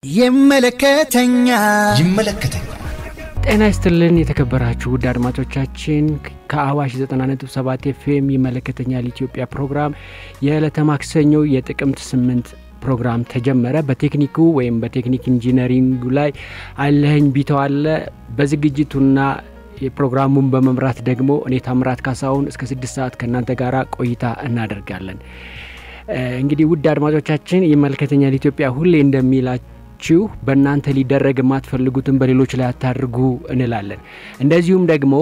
ይመለከተኛል ይመለከተኛል። ጤና ይስጥልን የተከበራችሁ ውድ አድማጮቻችን ከአዋሽ 90.7 ኤፍኤም ይመለከተኛል ኢትዮጵያ ፕሮግራም የዕለተ ማክሰኞ የጥቅምት 8 ፕሮግራም ተጀመረ። በቴክኒኩ ወይም በቴክኒክ ኢንጂነሪንጉ ላይ አለኸኝ ቢተው አለ። በዝግጅቱና የፕሮግራሙን በመምራት ደግሞ እኔ ታምራት ካሳሁን እስከ ስድስት ሰዓት ከእናንተ ጋር ቆይታ እናደርጋለን። እንግዲህ ውድ አድማጮቻችን ይመለከተኛል ኢትዮጵያ ሁሌ እንደሚላችሁ በእናንተ ሊደረግ የማትፈልጉትን በሌሎች ላይ አታድርጉ እንላለን። እንደዚሁም ደግሞ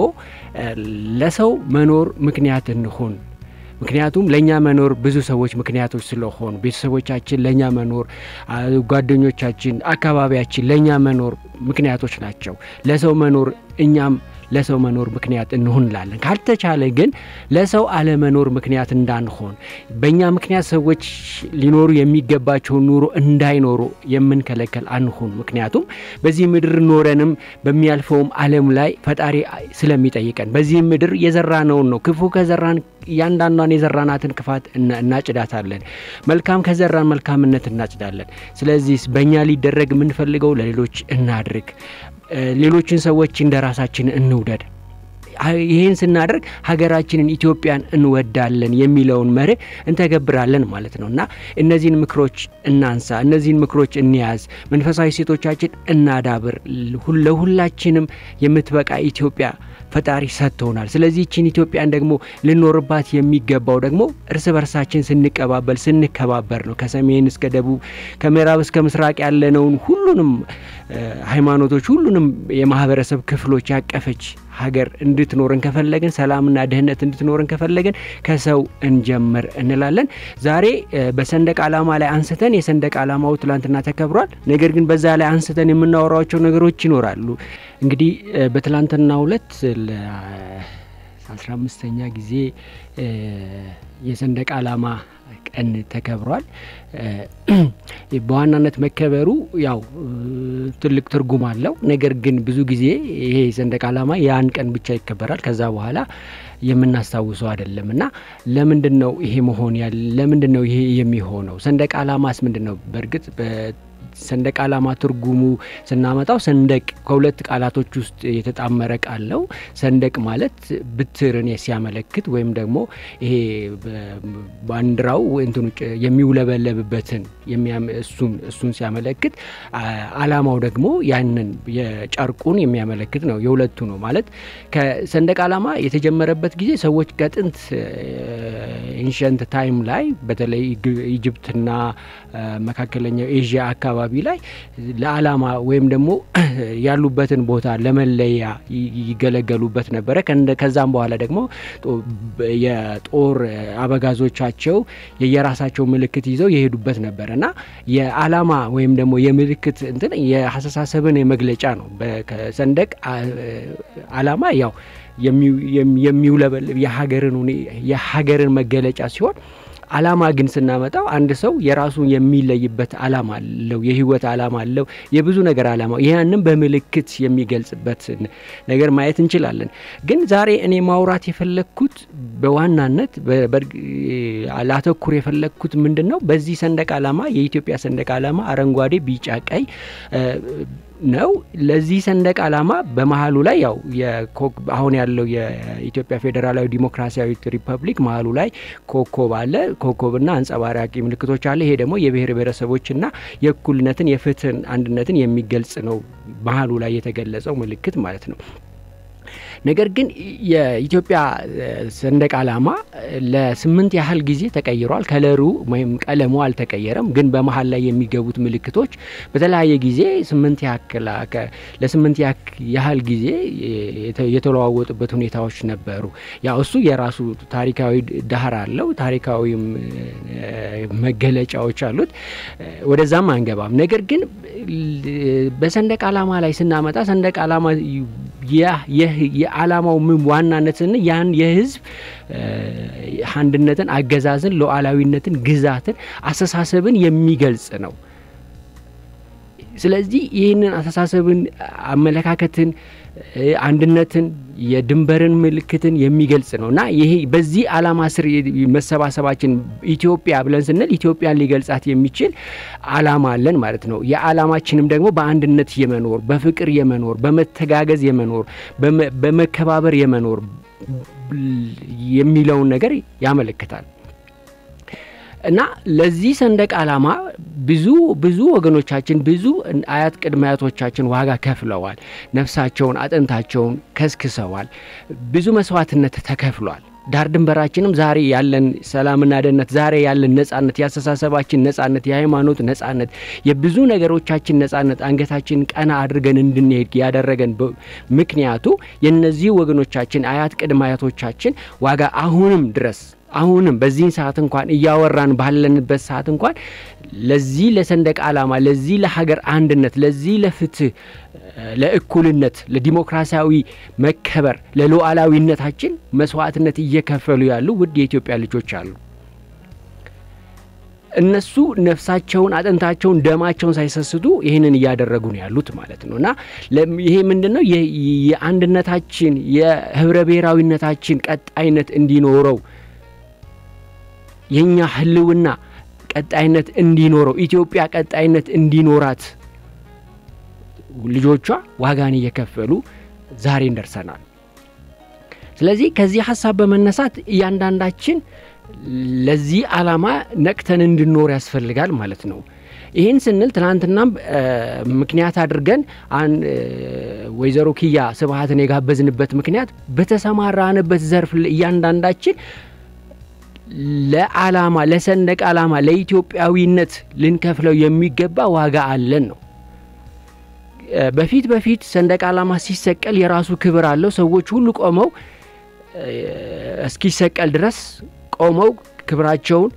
ለሰው መኖር ምክንያት እንሆን። ምክንያቱም ለእኛ መኖር ብዙ ሰዎች ምክንያቶች ስለሆኑ ቤተሰቦቻችን ለእኛ መኖር፣ ጓደኞቻችን፣ አካባቢያችን ለእኛ መኖር ምክንያቶች ናቸው። ለሰው መኖር እኛም ለሰው መኖር ምክንያት እንሆን እንላለን። ካልተቻለ ግን ለሰው አለመኖር ምክንያት እንዳንሆን በእኛ ምክንያት ሰዎች ሊኖሩ የሚገባቸውን ኑሮ እንዳይኖሩ የምንከለከል አንሆን። ምክንያቱም በዚህ ምድር ኖረንም በሚያልፈውም ዓለም ላይ ፈጣሪ ስለሚጠይቀን በዚህ ምድር የዘራነውን ነው። ክፉ ከዘራን እያንዳንዷን የዘራናትን ክፋት እናጭዳታለን። መልካም ከዘራን መልካምነት እናጭዳለን። ስለዚህ በእኛ ሊደረግ የምንፈልገው ለሌሎች እናድርግ። ሌሎችን ሰዎች እንደ ራሳችን እንውደድ። ይህን ስናደርግ ሀገራችንን ኢትዮጵያን እንወዳለን የሚለውን መርህ እንተገብራለን ማለት ነው እና እነዚህን ምክሮች እናንሳ፣ እነዚህን ምክሮች እንያዝ፣ መንፈሳዊ ሴቶቻችን እናዳብር። ለሁላችንም የምትበቃ ኢትዮጵያ ፈጣሪ ሰጥቶናል። ስለዚህ ይችን ኢትዮጵያን ደግሞ ልኖርባት የሚገባው ደግሞ እርስ በርሳችን ስንቀባበል ስንከባበር ነው። ከሰሜን እስከ ደቡብ ከምዕራብ እስከ ምስራቅ ያለነውን ሁሉንም ሃይማኖቶች፣ ሁሉንም የማህበረሰብ ክፍሎች ያቀፈች ሀገር እንድትኖረን ከፈለግን ሰላምና ደህንነት እንድትኖረን ከፈለግን ከሰው እንጀምር እንላለን። ዛሬ በሰንደቅ ዓላማ ላይ አንስተን የሰንደቅ ዓላማው ትላንትና ተከብሯል። ነገር ግን በዛ ላይ አንስተን የምናወራቸው ነገሮች ይኖራሉ። እንግዲህ በትላንትናው ዕለት ለአስራ አምስተኛ ጊዜ የሰንደቅ ዓላማ ቀን ተከብሯል። በዋናነት መከበሩ ያው ትልቅ ትርጉም አለው። ነገር ግን ብዙ ጊዜ ይሄ ሰንደቅ ዓላማ የአንድ ቀን ብቻ ይከበራል። ከዛ በኋላ የምናስታውሰው አይደለም እና ለምንድን ነው ይሄ መሆን ያለ ለምንድን ነው ይሄ የሚሆነው? ሰንደቅ ዓላማስ ምንድን ነው? በእርግጥ ሰንደቅ ዓላማ ትርጉሙ ስናመጣው ሰንደቅ ከሁለት ቃላቶች ውስጥ የተጣመረ ቃል ነው። ሰንደቅ ማለት ብትርን ሲያመለክት ወይም ደግሞ ይሄ ባንዲራው እንትኑ የሚውለበለብበትን እሱን እሱን ሲያመለክት፣ ዓላማው ደግሞ ያንን የጨርቁን የሚያመለክት ነው። የሁለቱ ነው ማለት ከሰንደቅ ዓላማ የተጀመረበት ጊዜ ሰዎች ከጥንት ኢንሸንት ታይም ላይ በተለይ ኢጅፕትና መካከለኛው ኤዥያ አካባቢ ላይ ለዓላማ ወይም ደግሞ ያሉበትን ቦታ ለመለያ ይገለገሉበት ነበረ። ከዛም በኋላ ደግሞ የጦር አበጋዞቻቸው የየራሳቸው ምልክት ይዘው የሄዱበት ነበረ እና የዓላማ ወይም ደግሞ የምልክት እንትን የአስተሳሰብን የመግለጫ ነው። ሰንደቅ ዓላማ ያው የሚውለበልብ የሀገርን መገለጫ ሲሆን ዓላማ ግን ስናመጣው አንድ ሰው የራሱን የሚለይበት ዓላማ አለው፣ የህይወት ዓላማ አለው፣ የብዙ ነገር ዓላማ ያንም በምልክት የሚገልጽበት ነገር ማየት እንችላለን። ግን ዛሬ እኔ ማውራት የፈለግኩት በዋናነት ላተኩር የፈለግኩት ምንድን ነው፣ በዚህ ሰንደቅ ዓላማ የኢትዮጵያ ሰንደቅ ዓላማ አረንጓዴ፣ ቢጫ፣ ቀይ ነው። ለዚህ ሰንደቅ ዓላማ በመሀሉ ላይ ያው አሁን ያለው የኢትዮጵያ ፌዴራላዊ ዲሞክራሲያዊት ሪፐብሊክ መሀሉ ላይ ኮከብ አለ። ኮከብና አንጸባራቂ ምልክቶች አለ። ይሄ ደግሞ የብሔር ብሔረሰቦችና የእኩልነትን የፍትህን፣ አንድነትን የሚገልጽ ነው። መሀሉ ላይ የተገለጸው ምልክት ማለት ነው። ነገር ግን የኢትዮጵያ ሰንደቅ ዓላማ ለስምንት ያህል ጊዜ ተቀይሯል። ከለሩ ወይም ቀለሙ አልተቀየረም። ግን በመሀል ላይ የሚገቡት ምልክቶች በተለያየ ጊዜ ስምንት ያክል ለስምንት ያህል ጊዜ የተለዋወጡበት ሁኔታዎች ነበሩ። ያው እሱ የራሱ ታሪካዊ ዳህር አለው። ታሪካዊም መገለጫዎች አሉት። ወደዛም አንገባም። ነገር ግን በሰንደቅ ዓላማ ላይ ስናመጣ ሰንደቅ ዓላማ የዓላማው ምን ዋናነትን ያን የህዝብ አንድነትን፣ አገዛዝን፣ ሉዓላዊነትን፣ ግዛትን፣ አስተሳሰብን የሚገልጽ ነው። ስለዚህ ይህንን አስተሳሰብን፣ አመለካከትን፣ አንድነትን፣ የድንበርን ምልክትን የሚገልጽ ነው እና ይሄ በዚህ ዓላማ ስር መሰባሰባችን ኢትዮጵያ ብለን ስንል ኢትዮጵያን ሊገልጻት የሚችል ዓላማ አለን ማለት ነው። የዓላማችንም ደግሞ በአንድነት የመኖር በፍቅር የመኖር በመተጋገዝ የመኖር በመከባበር የመኖር የሚለውን ነገር ያመለክታል። እና ለዚህ ሰንደቅ ዓላማ ብዙ ብዙ ወገኖቻችን ብዙ አያት ቅድመ አያቶቻችን ዋጋ ከፍለዋል። ነፍሳቸውን አጥንታቸውን ከስክሰዋል። ብዙ መስዋዕትነት ተከፍሏል። ዳር ድንበራችንም ዛሬ ያለን ሰላምና ደህንነት፣ ዛሬ ያለን ነጻነት፣ የአስተሳሰባችን ነጻነት፣ የሃይማኖት ነጻነት፣ የብዙ ነገሮቻችን ነጻነት አንገታችን ቀና አድርገን እንድንሄድ ያደረገን ምክንያቱ የእነዚህ ወገኖቻችን አያት ቅድመ አያቶቻችን ዋጋ አሁንም ድረስ አሁንም በዚህን ሰዓት እንኳን እያወራን ባለንበት ሰዓት እንኳን ለዚህ ለሰንደቅ ዓላማ ለዚህ ለሀገር አንድነት ለዚህ ለፍትህ፣ ለእኩልነት፣ ለዲሞክራሲያዊ መከበር፣ ለሉዓላዊነታችን መስዋዕትነት እየከፈሉ ያሉ ውድ የኢትዮጵያ ልጆች አሉ። እነሱ ነፍሳቸውን፣ አጥንታቸውን፣ ደማቸውን ሳይሰስቱ ይህንን እያደረጉ ነው ያሉት ማለት ነው እና ይሄ ምንድን ነው የአንድነታችን የህብረ ብሔራዊነታችን ቀጣይነት እንዲኖረው የእኛ ህልውና ቀጣይነት እንዲኖረው ኢትዮጵያ ቀጣይነት እንዲኖራት ልጆቿ ዋጋን እየከፈሉ ዛሬን ደርሰናል። ስለዚህ ከዚህ ሀሳብ በመነሳት እያንዳንዳችን ለዚህ ዓላማ ነቅተን እንድኖር ያስፈልጋል ማለት ነው። ይህን ስንል ትናንትናም ምክንያት አድርገን ወይዘሮ ኪያ ስብሀትን የጋበዝንበት ምክንያት በተሰማራንበት ዘርፍ እያንዳንዳችን ለዓላማ ለሰንደቅ ዓላማ ለኢትዮጵያዊነት ልንከፍለው የሚገባ ዋጋ አለን ነው። በፊት በፊት ሰንደቅ ዓላማ ሲሰቀል የራሱ ክብር አለው። ሰዎች ሁሉ ቆመው እስኪሰቀል ድረስ ቆመው ክብራቸውን፣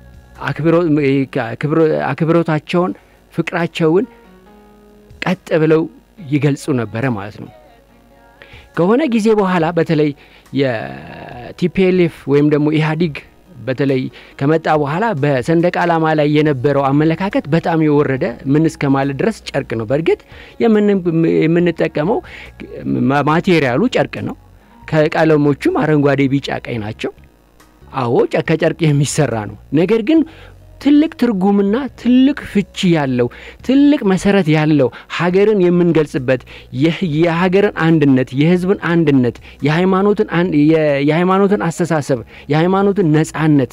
አክብሮታቸውን፣ ፍቅራቸውን ቀጥ ብለው ይገልጹ ነበረ ማለት ነው። ከሆነ ጊዜ በኋላ በተለይ የቲፒኤልኤፍ ወይም ደግሞ ኢህአዲግ በተለይ ከመጣ በኋላ በሰንደቅ ዓላማ ላይ የነበረው አመለካከት በጣም የወረደ ምን እስከ ማለት ድረስ ጨርቅ ነው። በእርግጥ የምንጠቀመው ማቴሪያሉ ጨርቅ ነው። ከቀለሞቹም አረንጓዴ፣ ቢጫ፣ ቀይ ናቸው። አዎ ከጨርቅ የሚሰራ ነው። ነገር ግን ትልቅ ትርጉምና ትልቅ ፍቺ ያለው ትልቅ መሰረት ያለው ሀገርን የምንገልጽበት የሀገርን አንድነት፣ የሕዝብን አንድነት፣ የሃይማኖትን አስተሳሰብ፣ የሃይማኖትን ነጻነት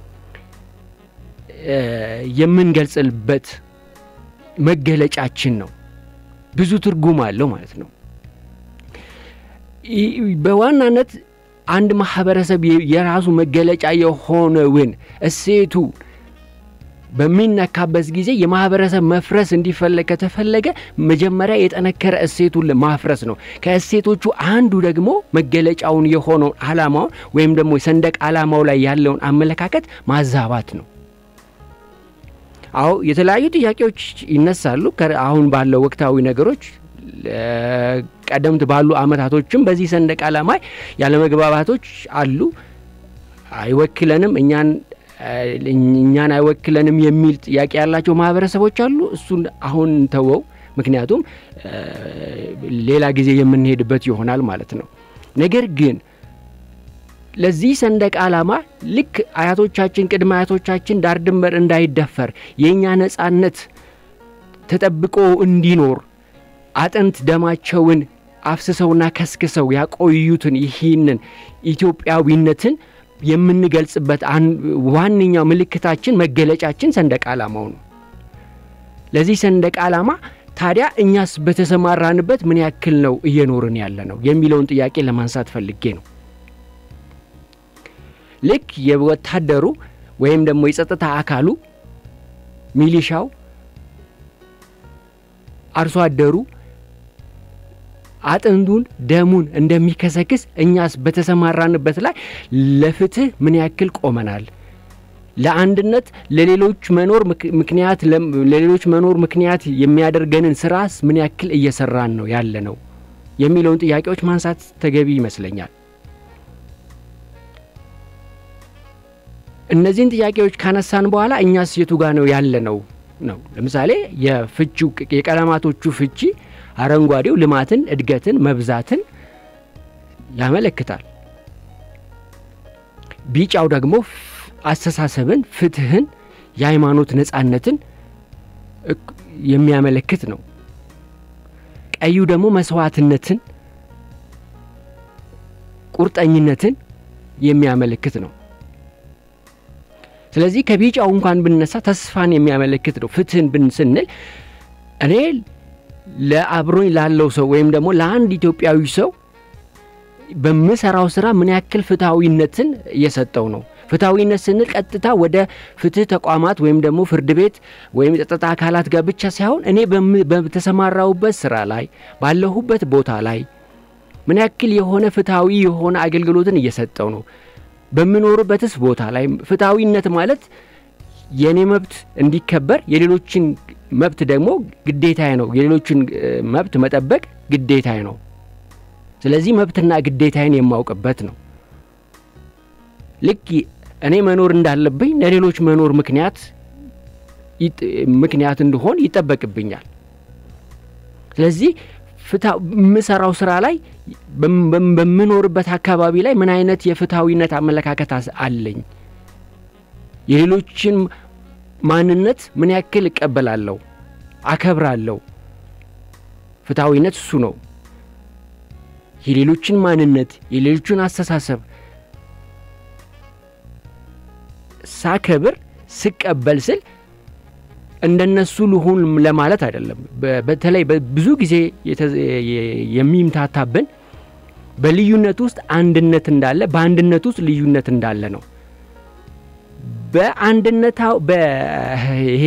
የምንገልጽበት መገለጫችን ነው። ብዙ ትርጉም አለው ማለት ነው። በዋናነት አንድ ማህበረሰብ የራሱ መገለጫ የሆነውን እሴቱ በሚነካበት ጊዜ የማህበረሰብ መፍረስ እንዲፈለግ ከተፈለገ መጀመሪያ የጠነከረ እሴቱን ማፍረስ ነው። ከእሴቶቹ አንዱ ደግሞ መገለጫውን የሆነውን ዓላማውን ወይም ደግሞ የሰንደቅ ዓላማው ላይ ያለውን አመለካከት ማዛባት ነው። አዎ የተለያዩ ጥያቄዎች ይነሳሉ። አሁን ባለው ወቅታዊ ነገሮች ቀደምት ባሉ አመታቶችም በዚህ ሰንደቅ ዓላማ ያለመግባባቶች አሉ። አይወክለንም እኛን እኛን አይወክለንም የሚል ጥያቄ ያላቸው ማህበረሰቦች አሉ። እሱን አሁን ተወው፣ ምክንያቱም ሌላ ጊዜ የምንሄድበት ይሆናል ማለት ነው። ነገር ግን ለዚህ ሰንደቅ ዓላማ ልክ አያቶቻችን ቅድመ አያቶቻችን ዳር ድንበር እንዳይደፈር የእኛ ነጻነት ተጠብቆ እንዲኖር አጥንት ደማቸውን አፍስሰውና ከስክሰው ያቆዩትን ይህንን ኢትዮጵያዊነትን የምንገልጽበት ዋነኛው ምልክታችን መገለጫችን ሰንደቅ ዓላማው ነው። ለዚህ ሰንደቅ ዓላማ ታዲያ እኛስ በተሰማራንበት ምን ያክል ነው እየኖርን ያለ ነው የሚለውን ጥያቄ ለማንሳት ፈልጌ ነው። ልክ የወታደሩ ወይም ደግሞ የጸጥታ አካሉ ሚሊሻው፣ አርሶ አደሩ አጥንቱን ደሙን እንደሚከሰክስ እኛስ በተሰማራንበት ላይ ለፍትህ ምን ያክል ቆመናል? ለአንድነት ለሌሎች መኖር ምክንያት ለሌሎች መኖር ምክንያት የሚያደርገንን ስራስ ምን ያክል እየሰራን ነው ያለ ነው የሚለውን ጥያቄዎች ማንሳት ተገቢ ይመስለኛል። እነዚህን ጥያቄዎች ካነሳን በኋላ እኛስ የቱ ጋ ነው ያለ ነው ነው። ለምሳሌ የፍቺው የቀለማቶቹ ፍቺ አረንጓዴው ልማትን፣ እድገትን፣ መብዛትን ያመለክታል። ቢጫው ደግሞ አስተሳሰብን፣ ፍትህን፣ የሃይማኖት ነጻነትን የሚያመለክት ነው። ቀዩ ደግሞ መስዋዕትነትን፣ ቁርጠኝነትን የሚያመለክት ነው። ስለዚህ ከቢጫው እንኳን ብነሳ ተስፋን የሚያመለክት ነው። ፍትህን ብን ስንል እኔ ለአብሮኝ ላለው ሰው ወይም ደግሞ ለአንድ ኢትዮጵያዊ ሰው በምሰራው ስራ ምን ያክል ፍትሐዊነትን እየሰጠው ነው። ፍትሐዊነት ስንል ቀጥታ ወደ ፍትህ ተቋማት ወይም ደግሞ ፍርድ ቤት ወይም የጸጥታ አካላት ጋር ብቻ ሳይሆን እኔ በተሰማራሁበት ስራ ላይ ባለሁበት ቦታ ላይ ምን ያክል የሆነ ፍትሐዊ የሆነ አገልግሎትን እየሰጠው ነው። በምኖርበትስ ቦታ ላይ ፍትሐዊነት ማለት የእኔ መብት እንዲከበር የሌሎችን መብት ደግሞ ግዴታዬ ነው። የሌሎችን መብት መጠበቅ ግዴታዬ ነው። ስለዚህ መብትና ግዴታዬን የማውቅበት ነው። ልክ እኔ መኖር እንዳለብኝ ለሌሎች መኖር ምክንያት ምክንያት እንድሆን ይጠበቅብኛል። ስለዚህ የምሰራው ስራ ላይ በምኖርበት አካባቢ ላይ ምን አይነት የፍትሐዊነት አመለካከት አለኝ? የሌሎችን ማንነት ምን ያክል እቀበላለሁ፣ አከብራለሁ? ፍትሐዊነት እሱ ነው። የሌሎችን ማንነት የሌሎችን አስተሳሰብ ሳከብር ስቀበል ስል እንደነሱ ልሁን ለማለት አይደለም። በተለይ ብዙ ጊዜ የሚምታታብን በልዩነት ውስጥ አንድነት እንዳለ፣ በአንድነት ውስጥ ልዩነት እንዳለ ነው። በአንድነታው በይሄ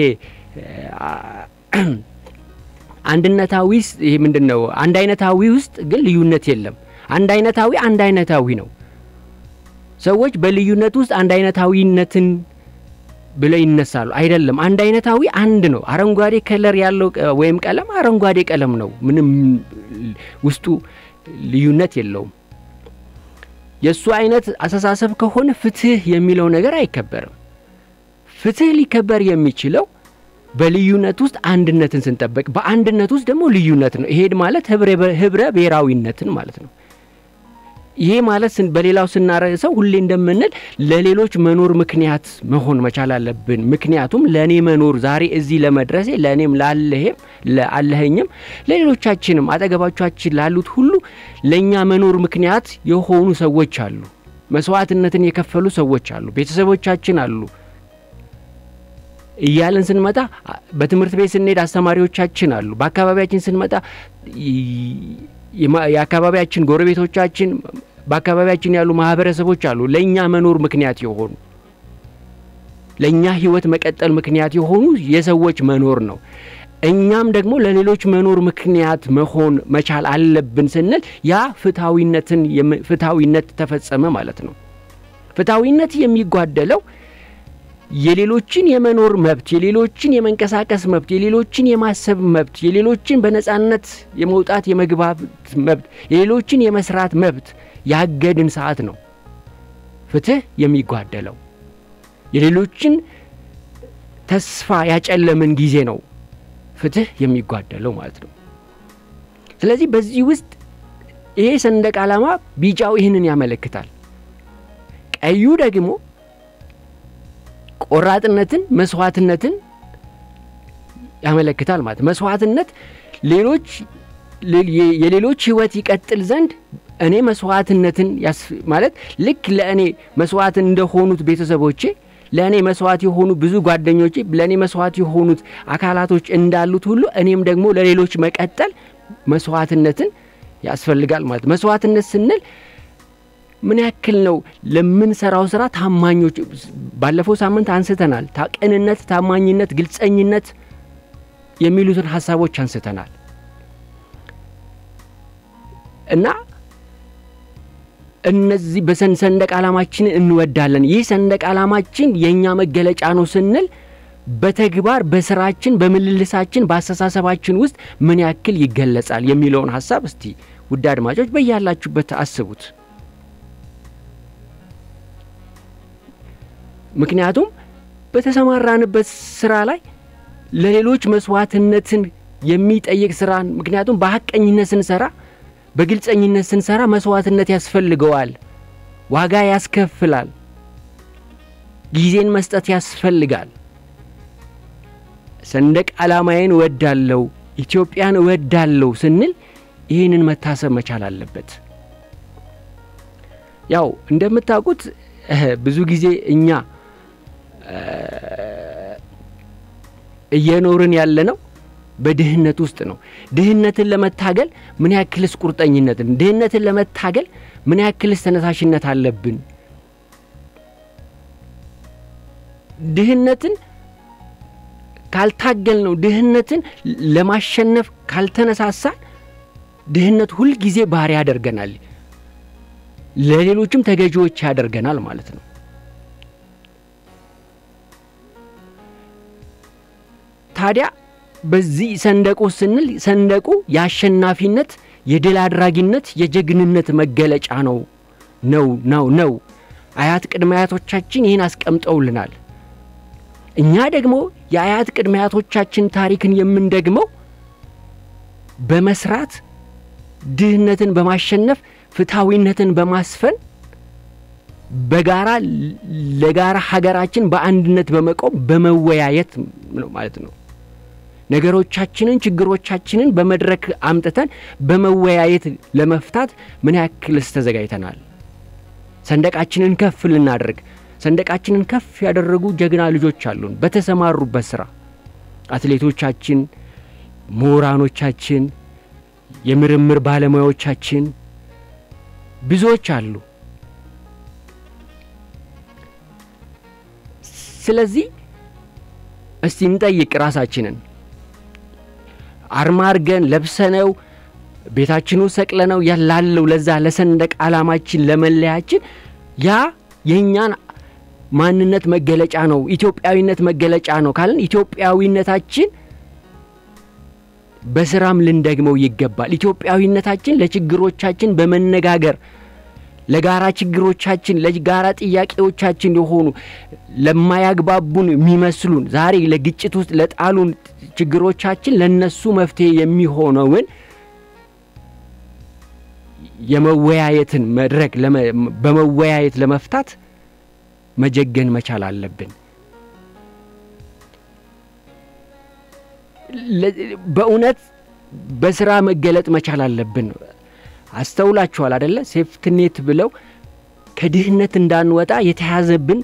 አንድነታዊ ይሄ ምንድን ነው? አንድ አይነታዊ ውስጥ ግን ልዩነት የለም። አንድ አይነታዊ አንድ አይነታዊ ነው። ሰዎች በልዩነት ውስጥ አንድ አይነታዊነትን ብለው ይነሳሉ። አይደለም። አንድ አይነታዊ አንድ ነው። አረንጓዴ ከለር ያለው ወይም ቀለም አረንጓዴ ቀለም ነው። ምንም ውስጡ ልዩነት የለውም። የእሱ አይነት አስተሳሰብ ከሆነ ፍትህ የሚለው ነገር አይከበርም። ፍትህ ሊከበር የሚችለው በልዩነት ውስጥ አንድነትን ስንጠበቅ፣ በአንድነት ውስጥ ደግሞ ልዩነት ነው። ይሄ ማለት ህብረ ብሔራዊነትን ማለት ነው። ይሄ ማለት በሌላው ስናረሰው ሁሌ እንደምንል ለሌሎች መኖር ምክንያት መሆን መቻል አለብን። ምክንያቱም ለእኔ መኖር ዛሬ እዚህ ለመድረሴ ለእኔም ላለህም ለአለኸኝም ለሌሎቻችንም አጠገባቻችን ላሉት ሁሉ ለእኛ መኖር ምክንያት የሆኑ ሰዎች አሉ። መስዋዕትነትን የከፈሉ ሰዎች አሉ። ቤተሰቦቻችን አሉ እያለን ስንመጣ በትምህርት ቤት ስንሄድ አስተማሪዎቻችን አሉ። በአካባቢያችን ስንመጣ የአካባቢያችን ጎረቤቶቻችን፣ በአካባቢያችን ያሉ ማህበረሰቦች አሉ። ለእኛ መኖር ምክንያት የሆኑ ለእኛ ህይወት መቀጠል ምክንያት የሆኑ የሰዎች መኖር ነው። እኛም ደግሞ ለሌሎች መኖር ምክንያት መሆን መቻል አለብን ስንል ያ ፍትሐዊነትን ፍትሐዊነት ተፈጸመ ማለት ነው። ፍትሐዊነት የሚጓደለው የሌሎችን የመኖር መብት፣ የሌሎችን የመንቀሳቀስ መብት፣ የሌሎችን የማሰብ መብት፣ የሌሎችን በነጻነት የመውጣት የመግባት መብት፣ የሌሎችን የመስራት መብት ያገድን ሰዓት ነው ፍትህ የሚጓደለው። የሌሎችን ተስፋ ያጨለምን ጊዜ ነው ፍትህ የሚጓደለው ማለት ነው። ስለዚህ በዚህ ውስጥ ይሄ ሰንደቅ ዓላማ ቢጫው ይህንን ያመለክታል። ቀዩ ደግሞ ቆራጥነትን፣ መስዋዕትነትን ያመለክታል ማለት መስዋዕትነት ሌሎች የሌሎች ህይወት ይቀጥል ዘንድ እኔ መስዋዕትነትን ማለት ልክ ለእኔ መስዋዕት እንደሆኑት ቤተሰቦቼ ለእኔ መስዋዕት የሆኑ ብዙ ጓደኞቼ ለእኔ መስዋዕት የሆኑት አካላቶች እንዳሉት ሁሉ እኔም ደግሞ ለሌሎች መቀጠል መስዋዕትነትን ያስፈልጋል ማለት መስዋዕትነት ስንል ምን ያክል ነው ለምንሰራው ስራ ታማኞች? ባለፈው ሳምንት አንስተናል። ቅንነት፣ ታማኝነት፣ ግልጸኝነት የሚሉትን ሀሳቦች አንስተናል እና እነዚህ በሰንደቅ ዓላማችንን እንወዳለን። ይህ ሰንደቅ ዓላማችን የእኛ መገለጫ ነው ስንል በተግባር በስራችን፣ በምልልሳችን፣ በአስተሳሰባችን ውስጥ ምን ያክል ይገለጻል የሚለውን ሀሳብ እስቲ ውድ አድማጮች በያላችሁበት አስቡት። ምክንያቱም በተሰማራንበት ስራ ላይ ለሌሎች መስዋዕትነትን የሚጠይቅ ስራን ምክንያቱም በሀቀኝነት ስንሰራ በግልጸኝነት ስንሰራ መስዋዕትነት ያስፈልገዋል፣ ዋጋ ያስከፍላል፣ ጊዜን መስጠት ያስፈልጋል። ሰንደቅ ዓላማዬን እወዳለሁ፣ ኢትዮጵያን እወዳለሁ ስንል ይህንን መታሰብ መቻል አለበት። ያው እንደምታውቁት ብዙ ጊዜ እኛ እየኖርን ያለ ነው በድህነት ውስጥ ነው። ድህነትን ለመታገል ምን ያክልስ ቁርጠኝነትን፣ ድህነትን ለመታገል ምን ያክልስ ተነሳሽነት አለብን? ድህነትን ካልታገል ነው ድህነትን ለማሸነፍ ካልተነሳሳን ድህነት ሁልጊዜ ባሪያ ያደርገናል፣ ለሌሎችም ተገዢዎች ያደርገናል ማለት ነው። ታዲያ በዚህ ሰንደቁ ስንል ሰንደቁ የአሸናፊነት፣ የድል አድራጊነት፣ የጀግንነት መገለጫ ነው ነው ነው ነው። አያት ቅድመ አያቶቻችን ይህን አስቀምጠውልናል። እኛ ደግሞ የአያት ቅድመ አያቶቻችን ታሪክን የምንደግመው በመስራት ድህነትን በማሸነፍ ፍትሐዊነትን በማስፈን በጋራ ለጋራ ሀገራችን በአንድነት በመቆም በመወያየት ነው ማለት ነው። ነገሮቻችንን ችግሮቻችንን በመድረክ አምጥተን በመወያየት ለመፍታት ምን ያክልስ ተዘጋጅተናል? ሰንደቃችንን ከፍ ልናደርግ ሰንደቃችንን ከፍ ያደረጉ ጀግና ልጆች አሉን በተሰማሩበት ስራ አትሌቶቻችን፣ ምሁራኖቻችን፣ የምርምር ባለሙያዎቻችን ብዙዎች አሉ። ስለዚህ እስቲ እንጠይቅ ራሳችንን አርማ አርገን ለብሰነው ቤታችኑ ሰቅለነው ያላለው ለዛ ለሰንደቅ ዓላማችን ለመለያችን ያ የእኛን ማንነት መገለጫ ነው፣ ኢትዮጵያዊነት መገለጫ ነው ካልን ኢትዮጵያዊነታችን በስራም ልንደግመው ይገባል። ኢትዮጵያዊነታችን ለችግሮቻችን በመነጋገር ለጋራ ችግሮቻችን ለጋራ ጥያቄዎቻችን የሆኑ ለማያግባቡን የሚመስሉን ዛሬ ለግጭት ውስጥ ለጣሉን ችግሮቻችን ለነሱ መፍትሄ የሚሆነውን የመወያየትን መድረክ በመወያየት ለመፍታት መጀገን መቻል አለብን። በእውነት በስራ መገለጥ መቻል አለብን። አስተውላችኋል አደለ? ሴፍትኔት ብለው ከድህነት እንዳንወጣ የተያዘብን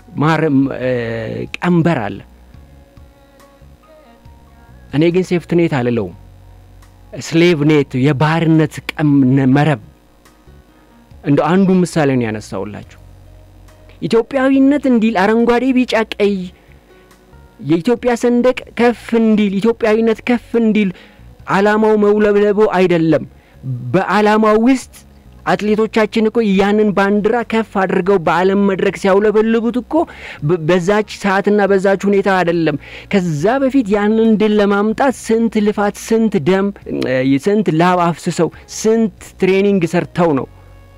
ቀንበር አለ። እኔ ግን ሴፍትኔት አልለውም፣ ስሌቭ ኔት የባርነት መረብ። እንደ አንዱ ምሳሌ ነው ያነሳውላችሁ። ኢትዮጵያዊነት እንዲል አረንጓዴ፣ ቢጫ፣ ቀይ የኢትዮጵያ ሰንደቅ ከፍ እንዲል ኢትዮጵያዊነት ከፍ እንዲል ዓላማው መውለብለቦ አይደለም። በዓላማው ውስጥ አትሌቶቻችን እኮ ያንን ባንዲራ ከፍ አድርገው በዓለም መድረክ ሲያውለበልቡት እኮ በዛች ሰዓትና በዛች ሁኔታ አይደለም። ከዛ በፊት ያንን ድል ለማምጣት ስንት ልፋት፣ ስንት ደም፣ ስንት ላብ አፍስሰው ስንት ትሬኒንግ ሰርተው ነው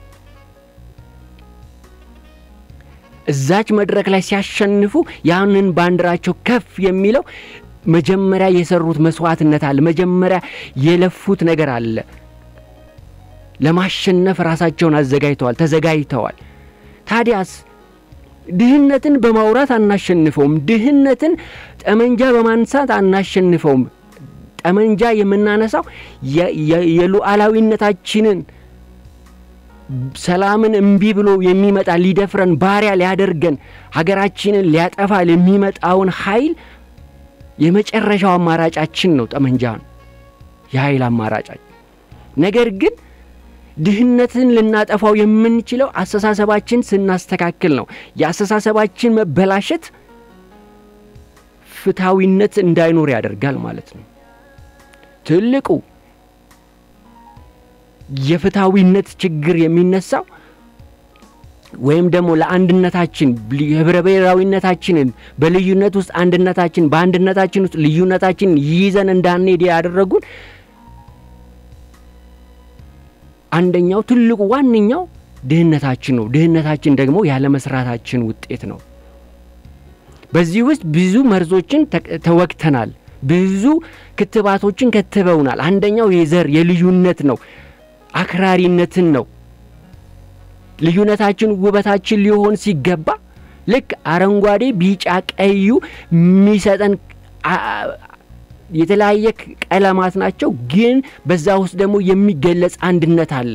እዛች መድረክ ላይ ሲያሸንፉ ያንን ባንዲራቸው ከፍ የሚለው መጀመሪያ የሰሩት መስዋዕትነት አለ። መጀመሪያ የለፉት ነገር አለ። ለማሸነፍ ራሳቸውን አዘጋጅተዋል፣ ተዘጋጅተዋል። ታዲያስ ድህነትን በማውራት አናሸንፈውም። ድህነትን ጠመንጃ በማንሳት አናሸንፈውም። ጠመንጃ የምናነሳው የሉዓላዊነታችንን ሰላምን እምቢ ብሎ የሚመጣ ሊደፍረን ባሪያ ሊያደርገን ሀገራችንን ሊያጠፋ የሚመጣውን ኃይል የመጨረሻው አማራጫችን ነው ጠመንጃን የኃይል አማራጫችን። ነገር ግን ድህነትን ልናጠፋው የምንችለው አስተሳሰባችን ስናስተካክል ነው። የአስተሳሰባችን መበላሸት ፍትሐዊነት እንዳይኖር ያደርጋል ማለት ነው። ትልቁ የፍትሐዊነት ችግር የሚነሳው ወይም ደግሞ ለአንድነታችን ህብረ ብሔራዊነታችንን በልዩነት ውስጥ አንድነታችን በአንድነታችን ውስጥ ልዩነታችን ይዘን እንዳንሄድ ያደረጉን አንደኛው ትልቁ ዋነኛው ድህነታችን ነው። ድህነታችን ደግሞ ያለመስራታችን ውጤት ነው። በዚህ ውስጥ ብዙ መርዞችን ተወግተናል፣ ብዙ ክትባቶችን ከትበውናል። አንደኛው የዘር የልዩነት ነው፣ አክራሪነትን ነው። ልዩነታችን ውበታችን ሊሆን ሲገባ ልክ አረንጓዴ፣ ቢጫ፣ ቀዩ የሚሰጠን የተለያየ ቀለማት ናቸው፣ ግን በዛ ውስጥ ደግሞ የሚገለጽ አንድነት አለ።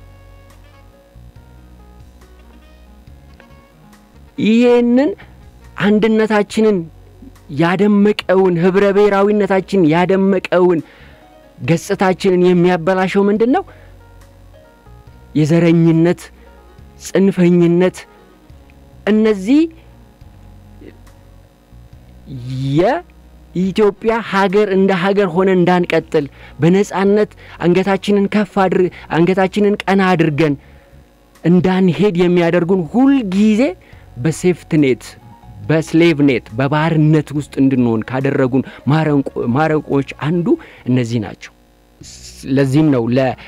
ይህንን አንድነታችንን ያደመቀውን ህብረ ብሔራዊነታችን ያደመቀውን ገጽታችንን የሚያበላሸው ምንድን ነው? የዘረኝነት ጽንፈኝነት እነዚህ የኢትዮጵያ ሀገር እንደ ሀገር ሆነ እንዳንቀጥል በነጻነት አንገታችንን ከፍ አድር አንገታችንን ቀና አድርገን እንዳንሄድ የሚያደርጉን ሁልጊዜ በሴፍትኔት በስሌቭ ኔት በባርነት ውስጥ እንድንሆን ካደረጉን ማረቆች አንዱ እነዚህ ናቸው። ለዚህም ነው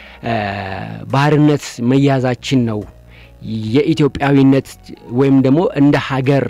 ለባርነት መያዛችን ነው የኢትዮጵያዊነት ወይም ደግሞ እንደ ሀገር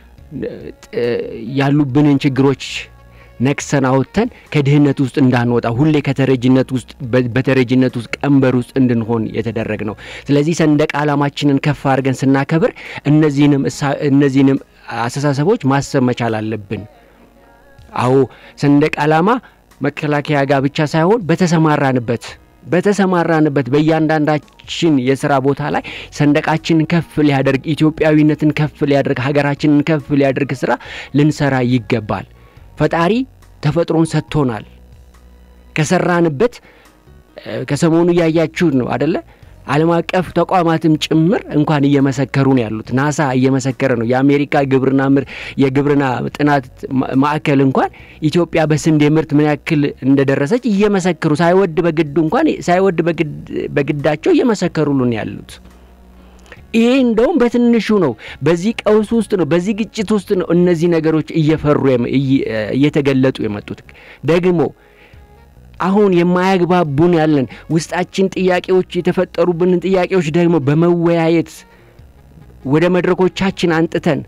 ያሉብንን ችግሮች ነቅሰን አውጥተን ከድህነት ውስጥ እንዳንወጣ ሁሌ ከተረጅነት ውስጥ በተረጅነት ውስጥ ቀንበር ውስጥ እንድንሆን የተደረግ ነው። ስለዚህ ሰንደቅ ዓላማችንን ከፍ አድርገን ስናከብር እነዚህንም እነዚህንም አስተሳሰቦች ማሰብ መቻል አለብን። አዎ ሰንደቅ ዓላማ መከላከያ ጋር ብቻ ሳይሆን በተሰማራንበት በተሰማራንበት በእያንዳንዳችን የስራ ቦታ ላይ ሰንደቃችንን ከፍ ሊያደርግ ኢትዮጵያዊነትን ከፍ ሊያደርግ ሀገራችንን ከፍ ሊያደርግ ስራ ልንሰራ ይገባል። ፈጣሪ ተፈጥሮን ሰጥቶናል። ከሰራንበት ከሰሞኑ እያያችሁት ነው አደለ? ዓለም አቀፍ ተቋማትም ጭምር እንኳን እየመሰከሩ ነው ያሉት። ናሳ እየመሰከረ ነው። የአሜሪካ ግብርና ምር የግብርና ጥናት ማዕከል እንኳን ኢትዮጵያ በስንዴ ምርት ምን ያክል እንደደረሰች እየመሰከሩ ሳይወድ በግዱ እንኳን ሳይወድ በግዳቸው እየመሰከሩልን ያሉት። ይሄ እንደውም በትንሹ ነው። በዚህ ቀውስ ውስጥ ነው፣ በዚህ ግጭት ውስጥ ነው እነዚህ ነገሮች እየፈሩ እየተገለጡ የመጡት ደግሞ አሁን የማያግባቡን ያለን ውስጣችን ጥያቄዎች የተፈጠሩብንን ጥያቄዎች ደግሞ በመወያየት ወደ መድረኮቻችን አንጥተን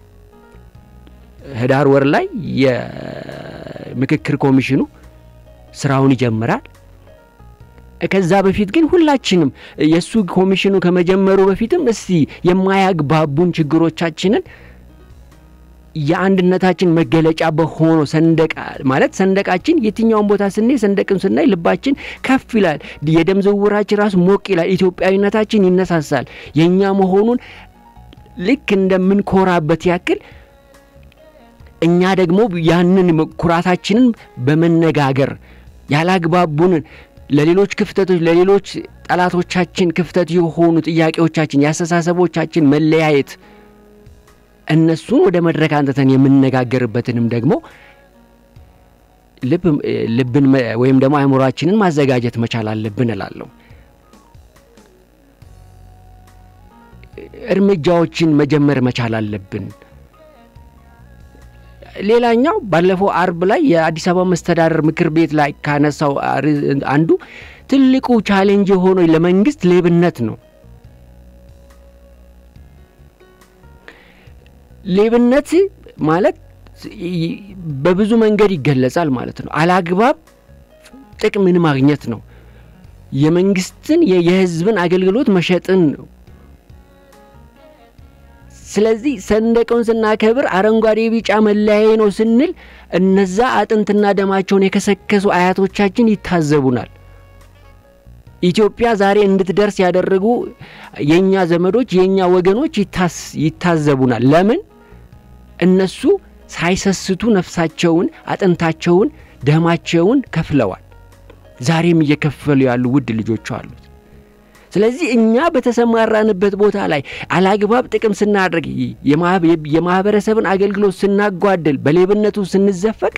ህዳር ወር ላይ የምክክር ኮሚሽኑ ስራውን ይጀምራል። ከዛ በፊት ግን ሁላችንም የእሱ ኮሚሽኑ ከመጀመሩ በፊትም እስቲ የማያግባቡን ችግሮቻችንን የአንድነታችን መገለጫ በሆነው ሰንደቅ ማለት ሰንደቃችን የትኛውን ቦታ ስናይ ሰንደቅም ስናይ ልባችን ከፍ ይላል። የደም ዝውውራችን ራሱ ሞቅ ይላል። ኢትዮጵያዊነታችን ይነሳሳል። የእኛ መሆኑን ልክ እንደምንኮራበት ያክል እኛ ደግሞ ያንን ኩራታችንን በመነጋገር ያላግባቡንን ለሌሎች ክፍተቶች ለሌሎች ጠላቶቻችን ክፍተት የሆኑ ጥያቄዎቻችን የአስተሳሰቦቻችን መለያየት እነሱን ወደ መድረክ አንጥተን የምንነጋገርበትንም ደግሞ ልብን ወይም ደግሞ አእምሯችንን ማዘጋጀት መቻል አለብን እላለሁ። እርምጃዎችን መጀመር መቻል አለብን። ሌላኛው ባለፈው አርብ ላይ የአዲስ አበባ መስተዳደር ምክር ቤት ላይ ካነሳው አንዱ ትልቁ ቻሌንጅ የሆነው ለመንግስት ሌብነት ነው። ሌብነት ማለት በብዙ መንገድ ይገለጻል ማለት ነው። አላግባብ ጥቅምን ማግኘት ነው። የመንግስትን የህዝብን አገልግሎት መሸጥን ነው። ስለዚህ ሰንደቁን ስናከብር አረንጓዴ፣ ቢጫ መለያዬ ነው ስንል እነዛ አጥንትና ደማቸውን የከሰከሱ አያቶቻችን ይታዘቡናል። ኢትዮጵያ ዛሬ እንድትደርስ ያደረጉ የእኛ ዘመዶች የእኛ ወገኖች ይታዘቡናል። ለምን? እነሱ ሳይሰስቱ ነፍሳቸውን፣ አጥንታቸውን፣ ደማቸውን ከፍለዋል። ዛሬም እየከፈሉ ያሉ ውድ ልጆች አሉት። ስለዚህ እኛ በተሰማራንበት ቦታ ላይ አላግባብ ጥቅም ስናደርግ፣ የማህበረሰብን አገልግሎት ስናጓድል፣ በሌብነቱ ስንዘፈቅ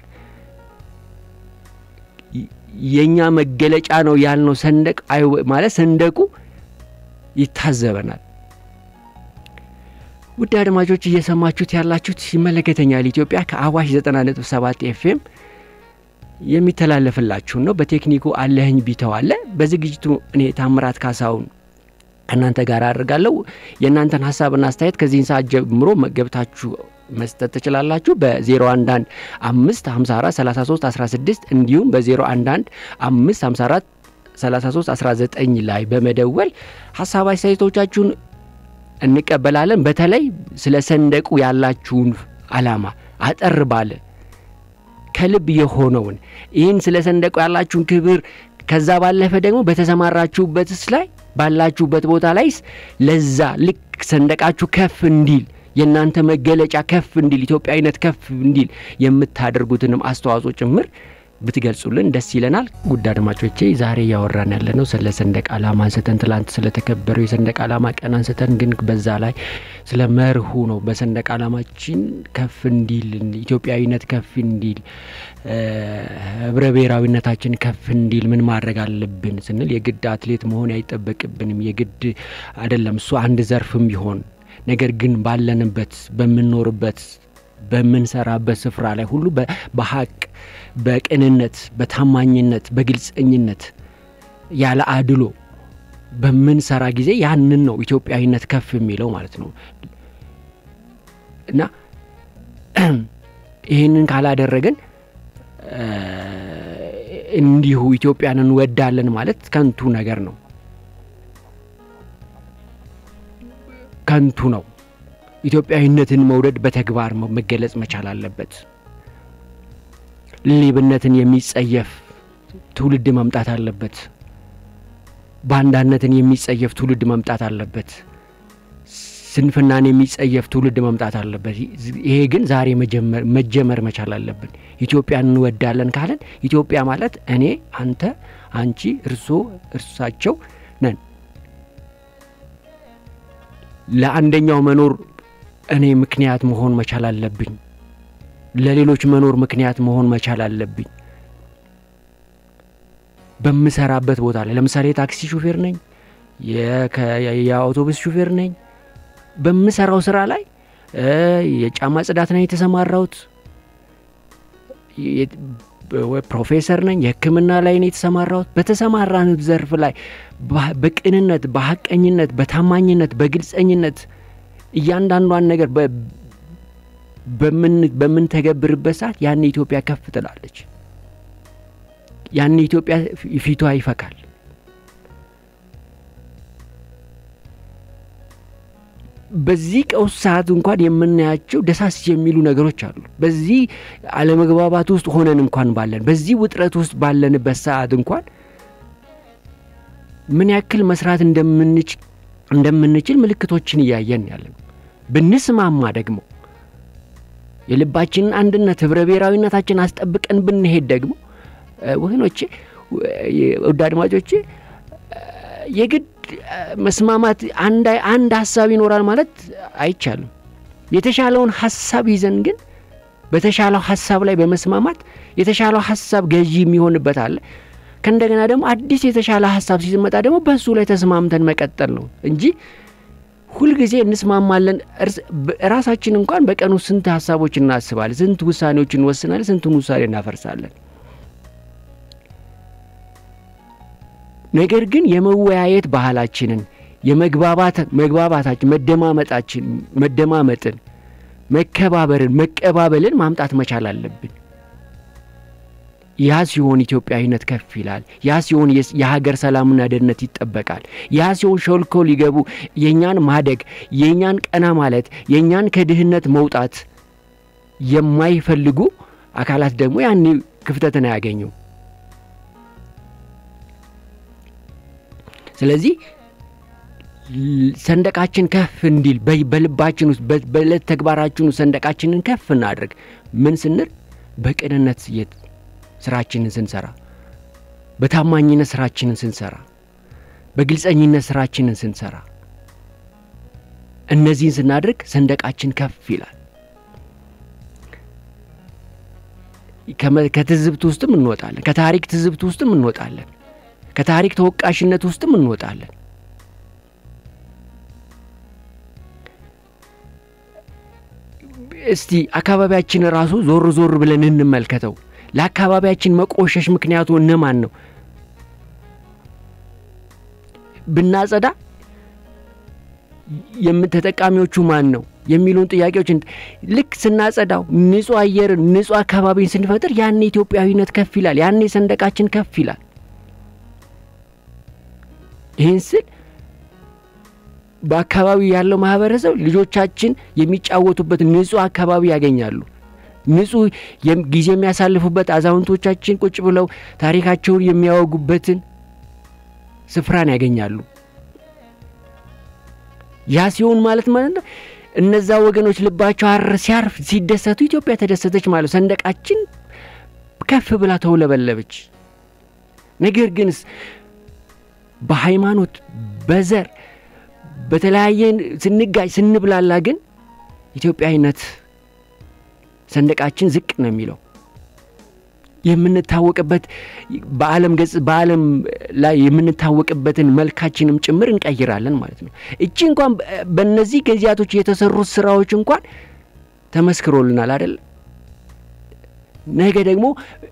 የእኛ መገለጫ ነው ያልነው ሰንደቅ ማለት ሰንደቁ ይታዘበናል። ውድ አድማጮች እየሰማችሁት ያላችሁት ይመለከተኛል ኢትዮጵያ ከአዋሽ 90.7 ኤፍኤም የሚተላለፍላችሁን ነው። በቴክኒኩ አለህኝ ቢተው አለ። በዝግጅቱ እኔ ታምራት ካሳውን ከእናንተ ጋር አድርጋለሁ። የእናንተን ሀሳብና አስተያየት ከዚህን ሰዓት ጀምሮ ገብታችሁ መስጠት ትችላላችሁ። በ011 5 54 33 16 እንዲሁም በ011 5 54 33 19 ላይ በመደወል ሀሳብ አስተያየቶቻችሁን እንቀበላለን። በተለይ ስለ ሰንደቁ ያላችሁን ዓላማ አጠር ባለ ከልብ የሆነውን ይህን ስለ ሰንደቁ ያላችሁን ክብር ከዛ ባለፈ ደግሞ በተሰማራችሁበትስ ላይ ባላችሁበት ቦታ ላይስ ለዛ ልክ ሰንደቃችሁ ከፍ እንዲል የእናንተ መገለጫ ከፍ እንዲል ኢትዮጵያዊነት ከፍ እንዲል የምታደርጉትንም አስተዋጽኦ ጭምር ብትገልጹልን ደስ ይለናል። ውድ አድማጮቼ ዛሬ እያወራን ያለ ነው ስለ ሰንደቅ ዓላማ አንስተን ትላንት ስለተከበረው የሰንደቅ ዓላማ ቀን አንስተን ግን በዛ ላይ ስለ መርሁ ነው። በሰንደቅ ዓላማችን ከፍ እንዲል ኢትዮጵያዊነት ከፍ እንዲል ህብረ ብሔራዊነታችን ከፍ እንዲል ምን ማድረግ አለብን ስንል የግድ አትሌት መሆን አይጠበቅብንም። የግድ አይደለም እሱ አንድ ዘርፍም ቢሆን ነገር ግን ባለንበት በምንኖርበት በምንሰራበት ስፍራ ላይ ሁሉ በሀቅ በቅንነት በታማኝነት በግልጸኝነት ያለ አድሎ በምንሰራ ጊዜ ያንን ነው ኢትዮጵያዊነት ከፍ የሚለው ማለት ነው እና ይህንን ካላደረግን እንዲሁ ኢትዮጵያን እንወዳለን ማለት ከንቱ ነገር ነው፣ ከንቱ ነው። ኢትዮጵያዊነትን መውደድ በተግባር መገለጽ መቻል አለበት። ሌብነትን የሚጸየፍ ትውልድ መምጣት አለበት። ባንዳነትን የሚጸየፍ ትውልድ መምጣት አለበት። ስንፍናን የሚጸየፍ ትውልድ መምጣት አለበት። ይሄ ግን ዛሬ መጀመር መቻል አለብን። ኢትዮጵያን እንወዳለን ካለን ኢትዮጵያ ማለት እኔ፣ አንተ፣ አንቺ፣ እርሶ፣ እርሳቸው ነን። ለአንደኛው መኖር እኔ ምክንያት መሆን መቻል አለብኝ። ለሌሎች መኖር ምክንያት መሆን መቻል አለብኝ። በምሰራበት ቦታ ላይ ለምሳሌ የታክሲ ሹፌር ነኝ፣ የአውቶቡስ ሹፌር ነኝ። በምሰራው ስራ ላይ የጫማ ጽዳት ነኝ የተሰማራሁት፣ ፕሮፌሰር ነኝ፣ የሕክምና ላይ ነው የተሰማራሁት። በተሰማራንት ዘርፍ ላይ በቅንነት፣ በሀቀኝነት፣ በታማኝነት፣ በግልጸኝነት እያንዳንዷን ነገር በምንተገብርበት ሰዓት ያን ኢትዮጵያ ከፍ ትላለች። ያን ኢትዮጵያ ፊቷ ይፈካል። በዚህ ቀውስ ሰዓት እንኳን የምናያቸው ደሳስ የሚሉ ነገሮች አሉ። በዚህ አለመግባባት ውስጥ ሆነን እንኳን ባለን በዚህ ውጥረት ውስጥ ባለንበት ሰዓት እንኳን ምን ያክል መስራት እንደምንችል ምልክቶችን እያየን ያለን ብንስማማ ደግሞ የልባችንን አንድነት ህብረ ብሔራዊነታችን አስጠብቀን ብንሄድ ደግሞ ወገኖቼ፣ ውድ አድማጮቼ የግድ መስማማት አንድ ሀሳብ ይኖራል ማለት አይቻልም። የተሻለውን ሀሳብ ይዘን ግን በተሻለው ሀሳብ ላይ በመስማማት የተሻለው ሀሳብ ገዢ የሚሆንበት አለ። ከእንደገና ደግሞ አዲስ የተሻለ ሀሳብ ሲመጣ ደግሞ በእሱ ላይ ተስማምተን መቀጠል ነው እንጂ ሁልጊዜ እንስማማለን። ራሳችን እንኳን በቀኑ ስንት ሀሳቦች እናስባለን፣ ስንት ውሳኔዎች እንወስናለን፣ ስንቱን ውሳኔ እናፈርሳለን። ነገር ግን የመወያየት ባህላችንን የመግባባት መግባባታችን መደማመጣችን መደማመጥን መከባበርን መቀባበልን ማምጣት መቻል አለብን። ያ ሲሆን ኢትዮጵያዊነት ከፍ ይላል። ያ ሲሆን የሀገር ሰላምና ደህንነት ይጠበቃል። ያ ሲሆን ሾልኮ ሊገቡ የእኛን ማደግ የእኛን ቀና ማለት የእኛን ከድህነት መውጣት የማይፈልጉ አካላት ደግሞ ያን ክፍተትን አያገኙም። ስለዚህ ሰንደቃችን ከፍ እንዲል በልባችን ውስጥ በዕለት ተግባራችን ውስጥ ሰንደቃችንን ከፍ እናድርግ። ምን ስንል በቅንነት ስራችንን ስንሰራ፣ በታማኝነት ስራችንን ስንሰራ፣ በግልጸኝነት ስራችንን ስንሰራ፣ እነዚህን ስናድርግ ሰንደቃችን ከፍ ይላል። ከትዝብት ውስጥም እንወጣለን። ከታሪክ ትዝብት ውስጥም እንወጣለን። ከታሪክ ተወቃሽነት ውስጥም እንወጣለን። እስቲ አካባቢያችን ራሱ ዞር ዞር ብለን እንመልከተው። ለአካባቢያችን መቆሸሽ ምክንያቱ እነማን ነው? ብናጸዳ የምተጠቃሚዎቹ ማን ነው? የሚሉን ጥያቄዎች ልክ ስናጸዳው ንጹህ አየርን ንጹህ አካባቢን ስንፈጥር ያኔ ኢትዮጵያዊነት ከፍ ይላል። ያኔ ሰንደቃችን ከፍ ይላል። ይህን ስል በአካባቢው ያለው ማህበረሰብ ልጆቻችን የሚጫወቱበት ንጹህ አካባቢ ያገኛሉ። ንጹህ ጊዜ የሚያሳልፉበት አዛውንቶቻችን ቁጭ ብለው ታሪካቸውን የሚያወጉበትን ስፍራን ያገኛሉ። ያ ሲሆን ማለት ማለት ነው እነዛ ወገኖች ልባቸው አር ሲያርፍ ሲደሰቱ ኢትዮጵያ ተደሰተች ማለት ሰንደቃችን ከፍ ብላ ተውለበለበች። ነገር ግንስ በሃይማኖት በዘር በተለያየ ስንጋጭ ስንብላላ ግን ኢትዮጵያዊነት ሰንደቃችን ዝቅ ነው የሚለው የምንታወቅበት በዓለም ገጽ በዓለም ላይ የምንታወቅበትን መልካችንም ጭምር እንቀይራለን ማለት ነው። እቺ እንኳን በእነዚህ ጊዜያቶች የተሰሩት ስራዎች እንኳን ተመስክሮልናል አይደል? ነገ ደግሞ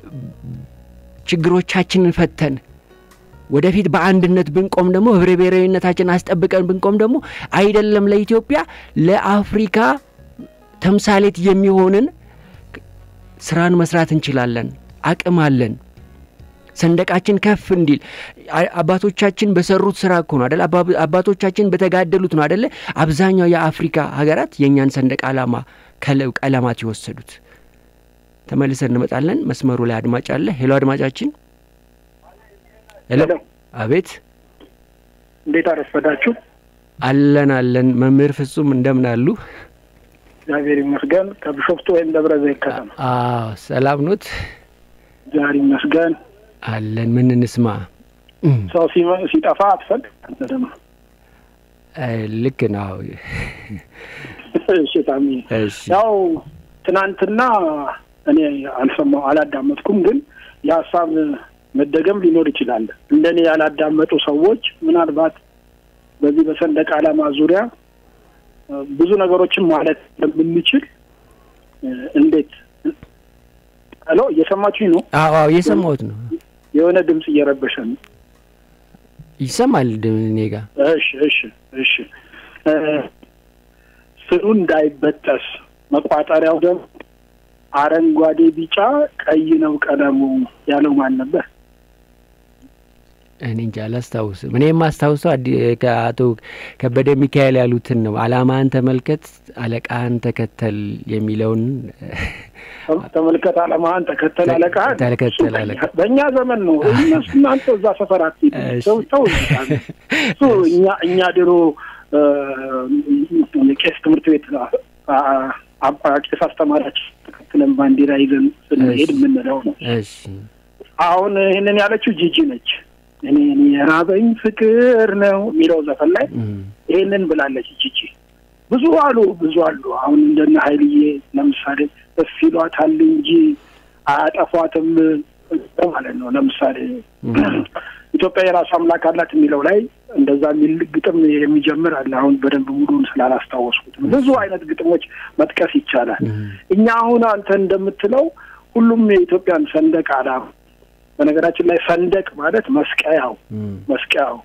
ችግሮቻችንን ፈተን ወደፊት በአንድነት ብንቆም ደግሞ ህብረ ብሔራዊነታችን አስጠብቀን ብንቆም ደግሞ አይደለም ለኢትዮጵያ ለአፍሪካ ተምሳሌት የሚሆንን ስራን መስራት እንችላለን። አቅም አለን። ሰንደቃችን ከፍ እንዲል አባቶቻችን በሰሩት ስራ እኮ ነው አደለ? አባቶቻችን በተጋደሉት ነው አደለ? አብዛኛው የአፍሪካ ሀገራት የእኛን ሰንደቅ ዓላማ ቀለማት የወሰዱት። ተመልሰን እንመጣለን። መስመሩ ላይ አድማጭ አለ። ሄሎ አድማጫችን። ሄሎ። አቤት። እንዴት አረፈዳችሁ? አለን አለን። መምህር ፍጹም እንደምን አሉ? እግዚአብሔር ይመስገን። ከቢሾፍቱ ወይም ደብረ ዘይት ከተማ። አዎ፣ ሰላም ኖት? እግዚአብሔር ይመስገን አለን። ምን እንስማ? ሰው ሲጠፋ አትፈግ አንተ ደግሞ ልክ ነው። እሺ ታሚ፣ እሺ ያው ትናንትና እኔ አልሰማው አላዳመጥኩም፣ ግን የሀሳብ መደገም ሊኖር ይችላል። እንደኔ ያላዳመጡ ሰዎች ምናልባት በዚህ በሰንደቅ ዓላማ ዙሪያ ብዙ ነገሮችን ማለት እንደምንችል እንዴት ሄሎ፣ እየሰማችሁኝ ነው? አዎ አዎ፣ እየሰማሁት ነው። የሆነ ድምፅ እየረበሸ ነው። ይሰማል እኔ ጋ። እሺ እሺ እሺ። ስሩ እንዳይበጠስ መቋጠሪያው ደግሞ አረንጓዴ፣ ቢጫ፣ ቀይ ነው ቀለሙ ያለው ማን ነበር? እኔ እንጃ አላስታውስም። እኔ የማስታውሰው ከአቶ ከበደ ሚካኤል ያሉትን ነው። አላማን ተመልከት አለቃህን ተከተል የሚለውን ተመልከት አላማህን ተከተል አለቃህን ተከተል አለቃ በእኛ ዘመን ነው። እነሱ እናንተ እዛ ሰፈር አትሄዱ ሰው ሰው እሱ እኛ እኛ ድሮ የቄስ ትምህርት ቤት ቄስ አስተማሪያችን ተከትለን ባንዲራ ይዘን ስንሄድ የምንለው ነው። እሺ አሁን ይህንን ያለችው ጂጂ ነች። እኔ የራበኝ ፍቅር ነው የሚለው ዘፈን ላይ ይህንን ብላለች ጂጂ። ብዙ አሉ ብዙ አሉ። አሁን እንደነ ሀይልዬ ለምሳሌ እፍ ይሏታል እንጂ አያጠፏትም ማለት ነው። ለምሳሌ ኢትዮጵያ የራሱ አምላክ አላት የሚለው ላይ እንደዛ የሚል ግጥም የሚጀምር አለ። አሁን በደንብ ሙሉን ስላላስታወስኩት ብዙ አይነት ግጥሞች መጥቀስ ይቻላል። እኛ አሁን አንተ እንደምትለው ሁሉም የኢትዮጵያን ሰንደቅ ዓላማ በነገራችን ላይ ሰንደቅ ማለት መስቀያው መስቀያው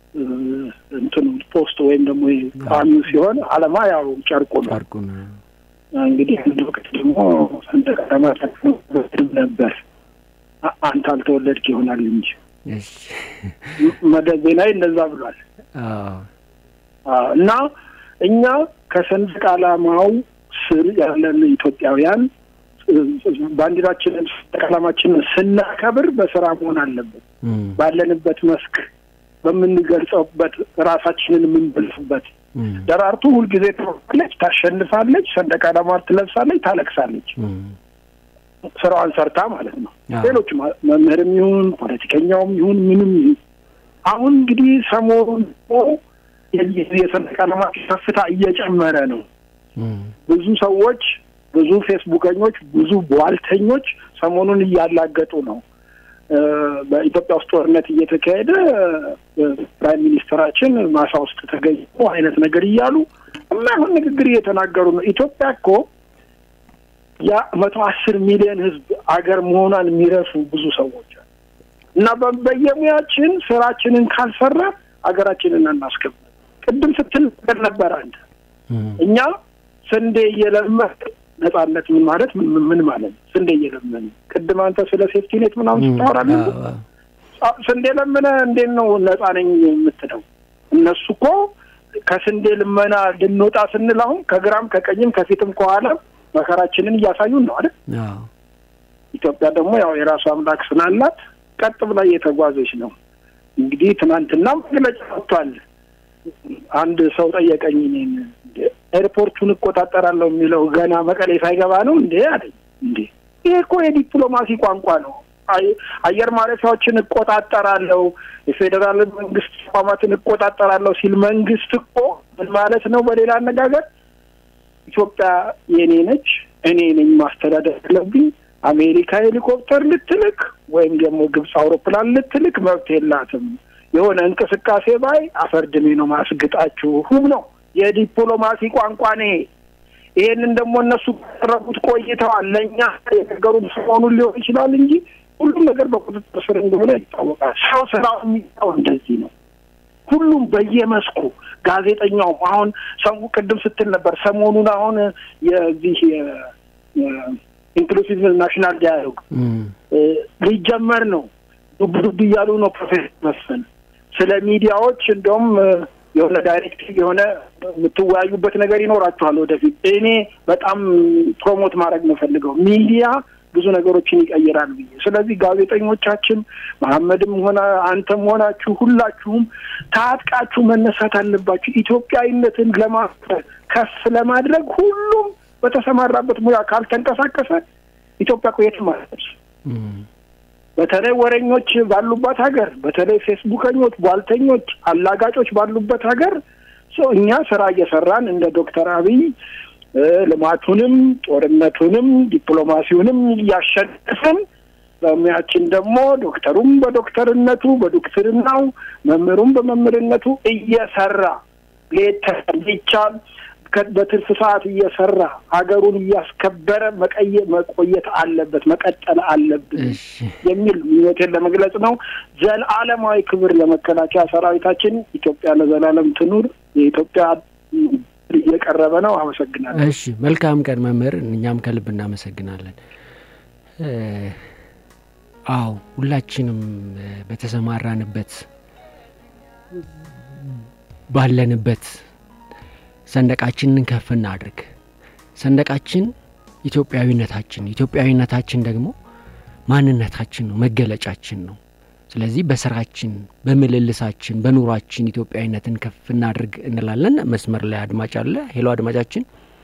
እንትኑ ፖስት ወይም ደግሞ ቋሚው ሲሆን ዓላማ ያው ጨርቁ ነው። ጨርቁ ነው። እንግዲህ አንድ ወቅት ደግሞ ሰንደቅ ዓላማ ተክኖም ነበር። አንተ አልተወለድክ ይሆናል እንጂ እሺ መለስ ዜናዊ እንደዛ ብሏል። አዎ እና እኛ ከሰንደቅ ዓላማው ስር ያለን ኢትዮጵያውያን ባንዲራችንን ሰንደቅ ዓላማችንን ስናከብር በስራ መሆን አለበት። ባለንበት መስክ በምንገልጸውበት ራሳችንን የምንገልጽበት ደራርቱ ሁልጊዜ ትሮጣለች፣ ታሸንፋለች፣ ሰንደቅ ዓላማ ትለብሳለች፣ ታለቅሳለች። ስራዋን ሰርታ ማለት ነው። ሌሎች መምህርም ይሁን ፖለቲከኛውም ይሁን ምንም ይሁን አሁን እንግዲህ ሰሞኑን የሰንደቅ ዓላማ ከፍታ እየጨመረ ነው። ብዙ ሰዎች ብዙ ፌስቡከኞች፣ ብዙ ቧልተኞች ሰሞኑን እያላገጡ ነው። በኢትዮጵያ ውስጥ ጦርነት እየተካሄደ ፕራይም ሚኒስትራችን ማሳ ውስጥ ተገኝቶ አይነት ነገር እያሉ የማይሆን ንግግር እየተናገሩ ነው። ኢትዮጵያ እኮ ያ መቶ አስር ሚሊዮን ሕዝብ አገር መሆኗን የሚረሱ ብዙ ሰዎች አሉ እና በየሙያችን ስራችንን ካልሰራ አገራችንን አናስከብር። ቅድም ስትል ነገር ነበር አንተ እኛ ስንዴ እየለመን ነጻነት ምን ማለት ምን ማለት ነው? ስንዴ እየለመን ቅድም አንተ ስለ ሴፍቲኔት ምናምን ስታወራለን ስንዴ ለምነ እንዴት ነው ነጻ ነኝ የምትለው? እነሱ እኮ ከስንዴ ልመና ልንወጣ ስንል አሁን ከግራም ከቀኝም ከፊትም ከኋላ መከራችንን እያሳዩን ነው አይደል? ኢትዮጵያ ደግሞ ያው የራሱ አምላክ ስላላት ቀጥ ብላ እየተጓዘች ነው። እንግዲህ ትናንትና መግለጫ ወጥቷል። አንድ ሰው ጠየቀኝ እኔን ኤርፖርቱን እቆጣጠራለሁ የሚለው ገና መቀሌ ሳይገባ ነው እንዴ አለኝ። እንዴ ይሄ እኮ የዲፕሎማሲ ቋንቋ ነው። አየር ማረፊያዎችን እቆጣጠራለሁ፣ የፌዴራል መንግስት ተቋማትን እቆጣጠራለሁ ሲል መንግስት እኮ ምን ማለት ነው? በሌላ አነጋገር ኢትዮጵያ የኔ ነች፣ እኔ ነኝ ማስተዳደር ያለብኝ። አሜሪካ ሄሊኮፕተር ልትልክ ወይም ደግሞ ግብፅ አውሮፕላን ልትልክ መብት የላትም። የሆነ እንቅስቃሴ ባይ አፈርድሜ ነው ማስግጣችሁም ነው የዲፕሎማሲ ቋንቋ ነው። ይሄንን ደግሞ እነሱ ቀረቡት ቆይተዋል። ለእኛ የነገሩን ሰሞኑን ሊሆን ይችላል እንጂ ሁሉም ነገር በቁጥጥር ስር እንደሆነ ይታወቃል። ሰው ስራው የሚታው እንደዚህ ነው። ሁሉም በየመስኩ ጋዜጠኛውም አሁን ሰው ቅድም ስትል ነበር ሰሞኑን አሁን የዚህ ኢንክሉሲቭ ናሽናል ዳያሎግ ሊጀመር ነው። ዱብ ዱብ እያሉ ነው ፕሮፌሰር መስፍን ስለ ሚዲያዎች እንደውም የሆነ ዳይሬክቲቭ የሆነ የምትወያዩበት ነገር ይኖራችኋል ወደፊት። እኔ በጣም ፕሮሞት ማድረግ ነው ፈልገው ሚዲያ ብዙ ነገሮችን ይቀይራል ብዬ። ስለዚህ ጋዜጠኞቻችን መሐመድም ሆነ አንተም ሆናችሁ ሁላችሁም ታጥቃችሁ መነሳት አለባችሁ። ኢትዮጵያዊነትን ለማ ከፍ ለማድረግ ሁሉም በተሰማራበት ሙያ ካልተንቀሳቀሰ ኢትዮጵያ እኮ የትም አትደርስም። በተለይ ወሬኞች ባሉባት ሀገር፣ በተለይ ፌስቡከኞች፣ ቧልተኞች፣ አላጋጮች ባሉበት ሀገር ሰው እኛ ስራ እየሰራን እንደ ዶክተር አብይ ልማቱንም ጦርነቱንም ዲፕሎማሲውንም እያሸነፍን በሙያችን ደግሞ ዶክተሩም በዶክተርነቱ በዶክትርናው መምህሩም በመምህርነቱ እየሰራ ሌት ቢቻል በትርፍ ሰዓት እየሰራ ሀገሩን እያስከበረ መቀየ መቆየት አለበት መቀጠል አለብን የሚል ምኞቴን ለመግለጽ ነው። ዘለዓለማዊ ክብር ለመከላከያ ሰራዊታችን። ኢትዮጵያ ለዘላለም ትኑር። የኢትዮጵያ እየቀረበ ነው። አመሰግናለሁ። እሺ፣ መልካም ቀን መምህር። እኛም ከልብ እናመሰግናለን። አዎ ሁላችንም በተሰማራንበት ባለንበት ሰንደቃችንን ከፍ እናድርግ። ሰንደቃችን ኢትዮጵያዊነታችን፣ ኢትዮጵያዊነታችን ደግሞ ማንነታችን ነው፣ መገለጫችን ነው። ስለዚህ በስራችን፣ በምልልሳችን፣ በኑሯችን ኢትዮጵያዊነትን ከፍ እናድርግ እንላለን። መስመር ላይ አድማጭ አለ። ሄሎ አድማጫችን።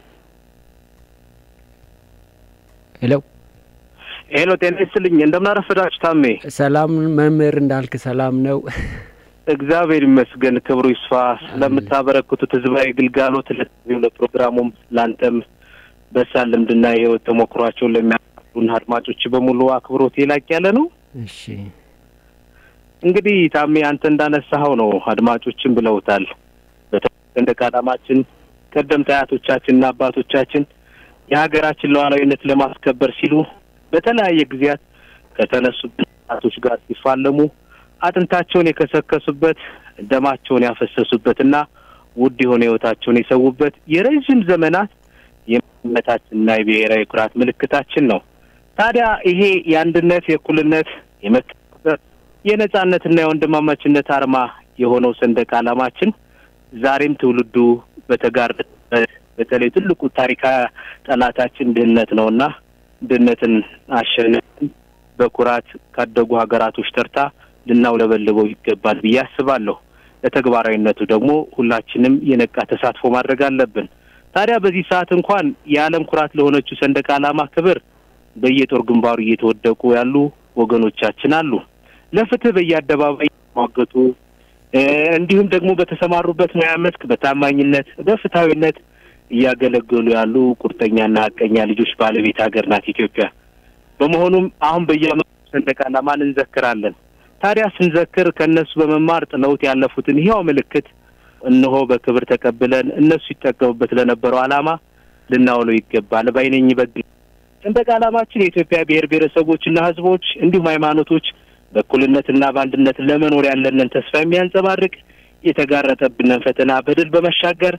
ሄሎ ሄሎ፣ ጤና ይስጥልኝ። እንደምናረፈዳችሁ ታሜ። ሰላም መምህር እንዳልክ ሰላም ነው? እግዚአብሔር ይመስገን፣ ክብሩ ይስፋ። ስለምታበረክቱት ህዝባዊ ግልጋሎት ለዚሁ ለፕሮግራሙም ለአንተም በሳል ልምድና የህይወት ተሞክሯቸውን ለሚያሉን አድማጮች በሙሉ አክብሮት የላቅ ያለ ነው። እሺ እንግዲህ ታሜ አንተ እንዳነሳኸው ነው፣ አድማጮችን ብለውታል። ሰንደቅ ዓላማችን ቀደምት አያቶቻችንና አባቶቻችን የሀገራችን ሉዓላዊነት ለማስከበር ሲሉ በተለያየ ጊዜያት ከተነሱበት ጠላቶች ጋር ሲፋለሙ አጥንታቸውን የከሰከሱበት ደማቸውን ያፈሰሱበትና ውድ የሆነ ህይወታቸውን የሰዉበት የረዥም ዘመናት የመታችንና የብሔራዊ ኩራት ምልክታችን ነው። ታዲያ ይሄ የአንድነት፣ የእኩልነት፣ የመከባበር፣ የነጻነትና የወንድማማችነት አርማ የሆነው ሰንደቅ ዓላማችን ዛሬም ትውልዱ በተጋረጠበት በተለይ ትልቁ ታሪካዊ ጠላታችን ድህነት ነውና ድህነትን አሸንፈን በኩራት ካደጉ ሀገራቶች ተርታ ልናውለበልበው ይገባል ብዬ አስባለሁ። ለተግባራዊነቱ ደግሞ ሁላችንም የነቃ ተሳትፎ ማድረግ አለብን። ታዲያ በዚህ ሰዓት እንኳን የዓለም ኩራት ለሆነችው ሰንደቅ ዓላማ ክብር በየጦር ግንባሩ እየተወደቁ ያሉ ወገኖቻችን አሉ። ለፍትህ በየአደባባይ የተሟገቱ እንዲሁም ደግሞ በተሰማሩበት ሙያ መስክ በታማኝነት በፍትሐዊነት እያገለገሉ ያሉ ቁርጠኛና ሀቀኛ ልጆች ባለቤት ሀገር ናት ኢትዮጵያ። በመሆኑም አሁን በየዓመቱ ሰንደቅ ዓላማን እንዘክራለን። ታዲያ ስንዘክር ከእነሱ በመማር ጥለውት ያለፉትን ሕያው ምልክት እነሆ በክብር ተቀብለን እነሱ ይጠቀሙበት ለነበረው ዓላማ ልናውለው ይገባል ባይነኝ። በግ ሰንደቅ ዓላማችን የኢትዮጵያ ብሔር ብሔረሰቦችና ሕዝቦች እንዲሁም ሃይማኖቶች በእኩልነትና በአንድነት ለመኖር ያለንን ተስፋ የሚያንጸባርቅ የተጋረጠብንን ፈተና በድል በመሻገር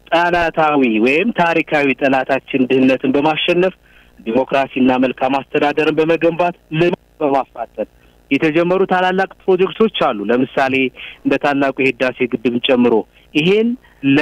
ጠላታዊ ወይም ታሪካዊ ጠላታችን ድህነትን በማሸነፍ ዲሞክራሲና መልካም አስተዳደርን በመገንባት ልማት በማፋጠን የተጀመሩ ታላላቅ ፕሮጀክቶች አሉ። ለምሳሌ እንደ ታላቁ የህዳሴ ግድብን ጨምሮ ይሄን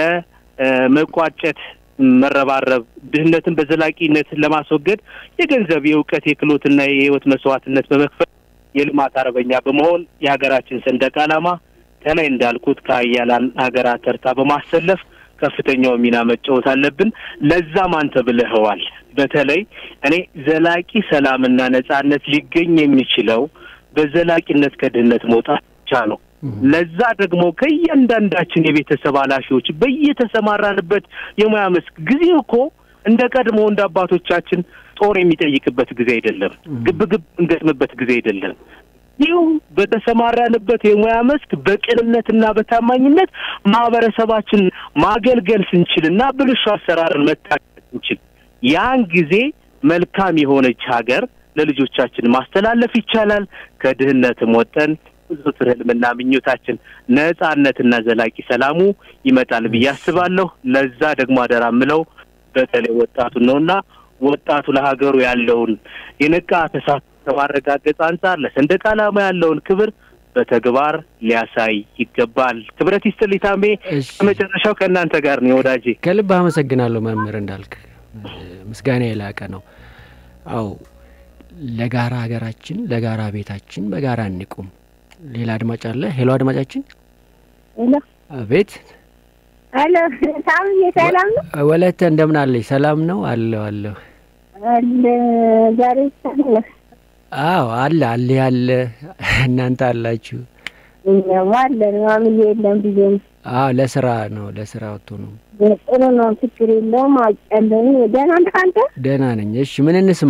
ለመቋጨት መረባረብ ድህነትን በዘላቂነት ለማስወገድ የገንዘብ፣ የእውቀት፣ የክህሎትና የህይወት መስዋዕትነት በመክፈል የልማት አርበኛ በመሆን የሀገራችን ሰንደቅ ዓላማ ከላይ እንዳልኩት ከአያላን ሀገራት ተርታ በማሰለፍ ከፍተኛው ሚና መጫወት አለብን። ለዛም አንተ ብለኸዋል። በተለይ እኔ ዘላቂ ሰላምና ነጻነት ሊገኝ የሚችለው በዘላቂነት ከድህነት መውጣት ብቻ ነው። ለዛ ደግሞ ከእያንዳንዳችን የቤተሰብ ኃላፊዎች በየተሰማራንበት የሙያ መስክ ጊዜ እኮ እንደ ቀድሞ እንደ አባቶቻችን ጦር የሚጠይቅበት ጊዜ አይደለም። ግብግብ እንገጥምበት ጊዜ አይደለም። ይኸው በተሰማራንበት የሙያ መስክ በቅንነትና በታማኝነት ማህበረሰባችን ማገልገል ስንችልና ብልሹ አሰራርን መታገል ስንችል ያን ጊዜ መልካም የሆነች ሀገር ለልጆቻችን ማስተላለፍ ይቻላል። ከድህነትም ወጠን ብዙ ህልምና ምኞታችን ነጻነትና ዘላቂ ሰላሙ ይመጣል ብዬ አስባለሁ። ለዛ ደግሞ አደራ ምለው በተለይ ወጣቱን ነውና ወጣቱ ለሀገሩ ያለውን የነቃ ተሳትፎ ከማረጋገጥ አንጻር ለሰንደቅ ዓላማ ያለውን ክብር በተግባር ሊያሳይ ይገባል። ክብረት ይስጥልኝ ታሜ። ከመጨረሻው ከእናንተ ጋር ነው ወዳጄ። ከልብ አመሰግናለሁ መምህር እንዳልክ፣ ምስጋና የላቀ ነው። አው ለጋራ ሀገራችን ለጋራ ቤታችን በጋራ እንቁም። ሌላ አድማጭ አለ። ሄሎ አድማጫችን። ሄሎ ቤት ሄሎ፣ ታምዬ ሰላም ነው? ወለተ እንደምን አለች? ሰላም ነው አለሁ አለሁ። አለ ዛሬ ሰላም አዎ አለ አለ ያለ እናንተ አላችሁ። እኛማ አለን። ማምዬ የለም ብዬ ነው። አዎ ለስራ ነው ለስራ ወጥቶ ነው። ጥሩ ነው፣ ችግር የለውም። አውቄያለሁ። ደህና ነህ አንተ? ደህና ነኝ። እሺ ምን እንስማ?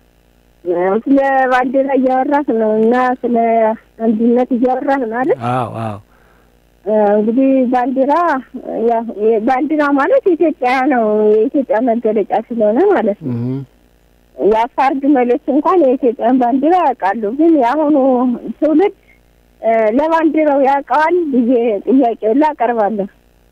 ስለ ባንዲራ እያወራህ ነው እና ስለ አንድነት እያወራህ ነው አይደል? አዎ አዎ እንግዲህ ባንዲራ ያው ባንዲራ ማለት ኢትዮጵያ ነው፣ የኢትዮጵያ መገለጫ ስለሆነ ማለት ነው። የአፋር ግመሎች እንኳን የኢትዮጵያን ባንዲራ ያውቃሉ። ግን የአሁኑ ትውልድ ለባንዲራው ያውቀዋል ብዬ ጥያቄውን ላቀርባለሁ።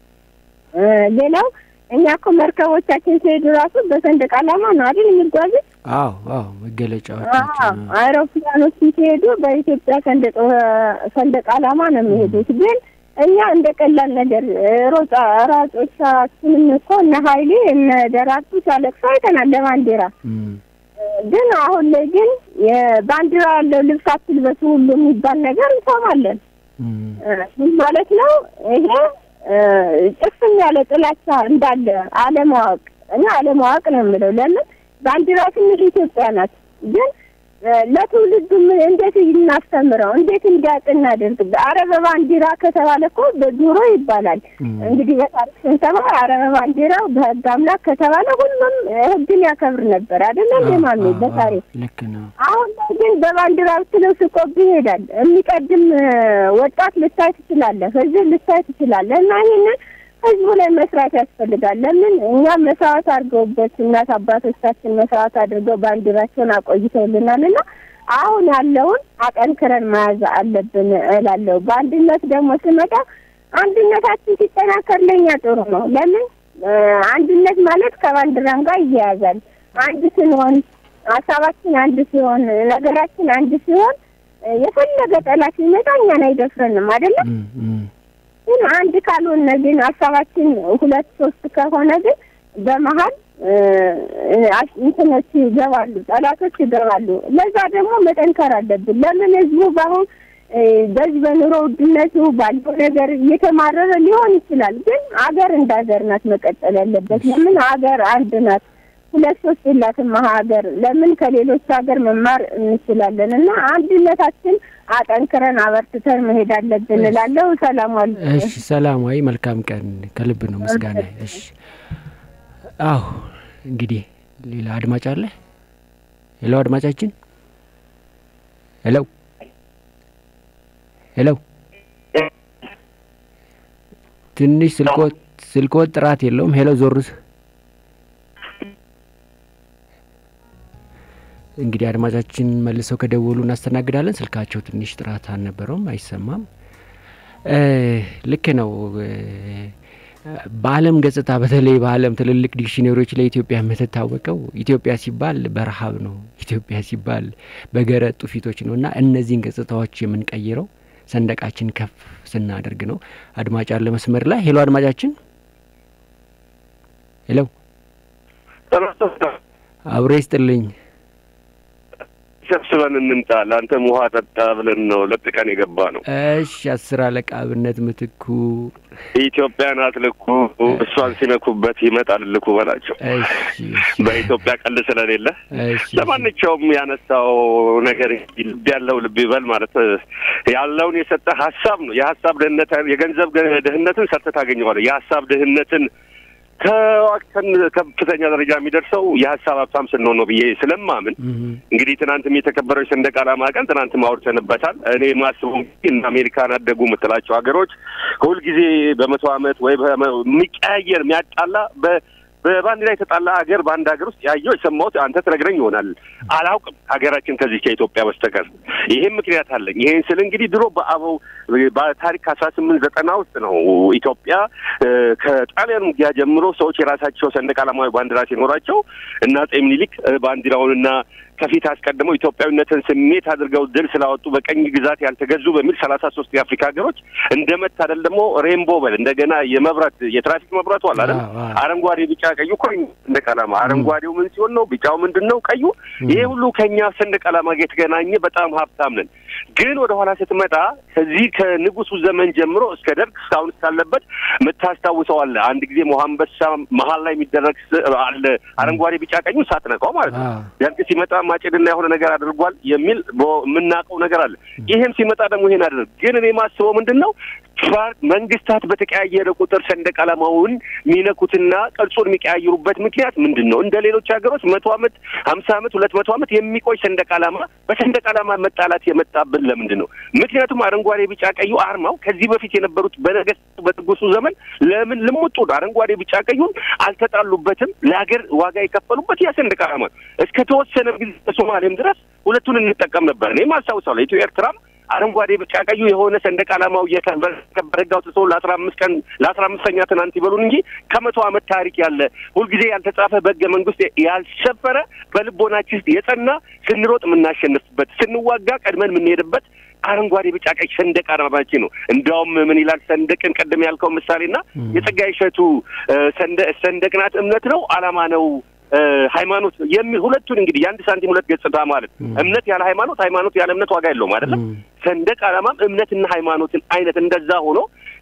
ሌላው እኛ እኮ መርከቦቻችን ሲሄዱ ራሱ በሰንደቅ ዓላማ ነው አይደል የሚጓዙት? አዎ አዎ መገለጫዎቻችን አይሮፕላኖች ሲሄዱ በኢትዮጵያ ሰንደቅ ዓላማ ነው የሚሄዱት። ግን እኛ እንደ ቀላል ነገር ሮጫ ራጮቻችንም እኮ እነ ሀይሌ እነ ደራርቱ ሲያለቅሱ አይተናል ለባንዲራ ግን አሁን ላይ ግን የባንዲራ ያለው ልብስ አትልበሱ ሁሉ የሚባል ነገር እንሰማለን። ምን ማለት ነው ይሄ? ጭፍን ያለ ጥላቻ እንዳለ አለማወቅ እና አለማወቅ ነው የምለው። ለምን ባንዲራ ስንል ኢትዮጵያ ናት። ግን ለትውልዱም እንዴት እናስተምረው፣ እንዴት እንዲያውቅ እናደርግ። አረ በባንዲራ ከተባለ እኮ በድሮ ይባላል እንግዲህ በታሪክ ስንሰማ አረ በባንዲራው በህግ አምላክ ከተባለ ሁሉም ህግን ያከብር ነበር አይደለም የማሚ በታሪክ ልክ ነው። አሁን ላይ ግን በባንዲራ ብትለው ስቆብ ይሄዳል። የሚቀድም ወጣት ልታይ ትችላለህ፣ ህዝብ ልታይ ትችላለህ። እና ይህንን ህዝቡ ላይ መስራት ያስፈልጋል። ለምን እኛም መስዋዕት አድርገውበት እናት አባቶቻችን መስዋዕት አድርገው ባንዲራቸውን አቆይተውልናል እና አሁን ያለውን አጠንክረን መያዝ አለብን እላለሁ። በአንድነት ደግሞ ስመጣ አንድነታችን ሲጠናከር ለኛ ጥሩ ነው። ለምን አንድነት ማለት ከባንዲራም ጋር ይያያዛል። አንድ ስንሆን ሀሳባችን አንድ ሲሆን ነገራችን አንድ ሲሆን የፈለገ ጠላት ሲመጣ እኛን አይደፍረንም አይደለም። ግን አንድ ካልሆነ ግን ሀሳባችን ሁለት ሶስት ከሆነ ግን በመሀል እንትኖች ይገባሉ፣ ጠላቶች ይገባሉ። ለዛ ደግሞ መጠንከር አለብን። ለምን ህዝቡ በአሁን በዚህ በኑሮ ውድነቱ ባለው ነገር እየተማረረ ሊሆን ይችላል። ግን አገር እንደ ሀገር ናት መቀጠል ያለበት። ለምን ሀገር አንድ ናት። ሁለት ሶስት የላትም ሀገር። ለምን ከሌሎች ሀገር መማር እንችላለን እና አንድነታችን አጠንክረን አበርትተን መሄድ አለብን እላለሁ። ሰላም ዋሉ። እሺ ሰላማዊ መልካም ቀን። ከልብ ነው ምስጋና። እሺ አዎ እንግዲህ ሌላ አድማጭ አለ። ሄሎ አድማጫችን፣ ሄሎ ሄሎ። ትንሽ ስልኮት ስልኮት ጥራት የለውም። ሄሎ ዞሩስ እንግዲህ አድማጫችን መልሰው ከደወሉ እናስተናግዳለን። ስልካቸው ትንሽ ጥራት አልነበረውም፣ አይሰማም። ልክ ነው። በዓለም ገጽታ በተለይ በዓለም ትልልቅ ዲክሽነሪዎች ላይ ኢትዮጵያ የምትታወቀው ኢትዮጵያ ሲባል በረሃብ ነው። ኢትዮጵያ ሲባል በገረጡ ፊቶች ነው እና እነዚህን ገጽታዎች የምንቀይረው ሰንደቃችን ከፍ ስናደርግ ነው። አድማጭ አለ መስመር ላይ ሄሎ፣ አድማጫችን ሄሎ፣ አብሮ ይስጥልኝ። ሰብስበን እንምጣ። ለአንተም ውሃ ጠጣ ብለን ነው ለጥቀን የገባ ነው። እሺ፣ አስር አለቃ አብነት ምትኩ ኢትዮጵያን አትልኩ፣ እሷን ሲነኩበት ይመጣል ልኩ በላቸው። በኢትዮጵያ ቀልድ ስለሌለ ለማንኛውም ያነሳው ነገር ልብ ያለው ልብ ይበል ማለት ያለውን የሰጠ ሀሳብ ነው። የሀሳብ ድህነት የገንዘብ ድህነትን ሰርተህ ታገኘዋለህ። የሀሳብ ድህነትን ከዋክተን ከፍተኛ ደረጃ የሚደርሰው የሀሳብ ሀብታም ስንሆን ነው ብዬ ስለማምን እንግዲህ ትናንትም የተከበረው የሰንደቅ ዓላማ ቀን ትናንትም አውርተንበታል። እኔ ማስበው እና አሜሪካን አደጉ የምትላቸው ሀገሮች ሁልጊዜ በመቶ ዓመት ወይ የሚቀያየር የሚያጣላ በባንዲራ የተጣላ ሀገር በአንድ ሀገር ውስጥ ያየው የሰማሁት አንተ ትነግረኝ ይሆናል። አላውቅም ሀገራችን ከዚህ ከኢትዮጵያ በስተቀር። ይሄም ምክንያት አለኝ። ይሄን ስል እንግዲህ ድሮ በአበው በታሪክ አስራ ስምንት ዘጠና ውስጥ ነው ኢትዮጵያ ከጣሊያን ውጊያ ጀምሮ ሰዎች የራሳቸው ሰንደቅ ዓላማዊ ባንዲራ ሲኖራቸው እና አፄ ምኒልክ ባንዲራውንና ከፊት አስቀድመው ኢትዮጵያዊነትን ስሜት አድርገው ድል ስላወጡ በቀኝ ግዛት ያልተገዙ በሚል ሰላሳ ሶስት የአፍሪካ ሀገሮች እንደ መታደል ደግሞ ሬንቦ በል እንደገና የመብራት የትራፊክ መብራቱ አለ አይደል? አረንጓዴ፣ ቢጫ፣ ቀዩ እኮ ሰንደቅ ዓላማ አረንጓዴው ምን ሲሆን ነው? ቢጫው ምንድን ነው? ቀዩ ይሄ ሁሉ ከኛ ሰንደቅ ዓላማ ጋር የተገናኘ በጣም ሀብታም ነን። ግን ወደ ኋላ ስትመጣ ከዚህ ከንጉሱ ዘመን ጀምሮ እስከ ደርግ እስካሁን እስካለበት የምታስታውሰው አለ። አንድ ጊዜ ሞሀንበሳ መሀል ላይ የሚደረግ አለ አረንጓዴ ቢጫ ቀኙ ሳትነካው ማለት ነው። ደርግ ሲመጣ ማጭድና የሆነ ነገር አድርጓል የሚል የምናውቀው ነገር አለ። ይሄም ሲመጣ ደግሞ ይሄን አድርግ። ግን እኔ ማስበው ምንድን ነው መንግስታት በተቀያየረ ቁጥር ሰንደቅ ዓላማውን የሚነኩትና ቅርጹን የሚቀያይሩበት ምክንያት ምንድን ነው? እንደ ሌሎች ሀገሮች መቶ ዓመት ሀምሳ ዓመት ሁለት መቶ ዓመት የሚቆይ ሰንደቅ ዓላማ በሰንደቅ ዓላማ መጣላት የመጣብን ለምንድን ነው? ምክንያቱም አረንጓዴ፣ ቢጫ፣ ቀዩ አርማው ከዚህ በፊት የነበሩት በነገስቱ በንጉሱ ዘመን ለምን ልሙጡ አረንጓዴ፣ ቢጫ፣ ቀዩን አልተጣሉበትም? ለሀገር ዋጋ የከፈሉበት ያ ሰንደቅ ዓላማ እስከ ተወሰነ ጊዜ በሶማሌም ድረስ ሁለቱን እንጠቀም ነበር። እኔም አስታውሳለሁ ኢትዮ ኤርትራም አረንጓዴ ቢጫ ቀዩ የሆነ ሰንደቅ ዓላማው እየከበረ ህግ አውጥቶ ለአስራ አምስት ቀን ለአስራ አምስተኛ ትናንት ይበሉን እንጂ ከመቶ ዓመት ታሪክ ያለ ሁልጊዜ ያልተጻፈ በህገ መንግስት ያልሰፈረ በልቦናችን የጸና ስንሮጥ የምናሸንፍበት ስንዋጋ ቀድመን የምንሄድበት አረንጓዴ ቢጫ ቀይ ሰንደቅ ዓላማችን ነው። እንዲያውም ምን ይላል ሰንደቅን ቅድም ያልከው ምሳሌና የጸጋዬ እሸቱ ሰንደቅ ናት እምነት ነው ዓላማ ነው ሃይማኖት የሚል ሁለቱን እንግዲህ የአንድ ሳንቲም ሁለት ገጽታ ማለት እምነት ያለ ሃይማኖት፣ ሃይማኖት ያለ እምነት ዋጋ የለውም አይደለም። ሰንደቅ ዓላማም እምነትና ሃይማኖትን አይነት እንደዛ ሆኖ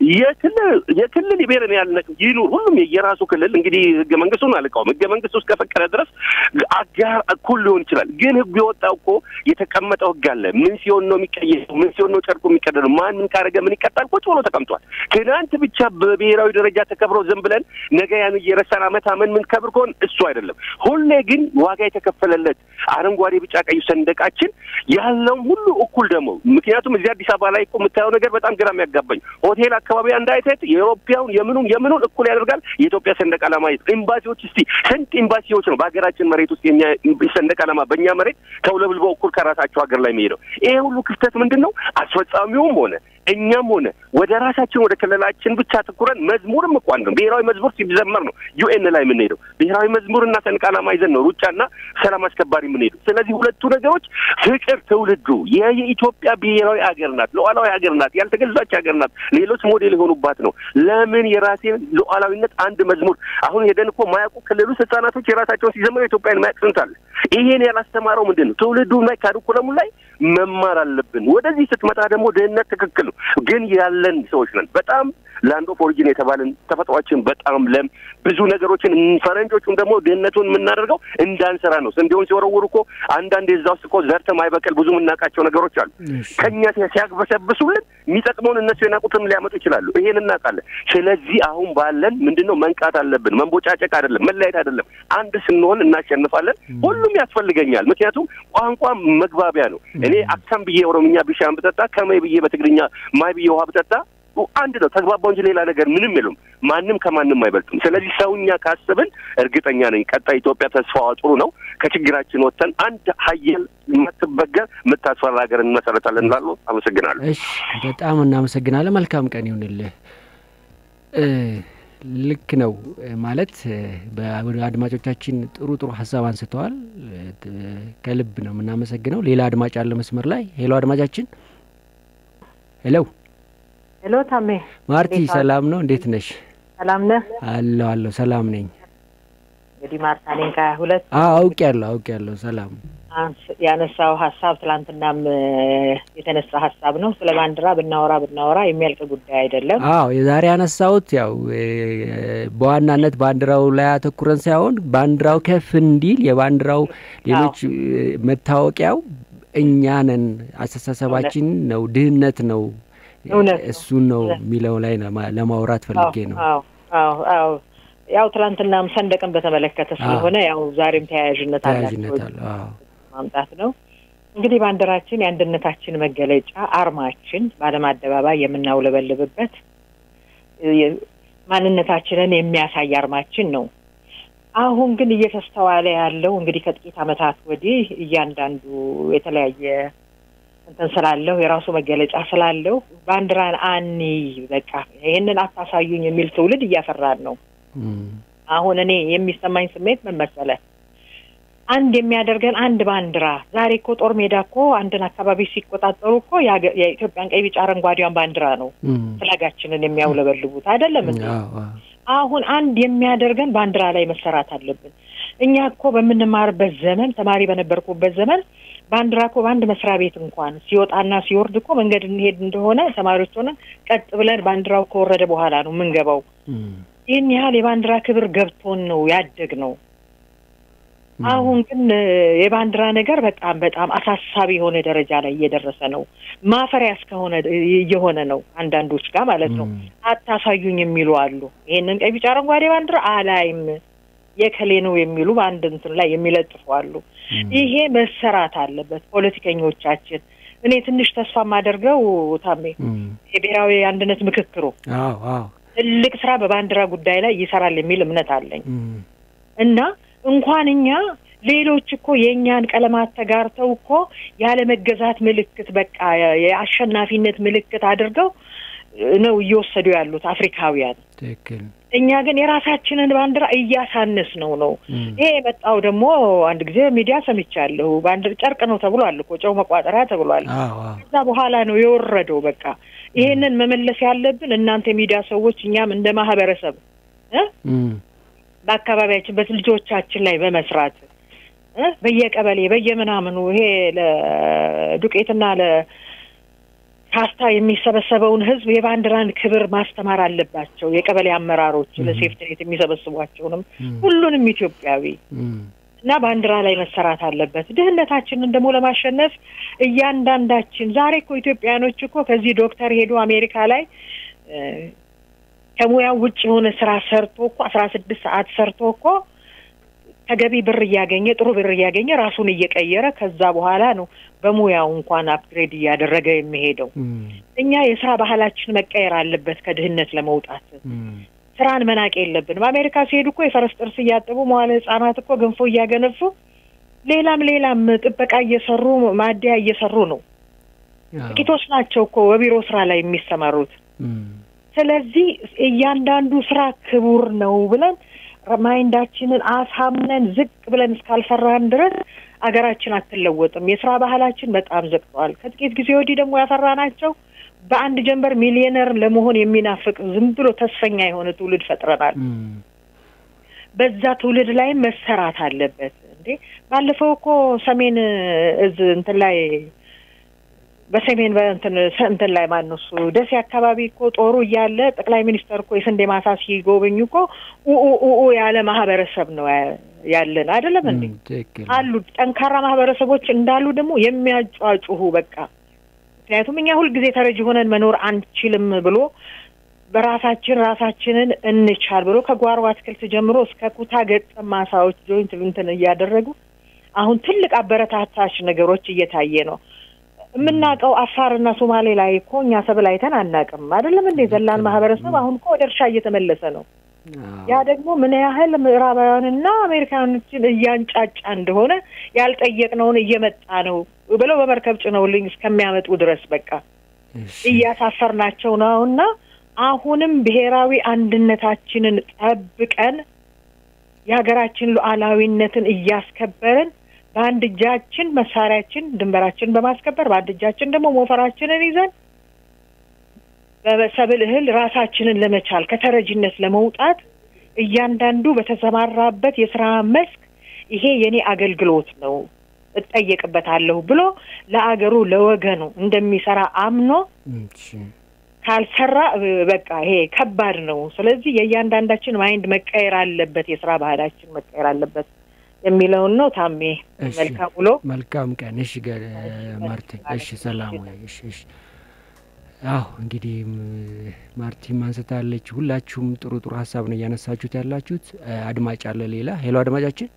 የክልል የክልል ብሔርን ያልነቅ ይኑር ሁሉም የየራሱ ክልል እንግዲህ ህገ መንግስቱን አልቃውም። ህገ መንግስቱ እስከፈቀደ ድረስ አጋር እኩል ሊሆን ይችላል። ግን ህጉ የወጣው እኮ የተቀመጠው ህግ አለ። ምን ሲሆን ነው የሚቀየረው? ምን ሲሆን ነው ጨርቁ የሚቀደደው? ማን ምን ካረገ ምን ይቀጣል? ቁጭ ብሎ ተቀምጧል። ትናንት ብቻ በብሔራዊ ደረጃ ተከብሮ ዝም ብለን ነገ ያን እየረሳን አመት አመን ምን ከብር ከሆን እሱ አይደለም። ሁሌ ግን ዋጋ የተከፈለለት አረንጓዴ፣ ቢጫ፣ ቀዩ ሰንደቃችን ያለውም ሁሉ እኩል ደግሞ ምክንያቱም እዚህ አዲስ አበባ ላይ እኮ የምታየው ነገር በጣም ግራ የሚያጋባኝ ሆቴል አካባቢ አንድ አይነት የኢሮፓውን የምኑን የምኑን እኩል ያደርጋል የኢትዮጵያ ሰንደቅ ዓላማ ኤምባሲዎች እስቲ ስንት ኤምባሲዎች ነው በሀገራችን መሬት ውስጥ የኛ ሰንደቅ ዓላማ በእኛ መሬት ተውለብልበው እኩል ከራሳቸው ሀገር ላይ የሚሄደው ይሄ ሁሉ ክፍተት ምንድን ነው? አስፈጻሚውም ሆነ እኛም ሆነ ወደ ራሳችን ወደ ክልላችን ብቻ ትኩረን መዝሙርም እኮ አንድ ነው። ብሔራዊ መዝሙር ሲዘመር ነው ዩኤን ላይ የምንሄደው። ብሔራዊ መዝሙርና ሰንደቅ ዓላማ ይዘን ነው ሩጫና ሰላም አስከባሪ የምንሄደው። ስለዚህ ሁለቱ ነገሮች ፍቅር፣ ትውልዱ የኢትዮጵያ ብሔራዊ ሀገር ናት፣ ሉዓላዊ ሀገር ናት፣ ያልተገዛች ሀገር ናት። ሌሎች ሞዴል የሆኑባት ነው። ለምን የራሴን ሉዓላዊነት አንድ መዝሙር አሁን ሄደን እኮ ማያውቁ ክልል ውስጥ ህጻናቶች የራሳቸውን ሲዘምሩ ኢትዮጵያን ማያውቅ ስንት አለ። ይሄን ያላስተማረው ምንድን ነው? ትውልዱ ላይ ካሪኩለሙ ላይ መማር አለብን። ወደዚህ ስትመጣ ደግሞ ድህነት ትክክል ነው፣ ግን ያለን ሰዎች ነን። በጣም ላንድ ኦፍ ኦሪጂን የተባለን ተፈጥሯችን በጣም ለም ብዙ ነገሮችን ፈረንጆቹን ደግሞ ድህነቱን የምናደርገው እንዳንሰራ ነው። ስንዴውን ሲወረውሩ እኮ አንዳንድ የዛ ውስጥ እኮ ዘርተ ማይበቅል ብዙ የምናውቃቸው ነገሮች አሉ። ከኛ ሲያግበሰብሱልን የሚጠቅመውን እነሱ የናቁትም ሊያመጡ ይችላሉ። ይሄን እናውቃለን። ስለዚህ አሁን ባለን ምንድን ነው መንቃት አለብን። መንቦጫጨቅ አይደለም፣ መለያየት አይደለም። አንድ ስንሆን እናሸንፋለን። ሁሉም ያስፈልገኛል። ምክንያቱም ቋንቋ መግባቢያ ነው። እኔ አክሳም ብዬ ኦሮምኛ ቢሻን ብጠጣ ከመይ ብዬ በትግርኛ ማይ ብዬ ውሃ ብጠጣ አንድ ነው። ተግባባው እንጂ ሌላ ነገር ምንም የሉም። ማንም ከማንም አይበልጥም። ስለዚህ ሰውኛ ካስብን እርግጠኛ ነኝ ቀጣይ ኢትዮጵያ ተስፋዋ ጥሩ ነው። ከችግራችን ወጥተን አንድ ሀየል የማትበገር የምታስፈራ ሀገር እንመሰረታለን እላለሁ። አመሰግናለሁ። እሺ፣ በጣም እናመሰግናለን። መልካም ቀን ይሁንልህ። ልክ ነው ማለት አድማጮቻችን ጥሩ ጥሩ ሀሳብ አንስተዋል። ከልብ ነው የምናመሰግነው። ሌላ አድማጭ አለ መስመር ላይ። ሄሎ አድማጫችን። ሄሎ ሄሎ፣ ታሜ ማርቲ፣ ሰላም ነው? እንዴት ነሽ? ሰላም ነህ? አለሁ አለሁ፣ ሰላም ነኝ። እንግዲህ ማርታ ነኝ ከሁለት አውቅ ያለሁ አውቅ ያለሁ ሰላም ያነሳው ሀሳብ ትላንትናም የተነሳ ሀሳብ ነው። ስለ ባንዲራ ብናወራ ብናወራ የሚያልቅ ጉዳይ አይደለም። አዎ የዛሬ ያነሳሁት ያው በዋናነት ባንዲራው ላይ አተኩረን ሳይሆን ባንዲራው ከፍ እንዲል የባንዲራው ሌሎች መታወቂያው እኛ ነን፣ አስተሳሰባችን ነው፣ ድህነት ነው፣ እሱን ነው የሚለው ላይ ለማውራት ፈልጌ ነው። አዎ ያው ትላንትናም ሰንደቅን በተመለከተ ስለሆነ ያው ዛሬም ተያያዥነት ተያያዥነት አለ ማምጣት ነው። እንግዲህ ባንዲራችን የአንድነታችን መገለጫ አርማችን በዓለም አደባባይ የምናውለበልብበት ማንነታችንን የሚያሳይ አርማችን ነው። አሁን ግን እየተስተዋለ ያለው እንግዲህ ከጥቂት ዓመታት ወዲህ እያንዳንዱ የተለያየ እንትን ስላለው የራሱ መገለጫ ስላለው ባንዲራን አኒ በቃ ይህንን አታሳዩኝ የሚል ትውልድ እያፈራን ነው። አሁን እኔ የሚሰማኝ ስሜት ምን መሰለህ? አንድ የሚያደርገን አንድ ባንዲራ ዛሬ እኮ ጦር ሜዳ እኮ አንድን አካባቢ ሲቆጣጠሩ እኮ የኢትዮጵያን ቀይ፣ ቢጫ፣ አረንጓዴዋን ባንዲራ ነው ፍላጋችንን የሚያውለበልቡት አይደለም እንዴ? አሁን አንድ የሚያደርገን ባንዲራ ላይ መሰራት አለብን። እኛ እኮ በምንማርበት ዘመን ተማሪ በነበርኩበት ዘመን ባንዲራ እኮ በአንድ መስሪያ ቤት እንኳን ሲወጣና ሲወርድ እኮ መንገድ እንሄድ እንደሆነ ተማሪዎች ሆነን ቀጥ ብለን ባንዲራው ከወረደ በኋላ ነው የምንገባው። ይህን ያህል የባንዲራ ክብር ገብቶን ነው ያደግ ነው። አሁን ግን የባንዲራ ነገር በጣም በጣም አሳሳቢ የሆነ ደረጃ ላይ እየደረሰ ነው። ማፈሪያ እስከሆነ እየሆነ ነው አንዳንዶች ጋር ማለት ነው። አታሳዩኝ የሚሉ አሉ። ይሄንን ቀይ፣ ቢጫ፣ አረንጓዴ ባንዲራ አላይም የከሌ ነው የሚሉ በአንድ እንትን ላይ የሚለጥፉ አሉ። ይሄ መሰራት አለበት። ፖለቲከኞቻችን እኔ ትንሽ ተስፋ የማደርገው ታሜ የብሔራዊ አንድነት ምክክሩ ትልቅ ስራ በባንዲራ ጉዳይ ላይ ይሰራል የሚል እምነት አለኝ እና እንኳን እኛ ሌሎች እኮ የእኛን ቀለማት ተጋርተው እኮ ያለመገዛት ምልክት በቃ የአሸናፊነት ምልክት አድርገው ነው እየወሰዱ ያሉት አፍሪካውያን። ትክክል። እኛ ግን የራሳችንን ባንዲራ እያሳነስ ነው ነው። ይሄ የመጣው ደግሞ አንድ ጊዜ ሚዲያ ሰምቻለሁ። ባንዲራ ጨርቅ ነው ተብሏል እኮ ጨው መቋጠሪያ ተብሏል። ከዛ በኋላ ነው የወረደው። በቃ ይሄንን መመለስ ያለብን እናንተ የሚዲያ ሰዎች፣ እኛም እንደ ማህበረሰብ በአካባቢያችን በልጆቻችን ላይ በመስራት በየቀበሌ በየምናምኑ ይሄ ለዱቄትና ለፓስታ የሚሰበሰበውን ህዝብ የባንዲራን ክብር ማስተማር አለባቸው። የቀበሌ አመራሮች ለሴፍትኔት የሚሰበስቧቸውንም ሁሉንም ኢትዮጵያዊ እና ባንዲራ ላይ መሰራት አለበት። ድህነታችንን ደግሞ ለማሸነፍ እያንዳንዳችን ዛሬ እኮ ኢትዮጵያኖች እኮ ከዚህ ዶክተር ሄዶ አሜሪካ ላይ ከሙያው ውጭ የሆነ ስራ ሰርቶ እኮ አስራ ስድስት ሰዓት ሰርቶ እኮ ተገቢ ብር እያገኘ ጥሩ ብር እያገኘ ራሱን እየቀየረ ከዛ በኋላ ነው በሙያው እንኳን አፕግሬድ እያደረገ የሚሄደው። እኛ የስራ ባህላችን መቀየር አለበት ከድህነት ለመውጣት። ስራን መናቅ የለብንም። አሜሪካ ሲሄዱ እኮ የፈረስ ጥርስ እያጠቡ መዋለ ህጻናት እኮ ገንፎ እያገነፉ ሌላም ሌላም ጥበቃ እየሰሩ ማደያ እየሰሩ ነው። ጥቂቶች ናቸው እኮ በቢሮ ስራ ላይ የሚሰማሩት። ስለዚህ እያንዳንዱ ስራ ክቡር ነው ብለን ማይንዳችንን አሳምነን ዝቅ ብለን እስካልሰራን ድረስ አገራችን አትለወጥም። የስራ ባህላችን በጣም ዘግተዋል። ከጥቂት ጊዜ ወዲህ ደግሞ ያፈራናቸው በአንድ ጀንበር ሚሊዮነር ለመሆን የሚናፍቅ ዝም ብሎ ተስፈኛ የሆነ ትውልድ ፈጥረናል። በዛ ትውልድ ላይም መሰራት አለበት። እንዴ ባለፈው እኮ ሰሜን እዝ እንትን ላይ በሰሜን በእንትን እንትን ላይ ማን ነው እሱ ደሴ አካባቢ እኮ ጦሩ እያለ ጠቅላይ ሚኒስተር እኮ የስንዴ ማሳ ሲጎበኙ እኮ ኡኡ ያለ ማህበረሰብ ነው ያለን አይደለም እንዴ? አሉ ጠንካራ ማህበረሰቦች እንዳሉ ደግሞ የሚያጫጩሁ በቃ ምክንያቱም እኛ ሁልጊዜ ተረጂ ሆነን መኖር አንችልም ብሎ በራሳችን ራሳችንን እንቻል ብሎ ከጓሮ አትክልት ጀምሮ እስከ ኩታ ገጠም ማሳዎች ጆይንት እንትን እያደረጉ አሁን ትልቅ አበረታታች ነገሮች እየታየ ነው። የምናውቀው አፋርና ሶማሌ ላይ እኮ እኛ ሰብል አይተን አናውቅም። አይደለም እንዴ? ዘላን ማህበረሰብ አሁን እኮ ወደ እርሻ እየተመለሰ ነው። ያ ደግሞ ምን ያህል ምዕራባውያንና አሜሪካኖችን እያንጫጫ እንደሆነ ያልጠየቅነውን እየመጣ ነው ብለው በመርከብ ጭነውልኝ እስከሚያመጡ ድረስ በቃ እያሳፈርናቸው ነው እና አሁንም ብሔራዊ አንድነታችንን ጠብቀን የሀገራችን ሉዓላዊነትን እያስከበርን በአንድ እጃችን መሳሪያችን ድንበራችን በማስከበር በአንድ እጃችን ደግሞ ሞፈራችንን ይዘን በሰብል እህል ራሳችንን ለመቻል ከተረጂነት ለመውጣት እያንዳንዱ በተሰማራበት የስራ መስክ ይሄ የኔ አገልግሎት ነው እጠየቅበታለሁ ብሎ ለአገሩ ለወገኑ እንደሚሰራ አምኖ ካልሰራ በቃ ይሄ ከባድ ነው። ስለዚህ የእያንዳንዳችን ማይንድ መቀየር አለበት፣ የስራ ባህላችን መቀየር አለበት የሚለውን ነው። ታሜ መልካም ውሎ፣ መልካም ቀን። እሺ ማርቲን፣ እሺ ሰላም ወይ። እሺ እሺ። አዎ እንግዲህ ማርቲን ማንስታለች። ሁላችሁም ጥሩ ጥሩ ሀሳብ ነው እያነሳችሁት ያላችሁት። አድማጭ አለ ሌላ። ሄሎ አድማጫችን፣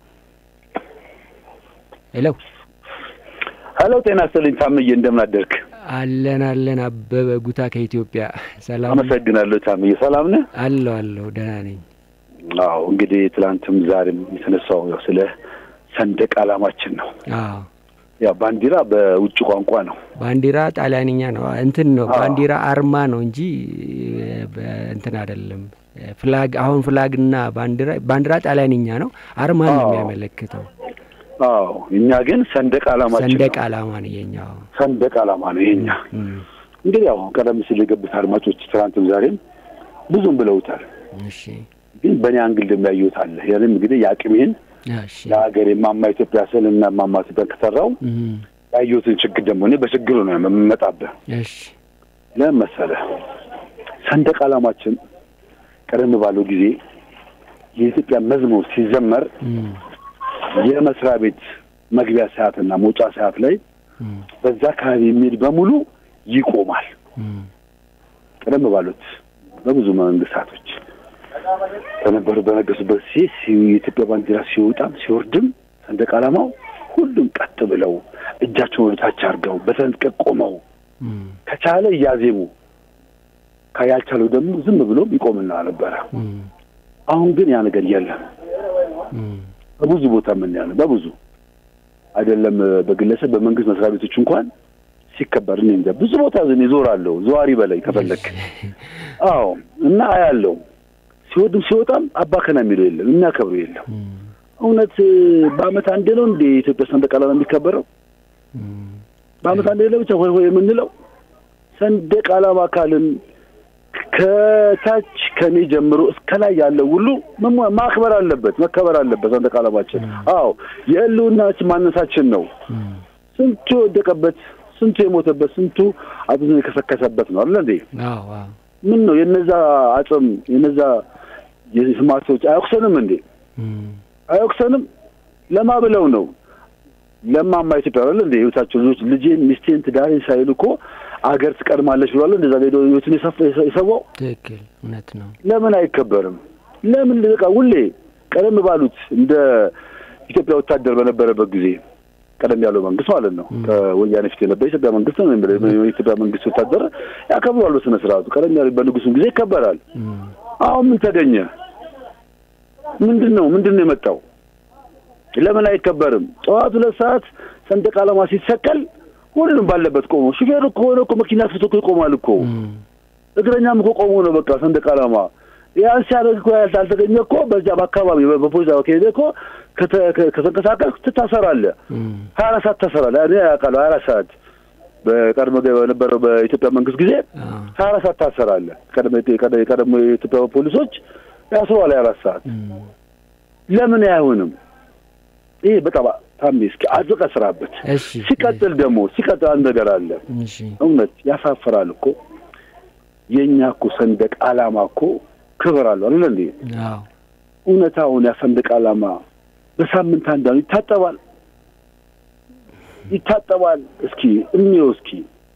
ሄሎ ሄሎ። ጤና ይስጥልኝ ታምዬ፣ እንደምን አደርክ? አለን አለን። አበበ ጉታ ከኢትዮጵያ ሰላም። አመሰግናለሁ ታምዬ። ሰላም ነህ? አለሁ አለሁ፣ ደህና ነኝ። አዎ እንግዲህ ትላንትም ዛሬም የተነሳው ያው ስለ ሰንደቅ ዓላማችን ነው። አዎ ያው ባንዲራ በውጭ ቋንቋ ነው። ባንዲራ ጣሊያንኛ ነው እንትን ነው ባንዲራ አርማ ነው እንጂ እንትን አይደለም። ፍላግ አሁን ፍላግና ባንዲራ ባንዲራ ጣሊያንኛ ነው፣ አርማ ነው የሚያመለክተው። አዎ እኛ ግን ሰንደቅ ዓላማችን ሰንደቅ ዓላማ ነው የኛ። ሰንደቅ ዓላማ ነው የኛ። እንግዲህ ያው ቀደም ሲል የገቡት አድማጮች ትናንትም ዛሬም ብዙም ብለውታል። እሺ ግን በእኔ አንግል ደግሞ ያየሁት አለ። ያንም እንግዲህ የአቅሜን ለሀገር የማማ ኢትዮጵያ ስል እና ማማ ኢትዮጵያ ከሰራው ያየሁትን ችግር ደግሞ እኔ በችግሩ ነው የምመጣብህ። እሺ ለምን መሰለህ? ሰንደቅ ዓላማችን ቀደም ባለው ጊዜ የኢትዮጵያ መዝሙር ሲዘመር የመስሪያ ቤት መግቢያ ሰዓትና መውጫ ሰዓት ላይ በዛ አካባቢ የሚሄድ በሙሉ ይቆማል። ቀደም ባሉት በብዙ መንግስታቶች በነበሩ በነገሱበት ሲ የኢትዮጵያ ባንዲራ ሲወጣም ሲወርድም ሰንደቅ ዓላማው ሁሉም ቀጥ ብለው እጃቸውን ወደ ታች አድርገው በተንጥቀቅ ቆመው ከቻለ እያዜሙ ያልቻለው ደግሞ ዝም ብሎም ይቆምና ነበረ። አሁን ግን ያ ነገር የለም። በብዙ ቦታ የምናያለን። በብዙ አይደለም በግለሰብ በመንግስት መስሪያ ቤቶች እንኳን ሲከበር እኔ እንጃ ብዙ ቦታ ዝን ይዞራለሁ ዘዋሪ በላይ ከፈለክ። አዎ እና አያለው ሲወድም ሲወጣም አባከና የሚለው የለም የሚያከብሩ የለም። እውነት በአመት አንዴ ነው እንደ የኢትዮጵያ ሰንደቅ ዓላማ የሚከበረው? በአመት አንዴ ለብቻ ሆይ ሆይ የምንለው ሰንደቅ ዓላማ አካልን ከታች ከኔ ጀምሮ እስከ ላይ ያለው ሁሉ ማክበር አለበት፣ መከበር አለበት ሰንደቅ ዓላማችን። አዎ የህልውናችን ማነሳችን ነው። ስንቱ የወደቀበት፣ ስንቱ የሞተበት፣ ስንቱ አጥንቱን የከሰከሰበት ነው አለ እንዴ? ምን ነው የነዛ አጽም የነዛ የስማቶች አያውቅሰንም እንዴ? አያውቅሰንም? ለማ ብለው ነው ለማማ ኢትዮጵያ አለ እንዴ? ህይወታቸው ልጆች ልጄን ሚስቴን ትዳሬን ሳይሉ እኮ አገር ትቀድማለች ብሏል። እንደዛ ሄዶ ህይወቱን የሰዋው ትክክል፣ እውነት ነው። ለምን አይከበርም? ለምን በቃ ሁሌ ቀደም ባሉት እንደ ኢትዮጵያ ወታደር በነበረበት ጊዜ ቀደም ያለው መንግስት ማለት ነው ከወያኔ ፊት የነበረ የኢትዮጵያ መንግስት ነው። የኢትዮጵያ መንግስት ወታደር ያከብሯል በስነ ስርዓቱ። ቀደም ያለው በንጉሱም ጊዜ ይከበራል። አሁን ምን ተገኘ? ምንድን ነው ምንድን ነው የመጣው? ለምን አይከበርም? ጠዋት ሁለት ሰዓት ሰንደቅ ዓላማ ሲሰቀል ሁሉንም ባለበት ቆሞ ሹፌሩ ከሆነ እኮ መኪና ፍቶ እኮ ይቆማል እኮ እግረኛም እኮ ቆሞ ነው በቃ ሰንደቅ ዓላማ ያን ሲያደርግ እኮ ያልተገኘ እኮ በዚያ በአካባቢ በፖሊስ ከሄደ እኮ ከተንቀሳቀስ ትታሰራለህ። ሀያ አራት ሰዓት ታሰራለህ። እኔ ያውቃለሁ ሀያ አራት ሰዓት በቀድሞ በነበረው በኢትዮጵያ መንግስት ጊዜ ሀያ አራት ሰዓት ታሰራለህ። የቀደሞ የኢትዮጵያ ፖሊሶች ያስረዋል ሀያ አራት ሰዓት። ለምን አይሆንም? ይሄ በጣም ታሜ እስኪ አጥብቀህ ስራበት። ሲቀጥል ደግሞ ሲቀጥል አንድ ነገር አለ። እውነት ያሳፍራል እኮ የእኛ እኮ ሰንደቅ ዓላማ እኮ ክብር አለው አይደል እንዴ? እውነታውን ያ ሰንደቅ ዓላማ በሳምንት አንዳንዱ ይታጠባል ይታጠባል። እስኪ እንየው እስኪ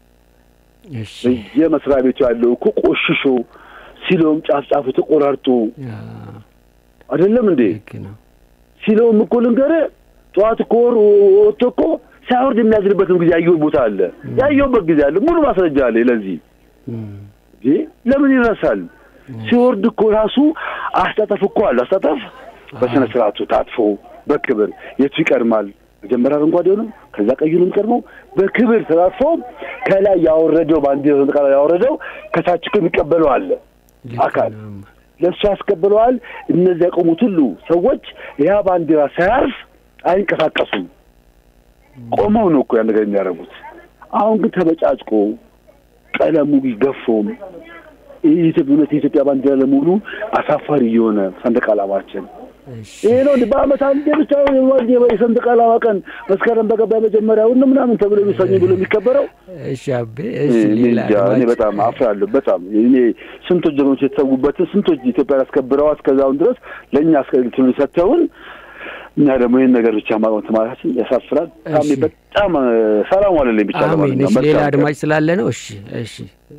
በየመስሪያ ቤቱ ያለው እኮ ቆሽሾ ሲለውም ጫፍ ጫፉ ተቆራርጦ አይደለም እንዴ? ሲለውም እኮ ልንገርህ ጠዋት እኮ ወጥቶ እኮ ሳይወርድ የሚያዝንበትም ጊዜ ያየሁት ቦታ አለ፣ ያየሁበት ጊዜ አለ። ሙሉ ማስረጃ አለ። ለዚህ ለምን ይረሳል? ሲወርድ እኮ ራሱ አስታጠፍ እኮ አለ። አስታጠፍ በስነ ስርዓቱ ታጥፎ በክብር የቱ ይቀድማል? መጀመሪያ አረንጓዴውንም ከዛ ቀዩንም ቀድመው በክብር ተላጥፎ ከላይ ያወረደው ባንዲራ ያወረደው ከታች እኮ የሚቀበለው አለ። አካል ለእሱ ያስቀብለዋል። እነዚህ ያቆሙት ሁሉ ሰዎች ያ ባንዲራ ሳያርፍ አይንቀሳቀሱም። ቆመው ነው እኮ ያን ነገር የሚያደርጉት። አሁን ግን ተበጫጭቆ ቀለሙ ገፎም እውነት የኢትዮጵያ ባንዲራ ለመሆኑ አሳፋሪ የሆነ ሰንደቅ ዓላማችን ይሄ ነው። በአመት አንዴ ብቻ የሰንደቅ ዓላማ ቀን መስከረም በገባ መጀመሪያውን ምናምን ተብሎ የሚሰኙ ብሎ የሚከበረው እሺ አቤ እሺ ሌላ እኔ በጣም አፍራለሁ። በጣም እኔ ስንቶች ጀግኖች የተሰዉበትን ስንቶች ኢትዮጵያን አስከብረው እስከዛውን ድረስ ለእኛ አስከትሉ ሰጥተውን እኛ ደግሞ ይህን ነገር ብቻ ማቆም ማለታችን ያሳፍራል። ታሜ በጣም ሰላም ዋለልኝ ብቻ አሜን። እሺ ሌላ አድማጭ ስላለ ነው። እሺ እሺ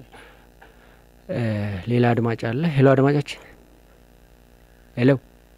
ሌላ አድማጭ አለ። ሄሎ አድማጫችን፣ ሄሎ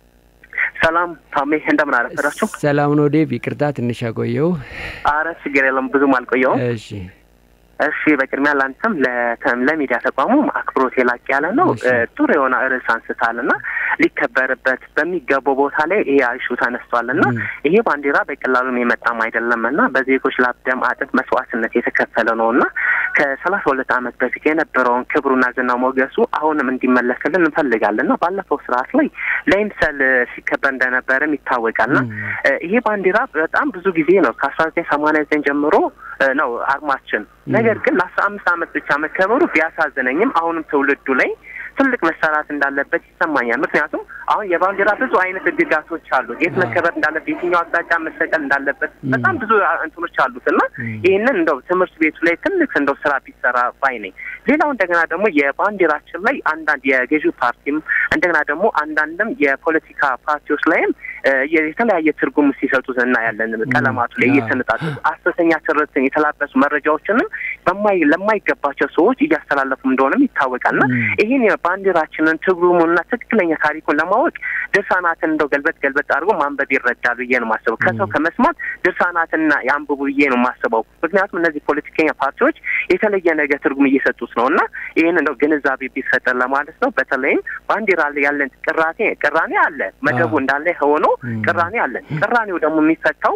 ሰላም ታሜ፣ እንደምን አረፈዳችሁ? ሰላም ነው ዴቭ። ይቅርታ ትንሽ ያቆየው። አረ ችግር የለም ብዙም አልቆየውም። እሺ እሺ በቅድሚያ ላንተም ለሚዲያ ተቋሙም አክብሮት የላቅ ያለ ነው። ጥሩ የሆነ ርዕስ አንስታል እና ሊከበርበት በሚገባው ቦታ ላይ ይሄ አይሹ ተነስቷል እና ይሄ ባንዲራ በቀላሉም የመጣም አይደለም እና በዜጎች ላብ፣ ደም፣ አጥንት መስዋዕትነት የተከፈለ ነው እና ከሰላሳ ሁለት ዓመት በፊት የነበረውን ክብሩና ዝና ሞገሱ አሁንም እንዲመለስልን እንፈልጋለን እና ባለፈው ስርዓት ላይ ለይምሰል ሲከበር እንደነበርም ይታወቃል እና ይሄ ባንዲራ በጣም ብዙ ጊዜ ነው ከአስራ ዘጠኝ ሰማንያ ዘጠኝ ጀምሮ ነው አርማችን። ነገር ግን ለአስራ አምስት ዓመት ብቻ መከበሩ ቢያሳዝነኝም አሁንም ትውልዱ ላይ ትልቅ መሰራት እንዳለበት ይሰማኛል። ምክንያቱም አሁን የባንዲራ ብዙ አይነት ህግጋቶች አሉ። የት መከበር እንዳለበት፣ የትኛው አቅጣጫ መሰቀል እንዳለበት በጣም ብዙ እንትኖች አሉት እና ይህንን እንደው ትምህርት ቤቱ ላይ ትልቅ እንደው ስራ ቢሰራ ባይ ነኝ። ሌላው እንደገና ደግሞ የባንዲራችን ላይ አንዳንድ የገዢው ፓርቲም እንደገና ደግሞ አንዳንድም የፖለቲካ ፓርቲዎች ላይም የተለያየ ትርጉም ሲሰጡት እናያለን። ቀለማቱ ላይ እየተነጣጠሉ ሐሰተኛ ትርክትን የተላበሱ መረጃዎችንም በማይ ለማይገባቸው ሰዎች እያስተላለፉ እንደሆነም ይታወቃልና ይህን ባንዲራችንን ትርጉሙና ትክክለኛ ታሪኩን ለማወቅ ድርሳናትን እንደው ገልበጥ ገልበጥ አድርጎ ማንበብ ይረዳል ብዬ ነው የማስበው። ከሰው ከመስማት ድርሳናትና የአንብቡ ብዬ ነው የማስበው። ምክንያቱም እነዚህ ፖለቲከኛ ፓርቲዎች የተለየ ነገር ትርጉም እየሰጡት ነው እና ይህን እንደው ግንዛቤ ቢፈጠር ለማለት ነው። በተለይም ባንዲራ ላይ ያለን ቅራቴ ቅራኔ አለ መደቡ እንዳለ ሆኖ ቅራኔ አለን። ቅራኔው ደግሞ የሚፈታው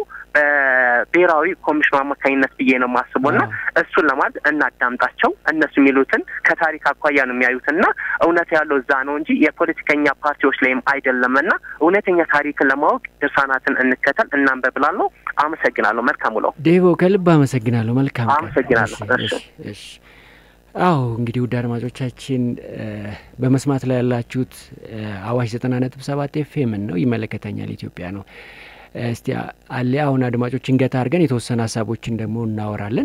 በብሔራዊ ኮሚሽኑ አማካኝነት ብዬ ነው የማስበው እና እሱን ለማለት እናዳምጣቸው። እነሱ የሚሉትን ከታሪክ አኳያ ነው የሚያዩትና እውነት ያለው እዛ ነው እንጂ የፖለቲከኛ ፓርቲዎች ላይም አይደለም እና እውነተኛ ታሪክን ለማወቅ ድርሳናትን እንከተል እናንበብ እላለሁ። አመሰግናለሁ። መልካም ውለው። ዴቮ ከልብ አመሰግናለሁ። መልካም አመሰግናለሁ። እሺ አዎ እንግዲህ ውድ አድማጮቻችን በመስማት ላይ ያላችሁት አዋሽ ዘጠና ነጥብ ሰባት ኤፍኤምን ነው። ይመለከተኛል ኢትዮጵያ ነው። እስቲ አለ አሁን አድማጮችን ገታ አድርገን የተወሰነ ሀሳቦችን ደግሞ እናወራለን።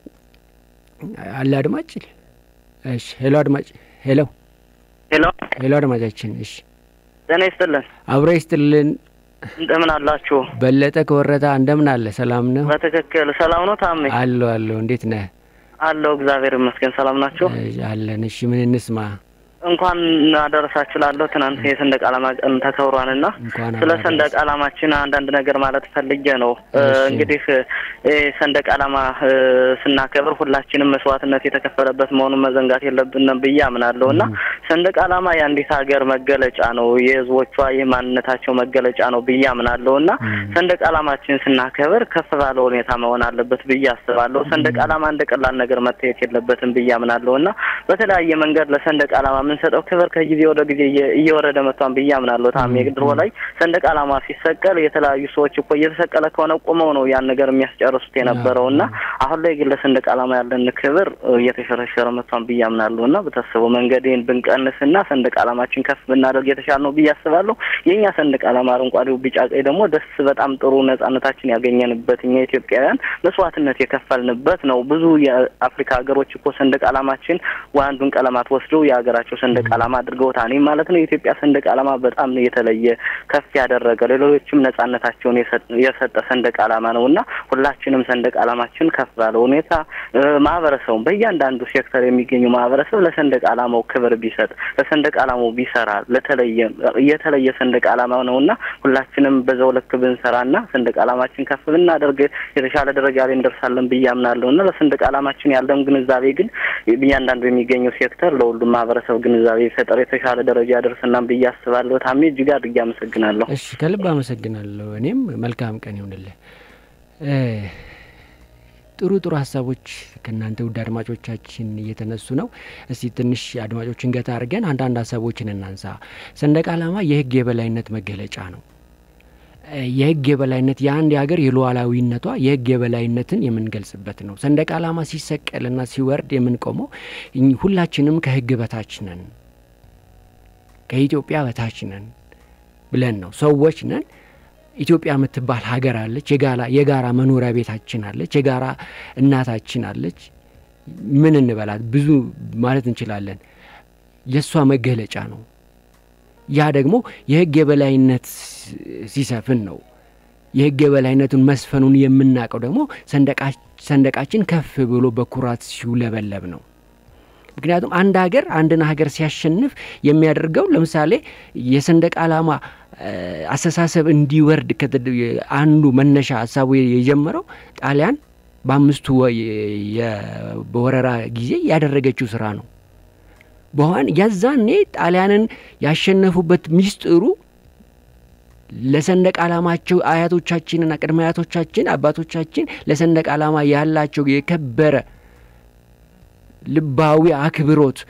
አለ አድማጭ። እሺ ሄሎ አድማጭ። ሄሎ ሄሎ ሄሎ አድማጫችን። እሺ ጤና ይስጥልን። አብሮ ይስጥልን። እንደምን አላችሁ? በለጠ ከወረታ እንደምን አለ? ሰላም ነው? በትክክል ሰላም ነው። ታሜ አለሁ አለሁ። እንዴት ነህ? አለሁ እግዚአብሔር ይመስገን። ሰላም ናችሁ? አለን። እሺ ምን እንስማ? እንኳን አደረሳችሁ ላለሁ ትናንት የሰንደቅ ዓላማ ቀን ተከብሯልና ስለ ሰንደቅ ዓላማችን አንዳንድ ነገር ማለት ፈልጌ ነው። እንግዲህ ሰንደቅ ዓላማ ስናከብር ሁላችንም መስዋዕትነት የተከፈለበት መሆኑን መዘንጋት የለብንም ብዬ አምናለሁ እና ሰንደቅ ዓላማ የአንዲት ሀገር መገለጫ ነው፣ የሕዝቦቿ የማንነታቸው መገለጫ ነው ብዬ አምናለሁ እና ሰንደቅ ዓላማችን ስናከብር ከፍ ባለ ሁኔታ መሆን አለበት ብዬ አስባለሁ። ሰንደቅ ዓላማ እንደ ቀላል ነገር መታየት የለበትም ብዬ አምናለሁ እና በተለያየ መንገድ ለሰንደቅ ዓላማ የምንሰጠው ክብር ከጊዜ ወደ ጊዜ እየወረደ መጥቷን ብዬ አምናለሁ። ታሜ ድሮ ላይ ሰንደቅ ዓላማ ሲሰቀል የተለያዩ ሰዎች እኮ እየተሰቀለ ከሆነ ቆመው ነው ያን ነገር የሚያስጨርሱት የነበረው እና አሁን ላይ ግን ለሰንደቅ ዓላማ ያለን ክብር እየተሸረሸረ መጥቷን ብዬ አምናለሁ እና በታሰበው መንገድን ብንቀንስና ሰንደቅ ዓላማችን ከፍ ብናደርግ የተሻለ ነው ብዬ አስባለሁ። የእኛ ሰንደቅ ዓላማ አረንጓዴው፣ ቢጫ፣ ቀይ ደግሞ ደስ በጣም ጥሩ ነጻነታችን ያገኘንበት እኛ ኢትዮጵያውያን መስዋዕትነት የከፈልንበት ነው። ብዙ የአፍሪካ ሀገሮች እኮ ሰንደቅ ዓላማችን አንዱን ቀለማት ወስደው የሀገራቸው ሰንደቅ ዓላማ አድርገውታል ማለት ነው። የኢትዮጵያ ሰንደቅ ዓላማ በጣም የተለየ ከፍ ያደረገ ሌሎችም ነጻነታቸውን የሰጠ ሰንደቅ ዓላማ ነው እና ሁላችንም ሰንደቅ ዓላማችን ከፍ ባለ ሁኔታ ማህበረሰቡን በእያንዳንዱ ሴክተር የሚገኙ ማህበረሰብ ለሰንደቅ ዓላማው ክብር ቢሰጥ ለሰንደቅ ዓላማው ቢሰራ ለተለየ የተለየ ሰንደቅ ዓላማ ነው እና ሁላችንም በዛው ልክ ብንሰራና ሰንደቅ ዓላማችን ከፍ ብናደርግ የተሻለ ደረጃ ላይ እንደርሳለን ብዬ አምናለሁ እና ለሰንደቅ ዓላማችን ያለን ግንዛቤ ግን እያንዳንዱ የሚገኘው ሴክተር ለሁሉም ማህበረሰብ ግንዛቤ ፈጠር የተሻለ ደረጃ ያደርስናም ብዬ አስባለሁ። ታሜ እጅግ አድርጌ አመሰግናለሁ። እሺ ከልብ አመሰግናለሁ። እኔም መልካም ቀን ይሁንልህ። ጥሩ ጥሩ ሀሳቦች ከእናንተ ውድ አድማጮቻችን እየተነሱ ነው። እስቲ ትንሽ አድማጮችን ገታ አድርገን አንዳንድ ሀሳቦችን እናንሳ። ሰንደቅ ዓላማ የህግ የበላይነት መገለጫ ነው። የህግ የበላይነት የአንድ የሀገር የሉዓላዊነቷ የህግ የበላይነትን የምንገልጽበት ነው። ሰንደቅ ዓላማ ሲሰቀልና ሲወርድ የምንቆመው ሁላችንም ከህግ በታች ነን፣ ከኢትዮጵያ በታች ነን ብለን ነው። ሰዎች ነን። ኢትዮጵያ የምትባል ሀገር አለች። የጋራ የጋራ መኖሪያ ቤታችን አለች። የጋራ እናታችን አለች። ምን እንበላት ብዙ ማለት እንችላለን። የእሷ መገለጫ ነው። ያ ደግሞ የህግ የበላይነት ሲሰፍን ነው። የህግ የበላይነቱን መስፈኑን የምናውቀው ደግሞ ሰንደቃችን ከፍ ብሎ በኩራት ሲውለበለብ ነው። ምክንያቱም አንድ ሀገር አንድን ሀገር ሲያሸንፍ የሚያደርገው ለምሳሌ የሰንደቅ ዓላማ አስተሳሰብ እንዲወርድ አንዱ መነሻ ሀሳቡ የጀመረው ጣሊያን በአምስቱ በወረራ ጊዜ ያደረገችው ስራ ነው። በኋን ያዛኔ ጣሊያንን ያሸነፉበት ሚስጥሩ ለሰንደቅ ዓላማቸው አያቶቻችንና ቅድመ አያቶቻችን አባቶቻችን ለሰንደቅ ዓላማ ያላቸው የከበረ ልባዊ አክብሮት፣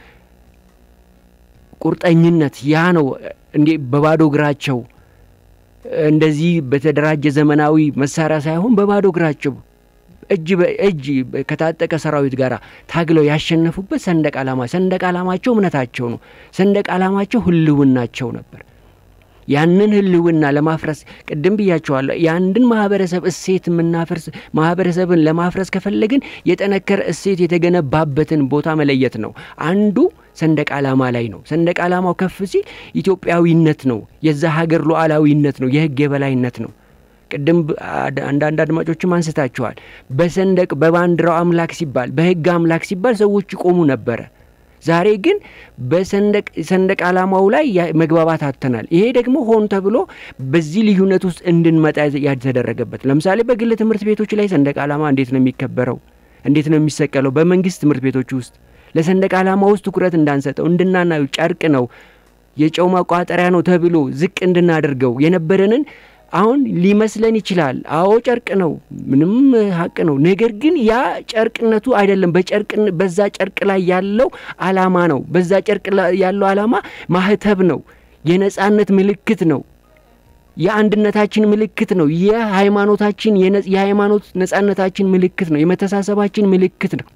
ቁርጠኝነት ያ ነው። እንዴ በባዶ እግራቸው እንደዚህ በተደራጀ ዘመናዊ መሳሪያ ሳይሆን በባዶ እግራቸው እጅ በእጅ ከታጠቀ ሰራዊት ጋር ታግለው ያሸነፉበት ሰንደቅ ዓላማ ሰንደቅ ዓላማቸው እምነታቸው ነው። ሰንደቅ ዓላማቸው ህልውናቸው ነበር። ያንን ህልውና ለማፍረስ ቅድም ብያቸዋለሁ። የአንድን ማህበረሰብ እሴት የምናፈርስ ማህበረሰብን ለማፍረስ ከፈለግን የጠነከረ እሴት የተገነባበትን ቦታ መለየት ነው። አንዱ ሰንደቅ ዓላማ ላይ ነው። ሰንደቅ ዓላማው ከፍ ሲል ኢትዮጵያዊነት ነው። የዛ ሀገር ሉዓላዊነት ነው። የህግ የበላይነት ነው። ቅድም አንዳንድ አድማጮችም አንስታችኋል። በሰንደቅ በባንዲራው አምላክ ሲባል በህግ አምላክ ሲባል ሰዎች ይቆሙ ነበረ። ዛሬ ግን በሰንደቅ ሰንደቅ ዓላማው ላይ መግባባት አጥተናል። ይሄ ደግሞ ሆን ተብሎ በዚህ ልዩነት ውስጥ እንድንመጣ ያልተደረገበት። ለምሳሌ በግል ትምህርት ቤቶች ላይ ሰንደቅ ዓላማ እንዴት ነው የሚከበረው? እንዴት ነው የሚሰቀለው? በመንግስት ትምህርት ቤቶች ውስጥ ለሰንደቅ ዓላማ ውስጥ ትኩረት እንዳንሰጠው እንድናናዩ ጨርቅ ነው የጨው ማቋጠሪያ ነው ተብሎ ዝቅ እንድናደርገው የነበረንን አሁን ሊመስለን ይችላል። አዎ ጨርቅ ነው፣ ምንም ሀቅ ነው። ነገር ግን ያ ጨርቅነቱ አይደለም። በጨርቅ በዛ ጨርቅ ላይ ያለው አላማ ነው። በዛ ጨርቅ ላይ ያለው አላማ ማህተብ ነው፣ የነጻነት ምልክት ነው፣ የአንድነታችን ምልክት ነው፣ የሃይማኖታችን የሃይማኖት ነጻነታችን ምልክት ነው፣ የመተሳሰባችን ምልክት ነው።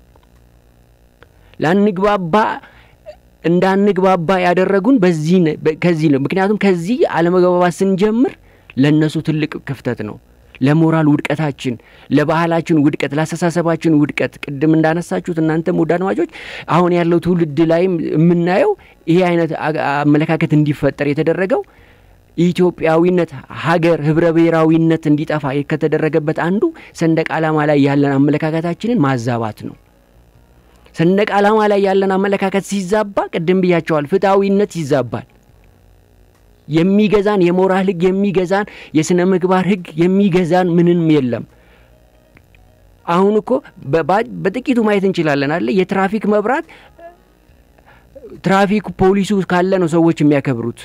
ላንግባባ እንዳንግባባ ያደረጉን በዚህ ከዚህ ነው። ምክንያቱም ከዚህ አለመግባባት ስንጀምር ለእነሱ ትልቅ ክፍተት ነው። ለሞራል ውድቀታችን፣ ለባህላችን ውድቀት፣ ለአስተሳሰባችን ውድቀት ቅድም እንዳነሳችሁት እናንተም ውድ አድማጮች አሁን ያለው ትውልድ ላይም የምናየው ይሄ አይነት አመለካከት እንዲፈጠር የተደረገው ኢትዮጵያዊነት፣ ሀገር፣ ህብረ ብሔራዊነት እንዲጠፋ ከተደረገበት አንዱ ሰንደቅ ዓላማ ላይ ያለን አመለካከታችንን ማዛባት ነው። ሰንደቅ ዓላማ ላይ ያለን አመለካከት ሲዛባ ቅድም ብያቸዋል፣ ፍትሐዊነት ይዛባል። የሚገዛን የሞራል ህግ የሚገዛን የስነ ምግባር ህግ የሚገዛን ምንም የለም። አሁን እኮ በጥቂቱ ማየት እንችላለን አለ የትራፊክ መብራት ትራፊክ ፖሊሱ ካለ ነው ሰዎች የሚያከብሩት።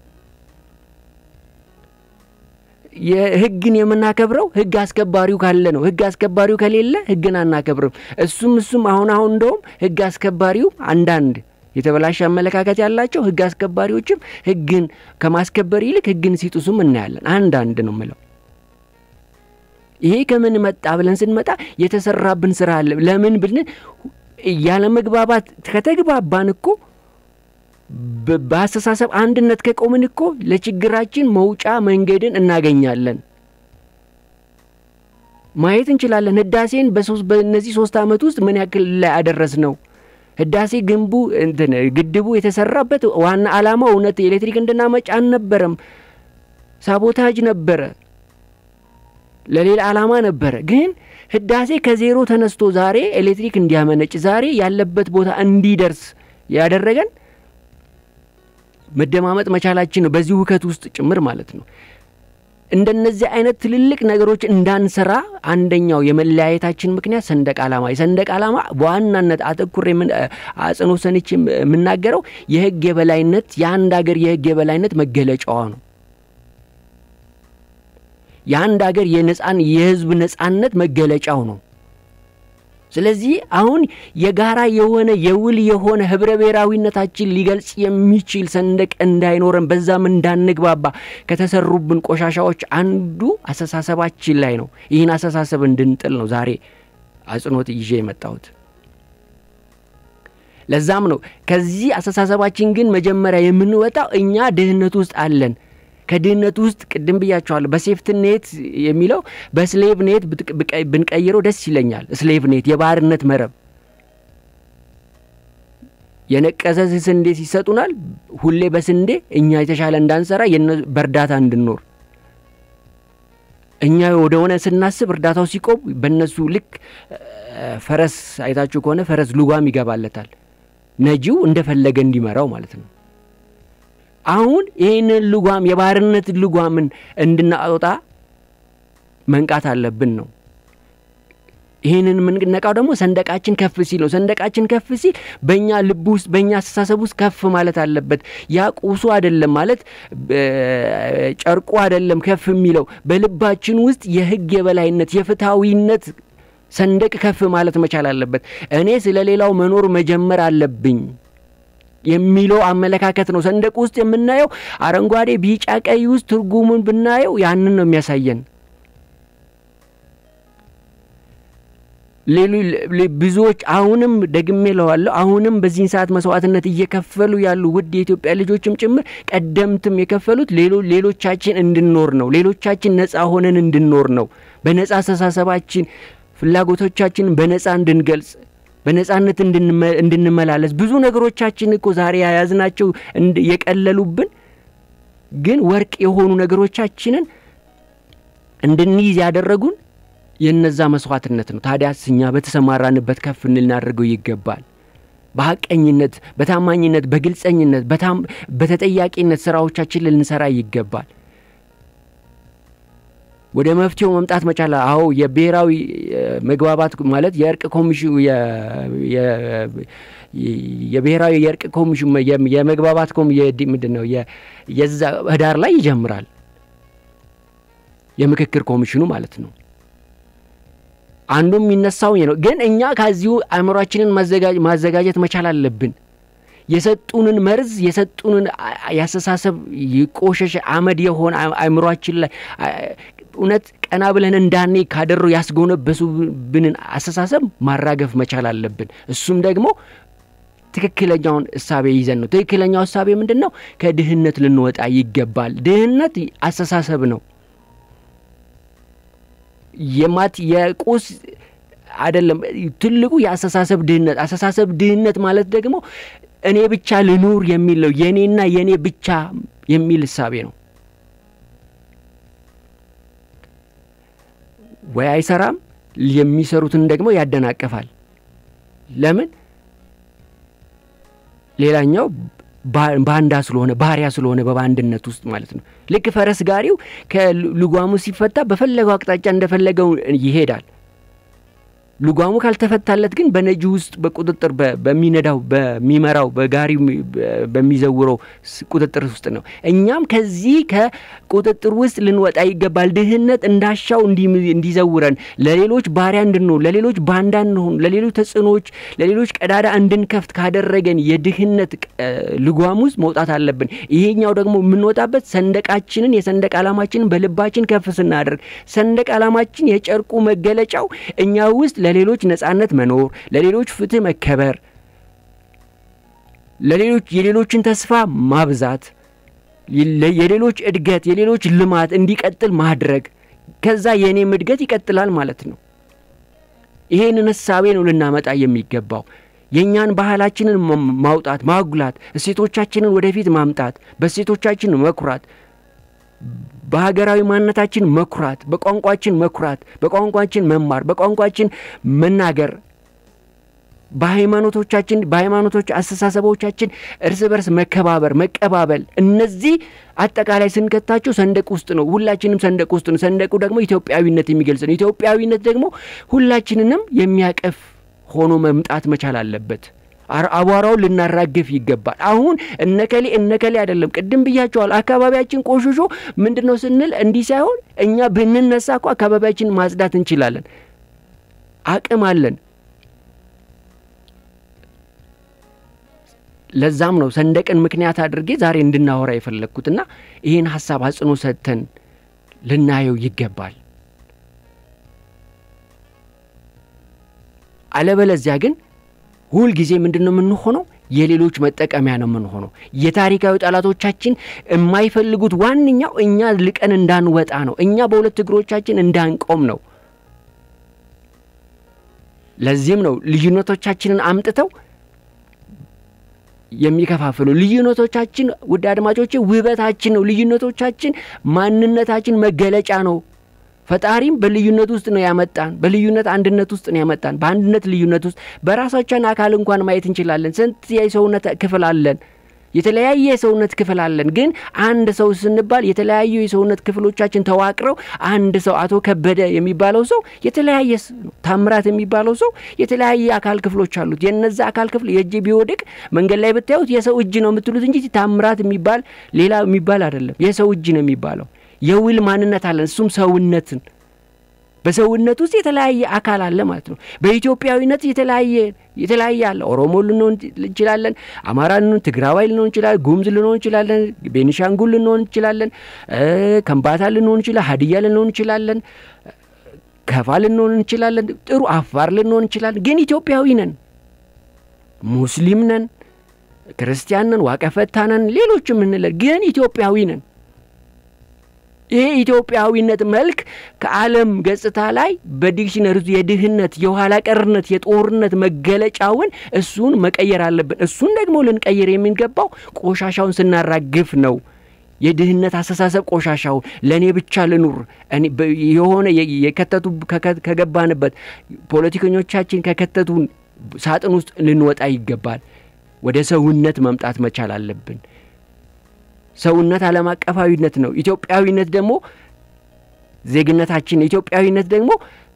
የህግን የምናከብረው ህግ አስከባሪው ካለ ነው። ህግ አስከባሪው ከሌለ ህግን አናከብርም። እሱም እሱም አሁን አሁን እንደውም ህግ አስከባሪው አንዳንድ የተበላሸ አመለካከት ያላቸው ህግ አስከባሪዎችም ህግን ከማስከበር ይልቅ ህግን ሲጥሱም እናያለን። አንዳንድ ነው ምለው። ይሄ ከምን መጣ ብለን ስንመጣ የተሰራብን ስራ አለ። ለምን ብልን ያለ መግባባት ከተግባባን እኮ በአስተሳሰብ አንድነት ከቆምን እኮ ለችግራችን መውጫ መንገድን እናገኛለን። ማየት እንችላለን። ህዳሴን በእነዚህ ሶስት ዓመት ውስጥ ምን ያክል ላይ አደረስ ነው። ህዳሴ ግንቡ እንትን ግድቡ የተሰራበት ዋና ዓላማው እውነት ኤሌክትሪክ እንድናመጭ አልነበረም። ሳቦታጅ ነበረ፣ ለሌላ ዓላማ ነበረ። ግን ህዳሴ ከዜሮ ተነስቶ ዛሬ ኤሌክትሪክ እንዲያመነጭ ዛሬ ያለበት ቦታ እንዲደርስ ያደረገን መደማመጥ መቻላችን ነው። በዚህ ውከት ውስጥ ጭምር ማለት ነው። እንደነዚህ አይነት ትልልቅ ነገሮች እንዳንሰራ አንደኛው የመለያየታችን ምክንያት ሰንደቅ ዓላማ የሰንደቅ ዓላማ በዋናነት አተኩሬ አጽንኦት ሰንቼ የምናገረው የህግ የበላይነት የአንድ ሀገር የህግ የበላይነት መገለጫዋ ነው። የአንድ ሀገር የነጻን የህዝብ ነጻነት መገለጫው ነው። ስለዚህ አሁን የጋራ የሆነ የውል የሆነ ህብረ ብሔራዊነታችን ሊገልጽ የሚችል ሰንደቅ እንዳይኖረን በዛም እንዳንግባባ ከተሰሩብን ቆሻሻዎች አንዱ አስተሳሰባችን ላይ ነው። ይህን አስተሳሰብ እንድንጥል ነው ዛሬ አጽንኦት ይዤ የመጣሁት። ለዛም ነው ከዚህ አስተሳሰባችን ግን መጀመሪያ የምንወጣው እኛ ድህነት ውስጥ አለን። ከድህነት ውስጥ ቅድም ብያቸዋለሁ። በሴፍት ኔት የሚለው በስሌቭ ኔት ብንቀይረው ደስ ይለኛል። ስሌቭ ኔት የባርነት መረብ የነቀዘ ስንዴ ሲሰጡናል። ሁሌ በስንዴ እኛ የተሻለ እንዳንሰራ በእርዳታ እንድንኖር እኛ ወደሆነ ስናስብ እርዳታው ሲቆም በእነሱ ልክ ፈረስ አይታችሁ ከሆነ ፈረስ ልጓም ይገባለታል። ነጂው እንደፈለገ እንዲመራው ማለት ነው። አሁን ይህንን ልጓም የባርነት ልጓምን እንድናወጣ መንቃት አለብን ነው። ይህንን የምንነቃው ደግሞ ሰንደቃችን ከፍ ሲል ነው። ሰንደቃችን ከፍ ሲል በእኛ ልብ ውስጥ በእኛ አስተሳሰብ ውስጥ ከፍ ማለት አለበት። ያ ቁሱ አይደለም ማለት ጨርቁ አይደለም ከፍ የሚለው በልባችን ውስጥ የህግ የበላይነት የፍትሐዊነት ሰንደቅ ከፍ ማለት መቻል አለበት። እኔ ስለ ሌላው መኖር መጀመር አለብኝ የሚለው አመለካከት ነው። ሰንደቅ ውስጥ የምናየው አረንጓዴ፣ ቢጫ፣ ቀይ ውስጥ ትርጉሙን ብናየው ያንን ነው የሚያሳየን። ብዙዎች አሁንም ደግሜ ለዋለሁ አሁንም በዚህን ሰዓት መስዋዕትነት እየከፈሉ ያሉ ውድ የኢትዮጵያ ልጆችም ጭምር ቀደምትም የከፈሉት ሌሎቻችን እንድንኖር ነው። ሌሎቻችን ነጻ ሆነን እንድንኖር ነው። በነጻ አስተሳሰባችን ፍላጎቶቻችንን በነጻ እንድንገልጽ በነጻነት እንድንመላለስ ብዙ ነገሮቻችን እኮ ዛሬ የያዝናቸው የቀለሉብን ግን ወርቅ የሆኑ ነገሮቻችንን እንድንይዝ ያደረጉን የነዛ መስዋዕትነት ነው። ታዲያስ እኛ በተሰማራንበት ከፍ ልናደርገው ይገባል። በሀቀኝነት፣ በታማኝነት፣ በግልጸኝነት፣ በተጠያቂነት ስራዎቻችን ልንሰራ ይገባል። ወደ መፍትሄው መምጣት መቻል። አዎ የብሔራዊ መግባባት ማለት የእርቅ ኮሚሽን የብሔራዊ የእርቅ ኮሚሽን የመግባባት ምንድን ነው የዛ ህዳር ላይ ይጀምራል። የምክክር ኮሚሽኑ ማለት ነው። አንዱ የሚነሳው ነው። ግን እኛ ከዚሁ አእምሯችንን ማዘጋጀት መቻል አለብን። የሰጡንን መርዝ የሰጡንን ያስተሳሰብ የቆሸሸ አመድ የሆነ አእምሯችን ላይ እውነት ቀና ብለን እንዳኔ ካደሩ ያስጎነበሱብንን አስተሳሰብ ማራገፍ መቻል አለብን። እሱም ደግሞ ትክክለኛውን እሳቤ ይዘን ነው። ትክክለኛው እሳቤ ምንድን ነው? ከድህነት ልንወጣ ይገባል። ድህነት አስተሳሰብ ነው። የማት የቁስ አይደለም። ትልቁ የአስተሳሰብ ድህነት አስተሳሰብ ድህነት ማለት ደግሞ እኔ ብቻ ልኑር የሚል ነው። የእኔና የእኔ ብቻ የሚል እሳቤ ነው። ወይ አይሰራም፣ የሚሰሩትን ደግሞ ያደናቅፋል። ለምን? ሌላኛው ባንዳ ስለሆነ ባሪያ ስለሆነ በባንድነት ውስጥ ማለት ነው። ልክ ፈረስ ጋሪው ከልጓሙ ሲፈታ በፈለገው አቅጣጫ እንደፈለገው ይሄዳል። ልጓሙ ካልተፈታለት ግን በነጂ ውስጥ በቁጥጥር በሚነዳው በሚመራው በጋሪው በሚዘውረው ቁጥጥር ውስጥ ነው። እኛም ከዚህ ከቁጥጥር ውስጥ ልንወጣ ይገባል። ድህነት እንዳሻው እንዲዘውረን፣ ለሌሎች ባሪያ እንድንሆን፣ ለሌሎች ባንዳ እንሆን፣ ለሌሎች ተጽዕኖዎች፣ ለሌሎች ቀዳዳ እንድንከፍት ካደረገን የድህነት ልጓም ውስጥ መውጣት አለብን። ይሄኛው ደግሞ የምንወጣበት ሰንደቃችንን የሰንደቅ ዓላማችንን በልባችን ከፍ ስናደርግ ሰንደቅ ዓላማችን የጨርቁ መገለጫው እኛ ውስጥ ለሌሎች ነጻነት መኖር፣ ለሌሎች ፍትህ መከበር፣ ለሌሎች የሌሎችን ተስፋ ማብዛት፣ የሌሎች እድገት፣ የሌሎች ልማት እንዲቀጥል ማድረግ፣ ከዛ የእኔም እድገት ይቀጥላል ማለት ነው። ይሄንን እሳቤ ነው ልናመጣ የሚገባው። የእኛን ባህላችንን ማውጣት፣ ማጉላት፣ እሴቶቻችንን ወደፊት ማምጣት፣ በእሴቶቻችን መኩራት በሀገራዊ ማንነታችን መኩራት፣ በቋንቋችን መኩራት፣ በቋንቋችን መማር፣ በቋንቋችን መናገር፣ በሃይማኖቶቻችን በሃይማኖቶች አስተሳሰቦቻችን እርስ በርስ መከባበር፣ መቀባበል፣ እነዚህ አጠቃላይ ስንከታቸው ሰንደቅ ውስጥ ነው። ሁላችንም ሰንደቅ ውስጥ ነው። ሰንደቁ ደግሞ ኢትዮጵያዊነት የሚገልጽ ነው። ኢትዮጵያዊነት ደግሞ ሁላችንንም የሚያቀፍ ሆኖ መምጣት መቻል አለበት። አቧራውን ልናራግፍ ይገባል። አሁን እነከሌ እነከሌ አይደለም። ቅድም ብያቸዋል። አካባቢያችን ቆሽሾ ምንድን ነው ስንል እንዲህ ሳይሆን እኛ ብንነሳ እኮ አካባቢያችን ማጽዳት እንችላለን። አቅም አለን። ለዛም ነው ሰንደቅን ምክንያት አድርጌ ዛሬ እንድናወራ የፈለግኩትና ይህን ሀሳብ አጽኖ ሰጥተን ልናየው ይገባል። አለበለዚያ ግን ሁል ጊዜ ምንድን ነው የምንሆነው? የሌሎች መጠቀሚያ ነው የምንሆነው። የታሪካዊ ጠላቶቻችን የማይፈልጉት ዋነኛው እኛ ልቀን እንዳንወጣ ነው። እኛ በሁለት እግሮቻችን እንዳንቆም ነው። ለዚህም ነው ልዩነቶቻችንን አምጥተው የሚከፋፍሉ። ልዩነቶቻችን ውድ አድማጮቼ ውበታችን ነው። ልዩነቶቻችን ማንነታችን መገለጫ ነው። ፈጣሪም በልዩነት ውስጥ ነው ያመጣን። በልዩነት አንድነት ውስጥ ነው ያመጣን። በአንድነት ልዩነት ውስጥ በራሳችን አካል እንኳን ማየት እንችላለን። ስንት የሰውነት ክፍል አለን። የተለያየ የሰውነት ክፍል አለን። ግን አንድ ሰው ስንባል የተለያዩ የሰውነት ክፍሎቻችን ተዋቅረው አንድ ሰው አቶ ከበደ የሚባለው ሰው የተለያየ ታምራት የሚባለው ሰው የተለያየ አካል ክፍሎች አሉት። የነዛ አካል ክፍል የእጅ ቢወድቅ መንገድ ላይ ብታዩት የሰው እጅ ነው የምትሉት እንጂ ታምራት የሚባል ሌላ የሚባል አይደለም። የሰው እጅ ነው የሚባለው። የውል ማንነት አለን። እሱም ሰውነትን በሰውነት ውስጥ የተለያየ አካል አለ ማለት ነው። በኢትዮጵያዊነት የተለያየ የተለያየ አለ። ኦሮሞ ልንሆን እንችላለን፣ አማራ ልንሆን፣ ትግራዋይ ልንሆን እንችላለን፣ ጉምዝ ልንሆን እንችላለን፣ ቤኒሻንጉል ልንሆን እንችላለን፣ ከምባታ ልንሆን እንችላለን፣ ሀዲያ ልንሆን እንችላለን፣ ከፋ ልንሆን እንችላለን፣ ጥሩ አፋር ልንሆን እንችላለን። ግን ኢትዮጵያዊ ነን። ሙስሊም ነን፣ ክርስቲያን ነን፣ ዋቀፈታ ነን፣ ሌሎችም እንለን፣ ግን ኢትዮጵያዊ ነን። ይሄ ኢትዮጵያዊነት መልክ ከዓለም ገጽታ ላይ በዲክሽነሪ ውስጥ የድህነት፣ የኋላ ቀርነት፣ የጦርነት መገለጫውን እሱን መቀየር አለብን። እሱን ደግሞ ልንቀይር የሚገባው ቆሻሻውን ስናራግፍ ነው። የድህነት አስተሳሰብ ቆሻሻውን ለእኔ ብቻ ልኑር የሆነ የከተቱ ከገባንበት ፖለቲከኞቻችን ከከተቱን ሳጥን ውስጥ ልንወጣ ይገባል። ወደ ሰውነት መምጣት መቻል አለብን። ሰውነት ዓለም አቀፋዊነት ነው። ኢትዮጵያዊነት ደግሞ ዜግነታችን፣ ኢትዮጵያዊነት ደግሞ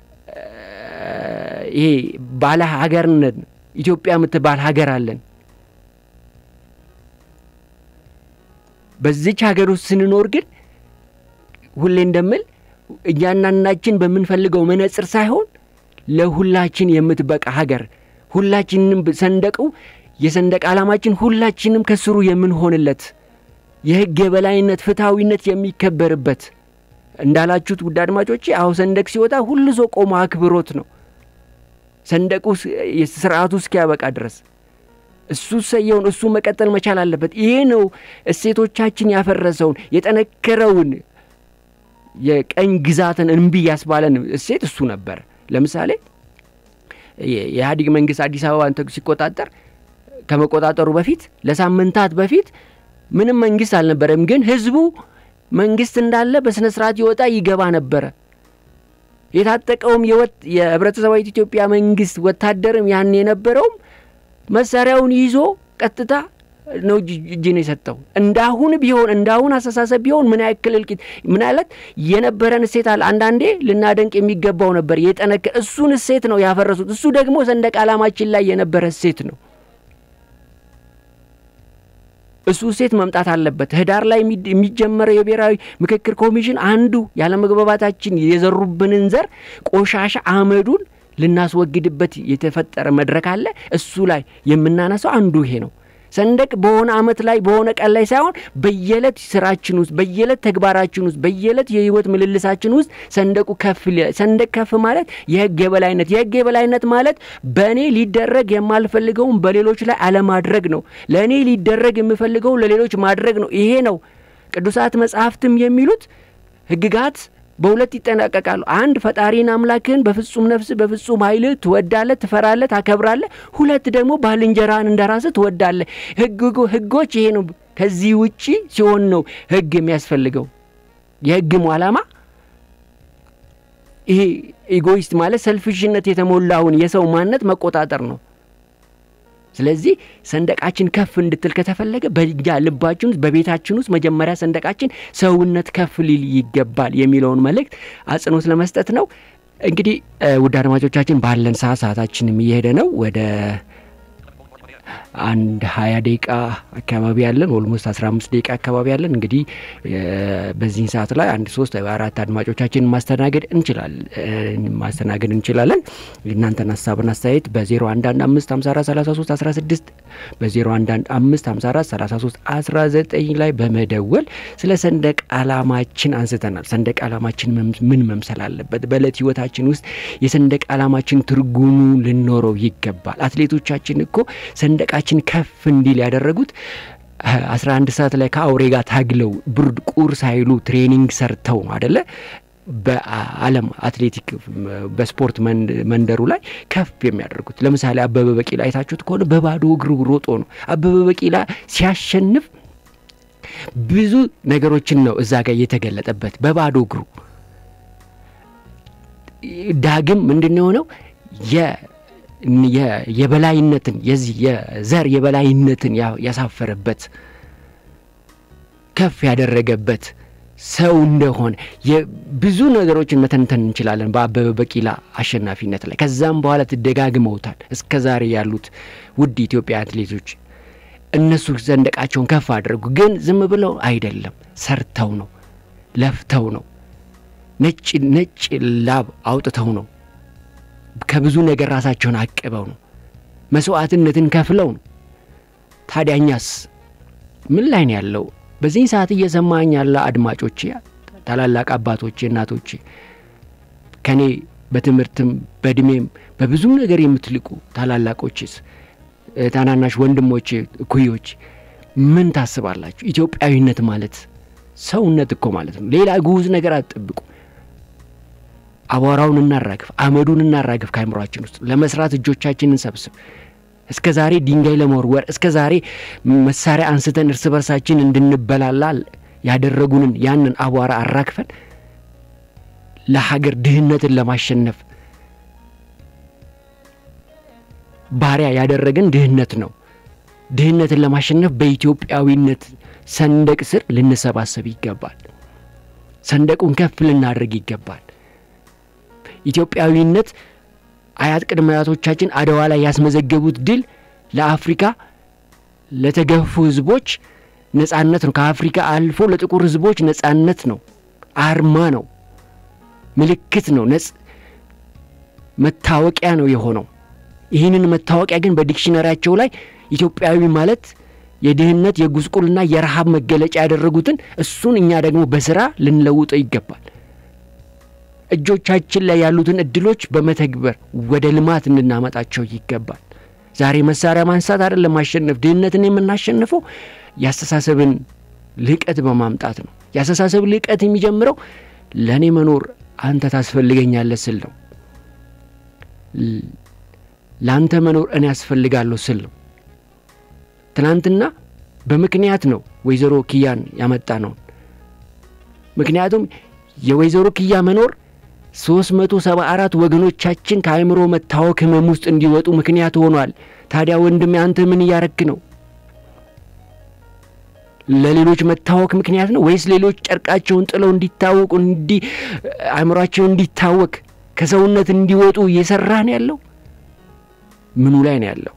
ይሄ ባለ ሀገርነት ኢትዮጵያ የምትባል ሀገር አለን። በዚች ሀገር ውስጥ ስንኖር ግን ሁሌ እንደምል እያንዳንዳችን በምንፈልገው መነጽር ሳይሆን ለሁላችን የምትበቃ ሀገር ሁላችንም ሰንደቁ የሰንደቅ ዓላማችን ሁላችንም ከስሩ የምንሆንለት የህግ የበላይነት ፍትሐዊነት የሚከበርበት እንዳላችሁት ውድ አድማጮቼ፣ አሁ ሰንደቅ ሲወጣ ሁሉ ሰው ቆሞ አክብሮት ነው። ሰንደቁ ስርዓቱ እስኪያበቃ ድረስ እሱ ሰየውን እሱ መቀጠል መቻል አለበት። ይሄ ነው እሴቶቻችን ያፈረሰውን የጠነከረውን የቀኝ ግዛትን እምቢ ያስባለን እሴት እሱ ነበር። ለምሳሌ የኢህአዴግ መንግስት አዲስ አበባን ሲቆጣጠር ከመቆጣጠሩ በፊት ለሳምንታት በፊት ምንም መንግስት አልነበረም። ግን ህዝቡ መንግስት እንዳለ በስነ ስርዓት ይወጣ ይገባ ነበረ። የታጠቀውም የህብረተሰባዊት ኢትዮጵያ መንግስት ወታደርም ያን የነበረውም መሳሪያውን ይዞ ቀጥታ ነው እጅ ነው የሰጠው። እንዳሁን ቢሆን እንዳሁን አስተሳሰብ ቢሆን ምን ያክል እልቂት ምን አይነት የነበረን እሴት አለ። አንዳንዴ ልናደንቅ የሚገባው ነበር የጠነከ እሱን እሴት ነው ያፈረሱት። እሱ ደግሞ ሰንደቅ ዓላማችን ላይ የነበረ እሴት ነው። እሱ ሴት መምጣት አለበት። ህዳር ላይ የሚጀመረው የብሔራዊ ምክክር ኮሚሽን አንዱ ያለመግባባታችን የዘሩብንን ዘር ቆሻሻ አመዱን ልናስወግድበት የተፈጠረ መድረክ አለ። እሱ ላይ የምናነሳው አንዱ ይሄ ነው። ሰንደቅ በሆነ አመት ላይ በሆነ ቀን ላይ ሳይሆን በየዕለት ስራችን ውስጥ በየዕለት ተግባራችን ውስጥ በየዕለት የህይወት ምልልሳችን ውስጥ ሰንደቁ ከፍ ሰንደቅ ከፍ ማለት የህግ የበላይነት የህግ የበላይነት ማለት በእኔ ሊደረግ የማልፈልገውን በሌሎች ላይ አለማድረግ ነው። ለእኔ ሊደረግ የምፈልገውን ለሌሎች ማድረግ ነው። ይሄ ነው ቅዱሳት መጽሐፍትም የሚሉት ህግጋት በሁለት ይጠናቀቃሉ። አንድ ፈጣሪን አምላክህን በፍጹም ነፍስ በፍጹም ኃይል ትወዳለህ፣ ትፈራለህ፣ ታከብራለህ። ሁለት ደግሞ ባልንጀራህን እንደ ራስህ ትወዳለህ። ህጎች ይሄ ነው። ከዚህ ውጪ ሲሆን ነው ህግ የሚያስፈልገው። የህግም ዓላማ ይሄ ኢጎይስት ማለት ሰልፍሽነት የተሞላውን የሰው ማንነት መቆጣጠር ነው። ስለዚህ ሰንደቃችን ከፍ እንድትል ከተፈለገ በእኛ ልባችን ውስጥ በቤታችን ውስጥ መጀመሪያ ሰንደቃችን ሰውነት ከፍ ሊል ይገባል የሚለውን መልእክት አጽንኦት ለመስጠት ነው። እንግዲህ ውድ አድማጮቻችን ባለን ሰዓት ሰዓታችንም እየሄደ ነው። ወደ አንድ ሀያ ደቂቃ አካባቢ ያለን ኦልሞስት አስራ አምስት ደቂቃ አካባቢ ያለን እንግዲህ በዚህን ሰዓት ላይ አንድ ሶስት አራት አድማጮቻችን ማስተናገድ እንችላለን ማስተናገድ እንችላለን። እናንተን ሀሳብን አስተያየት በዜሮ አንድ አንድ አምስት ሀምሳ አራት ሰላሳ ሶስት አስራ ስድስት በዜሮ አንድ አንድ አምስት ሀምሳ አራት ሰላሳ ሶስት አስራ ዘጠኝ ላይ በመደወል ስለ ሰንደቅ ዓላማችን አንስተናል። ሰንደቅ ዓላማችን ምን መምሰል አለበት? በእለት ህይወታችን ውስጥ የሰንደቅ ዓላማችን ትርጉሙ ልኖረው ይገባል። አትሌቶቻችን እኮ ሰንደቃችን ከፍ እንዲል ያደረጉት አስራ አንድ ሰዓት ላይ ከአውሬ ጋር ታግለው ብርድ ቁር ሳይሉ ትሬኒንግ ሰርተው ነው አደለ? በዓለም አትሌቲክ በስፖርት መንደሩ ላይ ከፍ የሚያደርጉት ለምሳሌ አበበ ቢቂላ አይታችሁት ከሆነ በባዶ እግሩ ሮጦ ነው። አበበ ቢቂላ ሲያሸንፍ ብዙ ነገሮችን ነው እዛ ጋር የተገለጠበት በባዶ እግሩ። ዳግም ምንድን ነው የሆነው የበላይነትን የዚህ የዘር የበላይነትን ያሳፈረበት ከፍ ያደረገበት ሰው እንደሆነ ብዙ ነገሮችን መተንተን እንችላለን በአበበ ቢቂላ አሸናፊነት ላይ። ከዛም በኋላ ትደጋግመውታል እስከ ዛሬ ያሉት ውድ ኢትዮጵያ አትሌቶች እነሱ ሰንደቃቸውን ከፍ አድርጉ፣ ግን ዝም ብለው አይደለም፣ ሰርተው ነው፣ ለፍተው ነው፣ ነጭ ነጭ ላብ አውጥተው ነው ከብዙ ነገር ራሳቸውን አቅበው ነው መስዋዕትነትን ከፍለው ነው። ታዲያ እኛስ ምን ላይ ነው ያለው? በዚህ ሰዓት እየሰማኝ ያለ አድማጮቼ፣ ታላላቅ አባቶቼ፣ እናቶቼ ከኔ በትምህርትም በእድሜም በብዙም ነገር የምትልቁ ታላላቆችስ፣ ታናናሽ ወንድሞቼ፣ እኩዮች ምን ታስባላችሁ? ኢትዮጵያዊነት ማለት ሰውነት እኮ ማለት ነው። ሌላ ግዑዝ ነገር አትጠብቁ። አቧራውን እናራግፍ፣ አመዱን እናራግፍ ከአይምሯችን ውስጥ ለመስራት እጆቻችንን ሰብስብ። እስከ ዛሬ ድንጋይ ለመወርወር እስከ ዛሬ መሳሪያ አንስተን እርስ በርሳችን እንድንበላላ ያደረጉንን ያንን አቧራ አራግፈን ለሀገር ድህነትን ለማሸነፍ ባሪያ ያደረገን ድህነት ነው። ድህነትን ለማሸነፍ በኢትዮጵያዊነት ሰንደቅ ስር ልንሰባሰብ ይገባል። ሰንደቁን ከፍ ልናደርግ ይገባል። ኢትዮጵያዊነት አያት ቅድመ አያቶቻችን አድዋ ላይ ያስመዘገቡት ድል ለአፍሪካ ለተገፉ ህዝቦች ነጻነት ነው። ከአፍሪካ አልፎ ለጥቁር ህዝቦች ነጻነት ነው። አርማ ነው። ምልክት ነው። ነጽ መታወቂያ ነው የሆነው። ይህንን መታወቂያ ግን በዲክሽነሪያቸው ላይ ኢትዮጵያዊ ማለት የድህነት የጉስቁልና የረሃብ መገለጫ ያደረጉትን እሱን እኛ ደግሞ በስራ ልንለውጠው ይገባል። እጆቻችን ላይ ያሉትን እድሎች በመተግበር ወደ ልማት እንድናመጣቸው ይገባል። ዛሬ መሳሪያ ማንሳት አይደለም ማሸነፍ። ድህነትን የምናሸንፈው የአስተሳሰብን ልቀት በማምጣት ነው። የአስተሳሰብ ልቀት የሚጀምረው ለእኔ መኖር አንተ ታስፈልገኛለህ ስል ነው። ለአንተ መኖር እኔ ያስፈልጋለሁ ስል ነው። ትናንትና በምክንያት ነው ወይዘሮ ኪያን ያመጣ ነው። ምክንያቱም የወይዘሮ ኪያ መኖር ሶስት መቶ ሰባ አራት ወገኖቻችን ከአእምሮ መታወክ ህመም ውስጥ እንዲወጡ ምክንያት ሆኗል። ታዲያ ወንድሜ አንተ ምን እያረክ ነው? ለሌሎች መታወክ ምክንያት ነው ወይስ ሌሎች ጨርቃቸውን ጥለው እንዲታወቁ እንዲ አእምሯቸው እንዲታወክ ከሰውነት እንዲወጡ እየሰራ ነው ያለው? ምኑ ላይ ነው ያለው?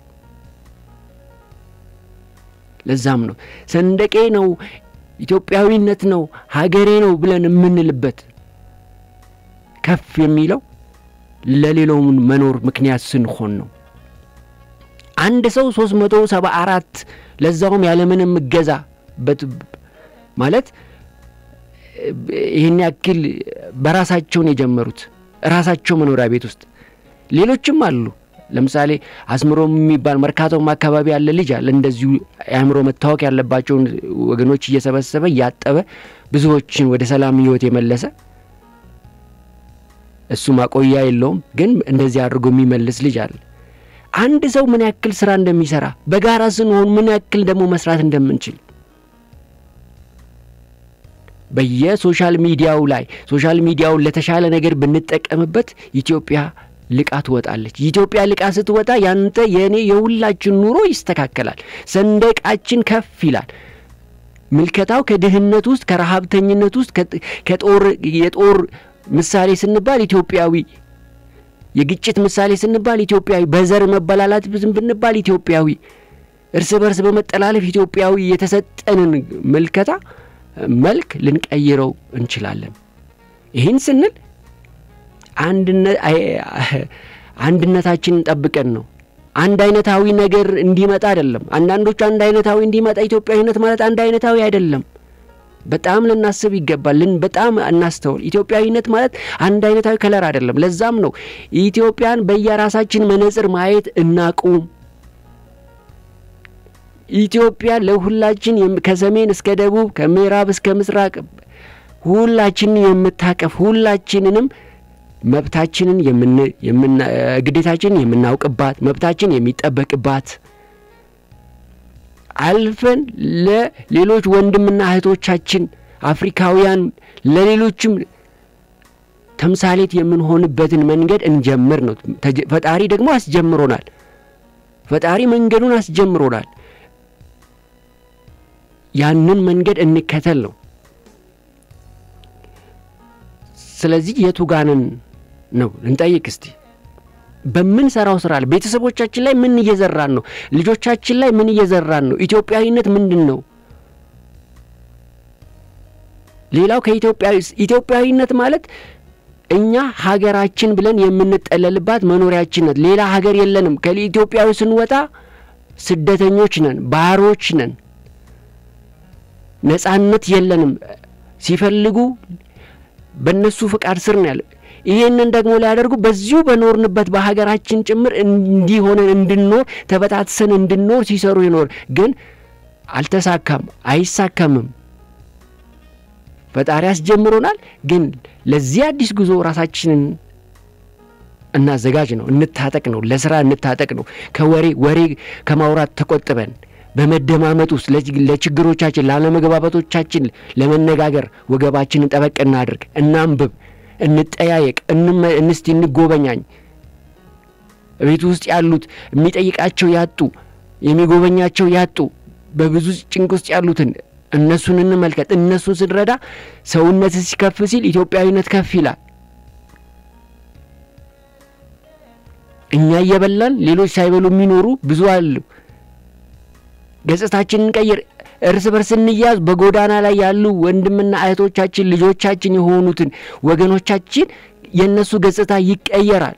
ለዛም ነው ሰንደቄ ነው ኢትዮጵያዊነት ነው ሀገሬ ነው ብለን የምንልበት ከፍ የሚለው ለሌላውን መኖር ምክንያት ስንሆን ነው። አንድ ሰው ሶስት መቶ ሰባ አራት ለዛውም ያለምንም እገዛ ማለት ይህን ያክል በራሳቸውን የጀመሩት ራሳቸው መኖሪያ ቤት ውስጥ ሌሎችም አሉ። ለምሳሌ አስምሮ የሚባል መርካቶም አካባቢ ያለ ልጅ አለ። እንደዚሁ የአእምሮ መታወክ ያለባቸውን ወገኖች እየሰበሰበ እያጠበ ብዙዎችን ወደ ሰላም ህይወት የመለሰ እሱ ማቆያ የለውም፣ ግን እንደዚህ አድርጎ የሚመልስ ልጅ አለ። አንድ ሰው ምን ያክል ስራ እንደሚሰራ በጋራ ስንሆን ምን ያክል ደግሞ መስራት እንደምንችል በየሶሻል ሚዲያው ላይ ሶሻል ሚዲያውን ለተሻለ ነገር ብንጠቀምበት ኢትዮጵያ ልቃ ትወጣለች። ኢትዮጵያ ልቃ ስትወጣ ያንተ የእኔ የሁላችን ኑሮ ይስተካከላል። ሰንደቃችን ከፍ ይላል። ምልከታው ከድህነት ውስጥ ከረሃብተኝነት ውስጥ ከጦር የጦር ምሳሌ ስንባል ኢትዮጵያዊ፣ የግጭት ምሳሌ ስንባል ኢትዮጵያዊ፣ በዘር መበላላት ብንባል ኢትዮጵያዊ፣ እርስ በርስ በመጠላለፍ ኢትዮጵያዊ የተሰጠንን ምልከታ መልክ ልንቀይረው እንችላለን። ይህን ስንል አንድነታችንን ጠብቀን ነው። አንድ አይነታዊ ነገር እንዲመጣ አይደለም። አንዳንዶቹ አንድ አይነታዊ እንዲመጣ ኢትዮጵያዊነት ማለት አንድ አይነታዊ አይደለም። በጣም ልናስብ ይገባል። ልን በጣም እናስተውል። ኢትዮጵያዊነት ማለት አንድ አይነታዊ ከለር አይደለም። ለዛም ነው ኢትዮጵያን በየራሳችን መነጽር ማየት እናቁም። ኢትዮጵያ ለሁላችን ከሰሜን እስከ ደቡብ ከምዕራብ እስከ ምስራቅ ሁላችንን የምታቀፍ ሁላችንንም መብታችንን ግዴታችንን የምናውቅባት መብታችን የሚጠበቅባት አልፈን ለሌሎች ወንድምና እህቶቻችን አፍሪካውያን ለሌሎችም ተምሳሌት የምንሆንበትን መንገድ እንጀምር ነው። ፈጣሪ ደግሞ አስጀምሮናል። ፈጣሪ መንገዱን አስጀምሮናል። ያንን መንገድ እንከተል ነው። ስለዚህ የቱ ጋንን ነው እንጠይቅ እስቲ። በምንሰራው ስራ ላይ ቤተሰቦቻችን ላይ ምን እየዘራን ነው? ልጆቻችን ላይ ምን እየዘራን ነው? ኢትዮጵያዊነት ምንድን ነው? ሌላው ከኢትዮጵያዊ ኢትዮጵያዊነት ማለት እኛ ሀገራችን ብለን የምንጠለልባት መኖሪያችን ናት። ሌላ ሀገር የለንም። ከኢትዮጵያዊ ስንወጣ ስደተኞች ነን፣ ባሮች ነን። ነጻነት የለንም። ሲፈልጉ በእነሱ ፍቃድ ስር ነው ያለ። ይሄንን ደግሞ ሊያደርጉ በዚሁ በኖርንበት በሀገራችን ጭምር እንዲሆነን እንድንኖር ተበታትሰን እንድንኖር ሲሰሩ ይኖር፣ ግን አልተሳካም፣ አይሳካምም። ፈጣሪ አስጀምሮናል፣ ግን ለዚህ አዲስ ጉዞ ራሳችንን እናዘጋጅ ነው፣ እንታጠቅ ነው፣ ለስራ እንታጠቅ ነው። ከወሬ ወሬ ከማውራት ተቆጥበን በመደማመጥ ውስጥ ለችግሮቻችን፣ ላለመግባባቶቻችን ለመነጋገር ወገባችንን ጠበቅ እናድርግ፣ እናንብብ፣ እንጠያየቅ፣ እንስቲ እንጎበኛኝ። ቤት ውስጥ ያሉት የሚጠይቃቸው ያጡ የሚጎበኛቸው ያጡ በብዙ ጭንቅ ውስጥ ያሉትን እነሱን እንመልከት። እነሱን ስንረዳ ሰውነት ሲከፍ ሲል ኢትዮጵያዊነት ከፍ ይላል። እኛ እየበላን ሌሎች ሳይበሉ የሚኖሩ ብዙ አሉ። ገጽታችንን እንቀይር። እርስ በርስ እንያዝ። በጎዳና ላይ ያሉ ወንድምና እህቶቻችን ልጆቻችን የሆኑትን ወገኖቻችን የእነሱ ገጽታ ይቀየራል።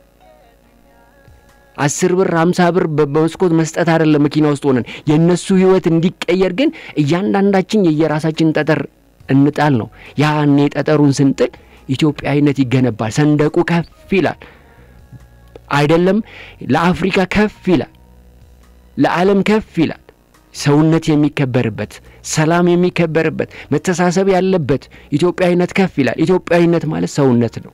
አስር ብር ሀምሳ ብር በመስኮት መስጠት አይደለም። መኪና ውስጥ ሆነን የእነሱ ህይወት እንዲቀየር ግን እያንዳንዳችን የየራሳችን ጠጠር እንጣል ነው። ያኔ ጠጠሩን ስንጥል ኢትዮጵያዊነት ይገነባል። ሰንደቁ ከፍ ይላል። አይደለም ለአፍሪካ ከፍ ይላል፣ ለዓለም ከፍ ይላል። ሰውነት የሚከበርበት፣ ሰላም የሚከበርበት፣ መተሳሰብ ያለበት ኢትዮጵያዊነት ከፍ ይላል። ኢትዮጵያዊነት ማለት ሰውነት ነው።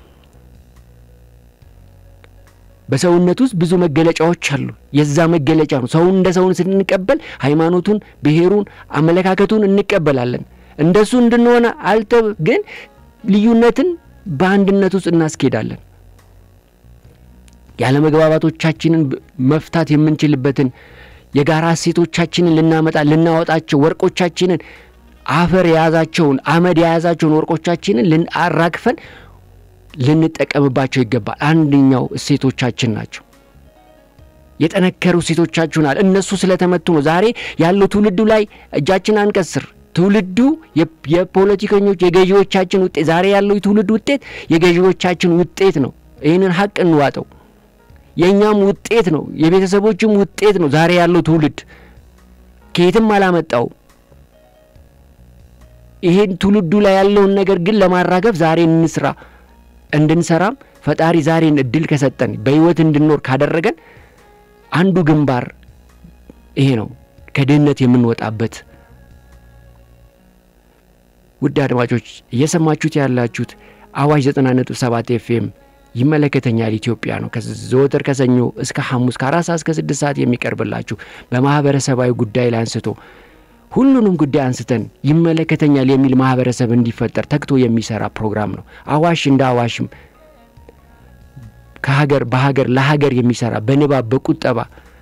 በሰውነት ውስጥ ብዙ መገለጫዎች አሉ። የዛ መገለጫ ነው። ሰውን እንደ ሰውን ስንቀበል ሃይማኖቱን፣ ብሔሩን፣ አመለካከቱን እንቀበላለን። እንደሱ እንድንሆነ አልተ ግን ልዩነትን በአንድነት ውስጥ እናስኬዳለን። ያለመግባባቶቻችንን መፍታት የምንችልበትን የጋራ እሴቶቻችንን ልናመጣ ልናወጣቸው ወርቆቻችንን አፈር የያዛቸውን አመድ የያዛቸውን ወርቆቻችንን ልናራግፈን ልንጠቀምባቸው ይገባል። አንደኛው እሴቶቻችን ናቸው። የጠነከሩ እሴቶቻችሁን አለ እነሱ ስለተመቱ ነው። ዛሬ ያለው ትውልዱ ላይ እጃችን አንቀስር። ትውልዱ የፖለቲከኞች የገዢዎቻችን ውጤት ዛሬ ያለው የትውልድ ውጤት የገዢዎቻችን ውጤት ነው። ይህንን ሀቅ እንዋጠው። የእኛም ውጤት ነው፣ የቤተሰቦችም ውጤት ነው። ዛሬ ያለው ትውልድ ከየትም አላመጣው። ይሄን ትውልዱ ላይ ያለውን ነገር ግን ለማራገፍ ዛሬ እንስራ። እንድንሰራም ፈጣሪ ዛሬን እድል ከሰጠን በህይወት እንድንኖር ካደረገን አንዱ ግንባር ይሄ ነው፣ ከድህነት የምንወጣበት። ውድ አድማጮች እየሰማችሁት ያላችሁት አዋሽ ዘጠና ነጥብ ሰባት ኤፍኤም ይመለከተኛል ኢትዮጵያ ነው። ዘወትር ከሰኞ እስከ ሐሙስ ከአራት ሰዓት እስከ ስድስት ሰዓት የሚቀርብላችሁ በማህበረሰባዊ ጉዳይ ላይ አንስቶ ሁሉንም ጉዳይ አንስተን ይመለከተኛል የሚል ማህበረሰብ እንዲፈጠር ተግቶ የሚሰራ ፕሮግራም ነው። አዋሽ እንደ አዋሽም ከሀገር በሀገር ለሀገር የሚሰራ በንባብ በቁጠባ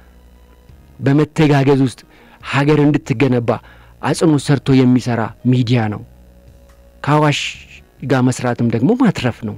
በመተጋገዝ ውስጥ ሀገር እንድትገነባ አጽንኦት ሰርቶ የሚሰራ ሚዲያ ነው። ከአዋሽ ጋር መስራትም ደግሞ ማትረፍ ነው።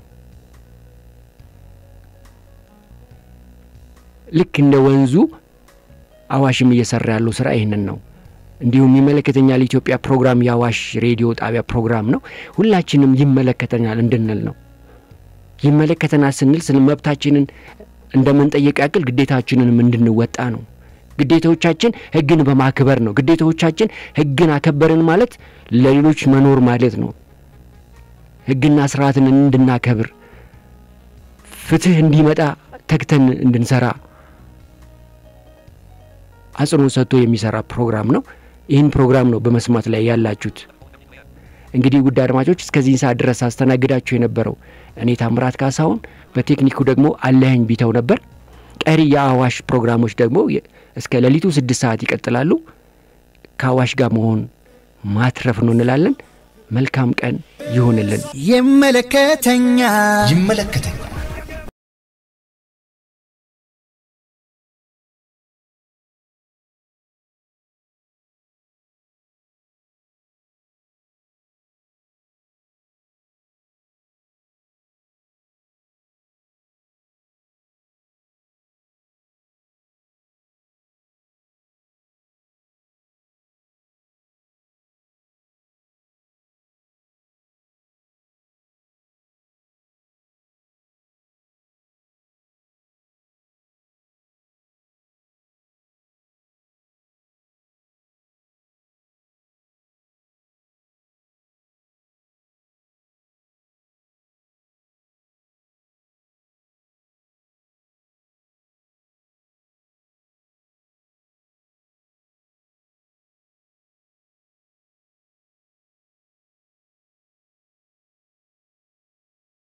ልክ እንደ ወንዙ አዋሽም እየሰራ ያለው ስራ ይህንን ነው። እንዲሁም ይመለከተኛል ኢትዮጵያ ፕሮግራም የአዋሽ ሬዲዮ ጣቢያ ፕሮግራም ነው። ሁላችንም ይመለከተኛል እንድንል ነው። ይመለከተናል ስንል ስለ መብታችንን እንደምንጠይቅ ያክል ግዴታችንንም እንድንወጣ ነው። ግዴታዎቻችን ህግን በማክበር ነው። ግዴታዎቻችን ህግን አከበርን ማለት ለሌሎች መኖር ማለት ነው። ህግና ስርዓትን እንድናከብር ፍትህ እንዲመጣ ተግተን እንድንሰራ አጽንኦት ሰጥቶ የሚሰራ ፕሮግራም ነው። ይህን ፕሮግራም ነው በመስማት ላይ ያላችሁት። እንግዲህ ውድ አድማጮች እስከዚህን ሰዓት ድረስ አስተናግዳችሁ የነበረው እኔ ታምራት ካሳሁን፣ በቴክኒኩ ደግሞ አለኸኝ ቢተው ነበር። ቀሪ የአዋሽ ፕሮግራሞች ደግሞ እስከ ሌሊቱ ስድስት ሰዓት ይቀጥላሉ። ከአዋሽ ጋር መሆን ማትረፍ ነው እንላለን። መልካም ቀን ይሆንልን። ይመለከተኛል ይመለከተኛል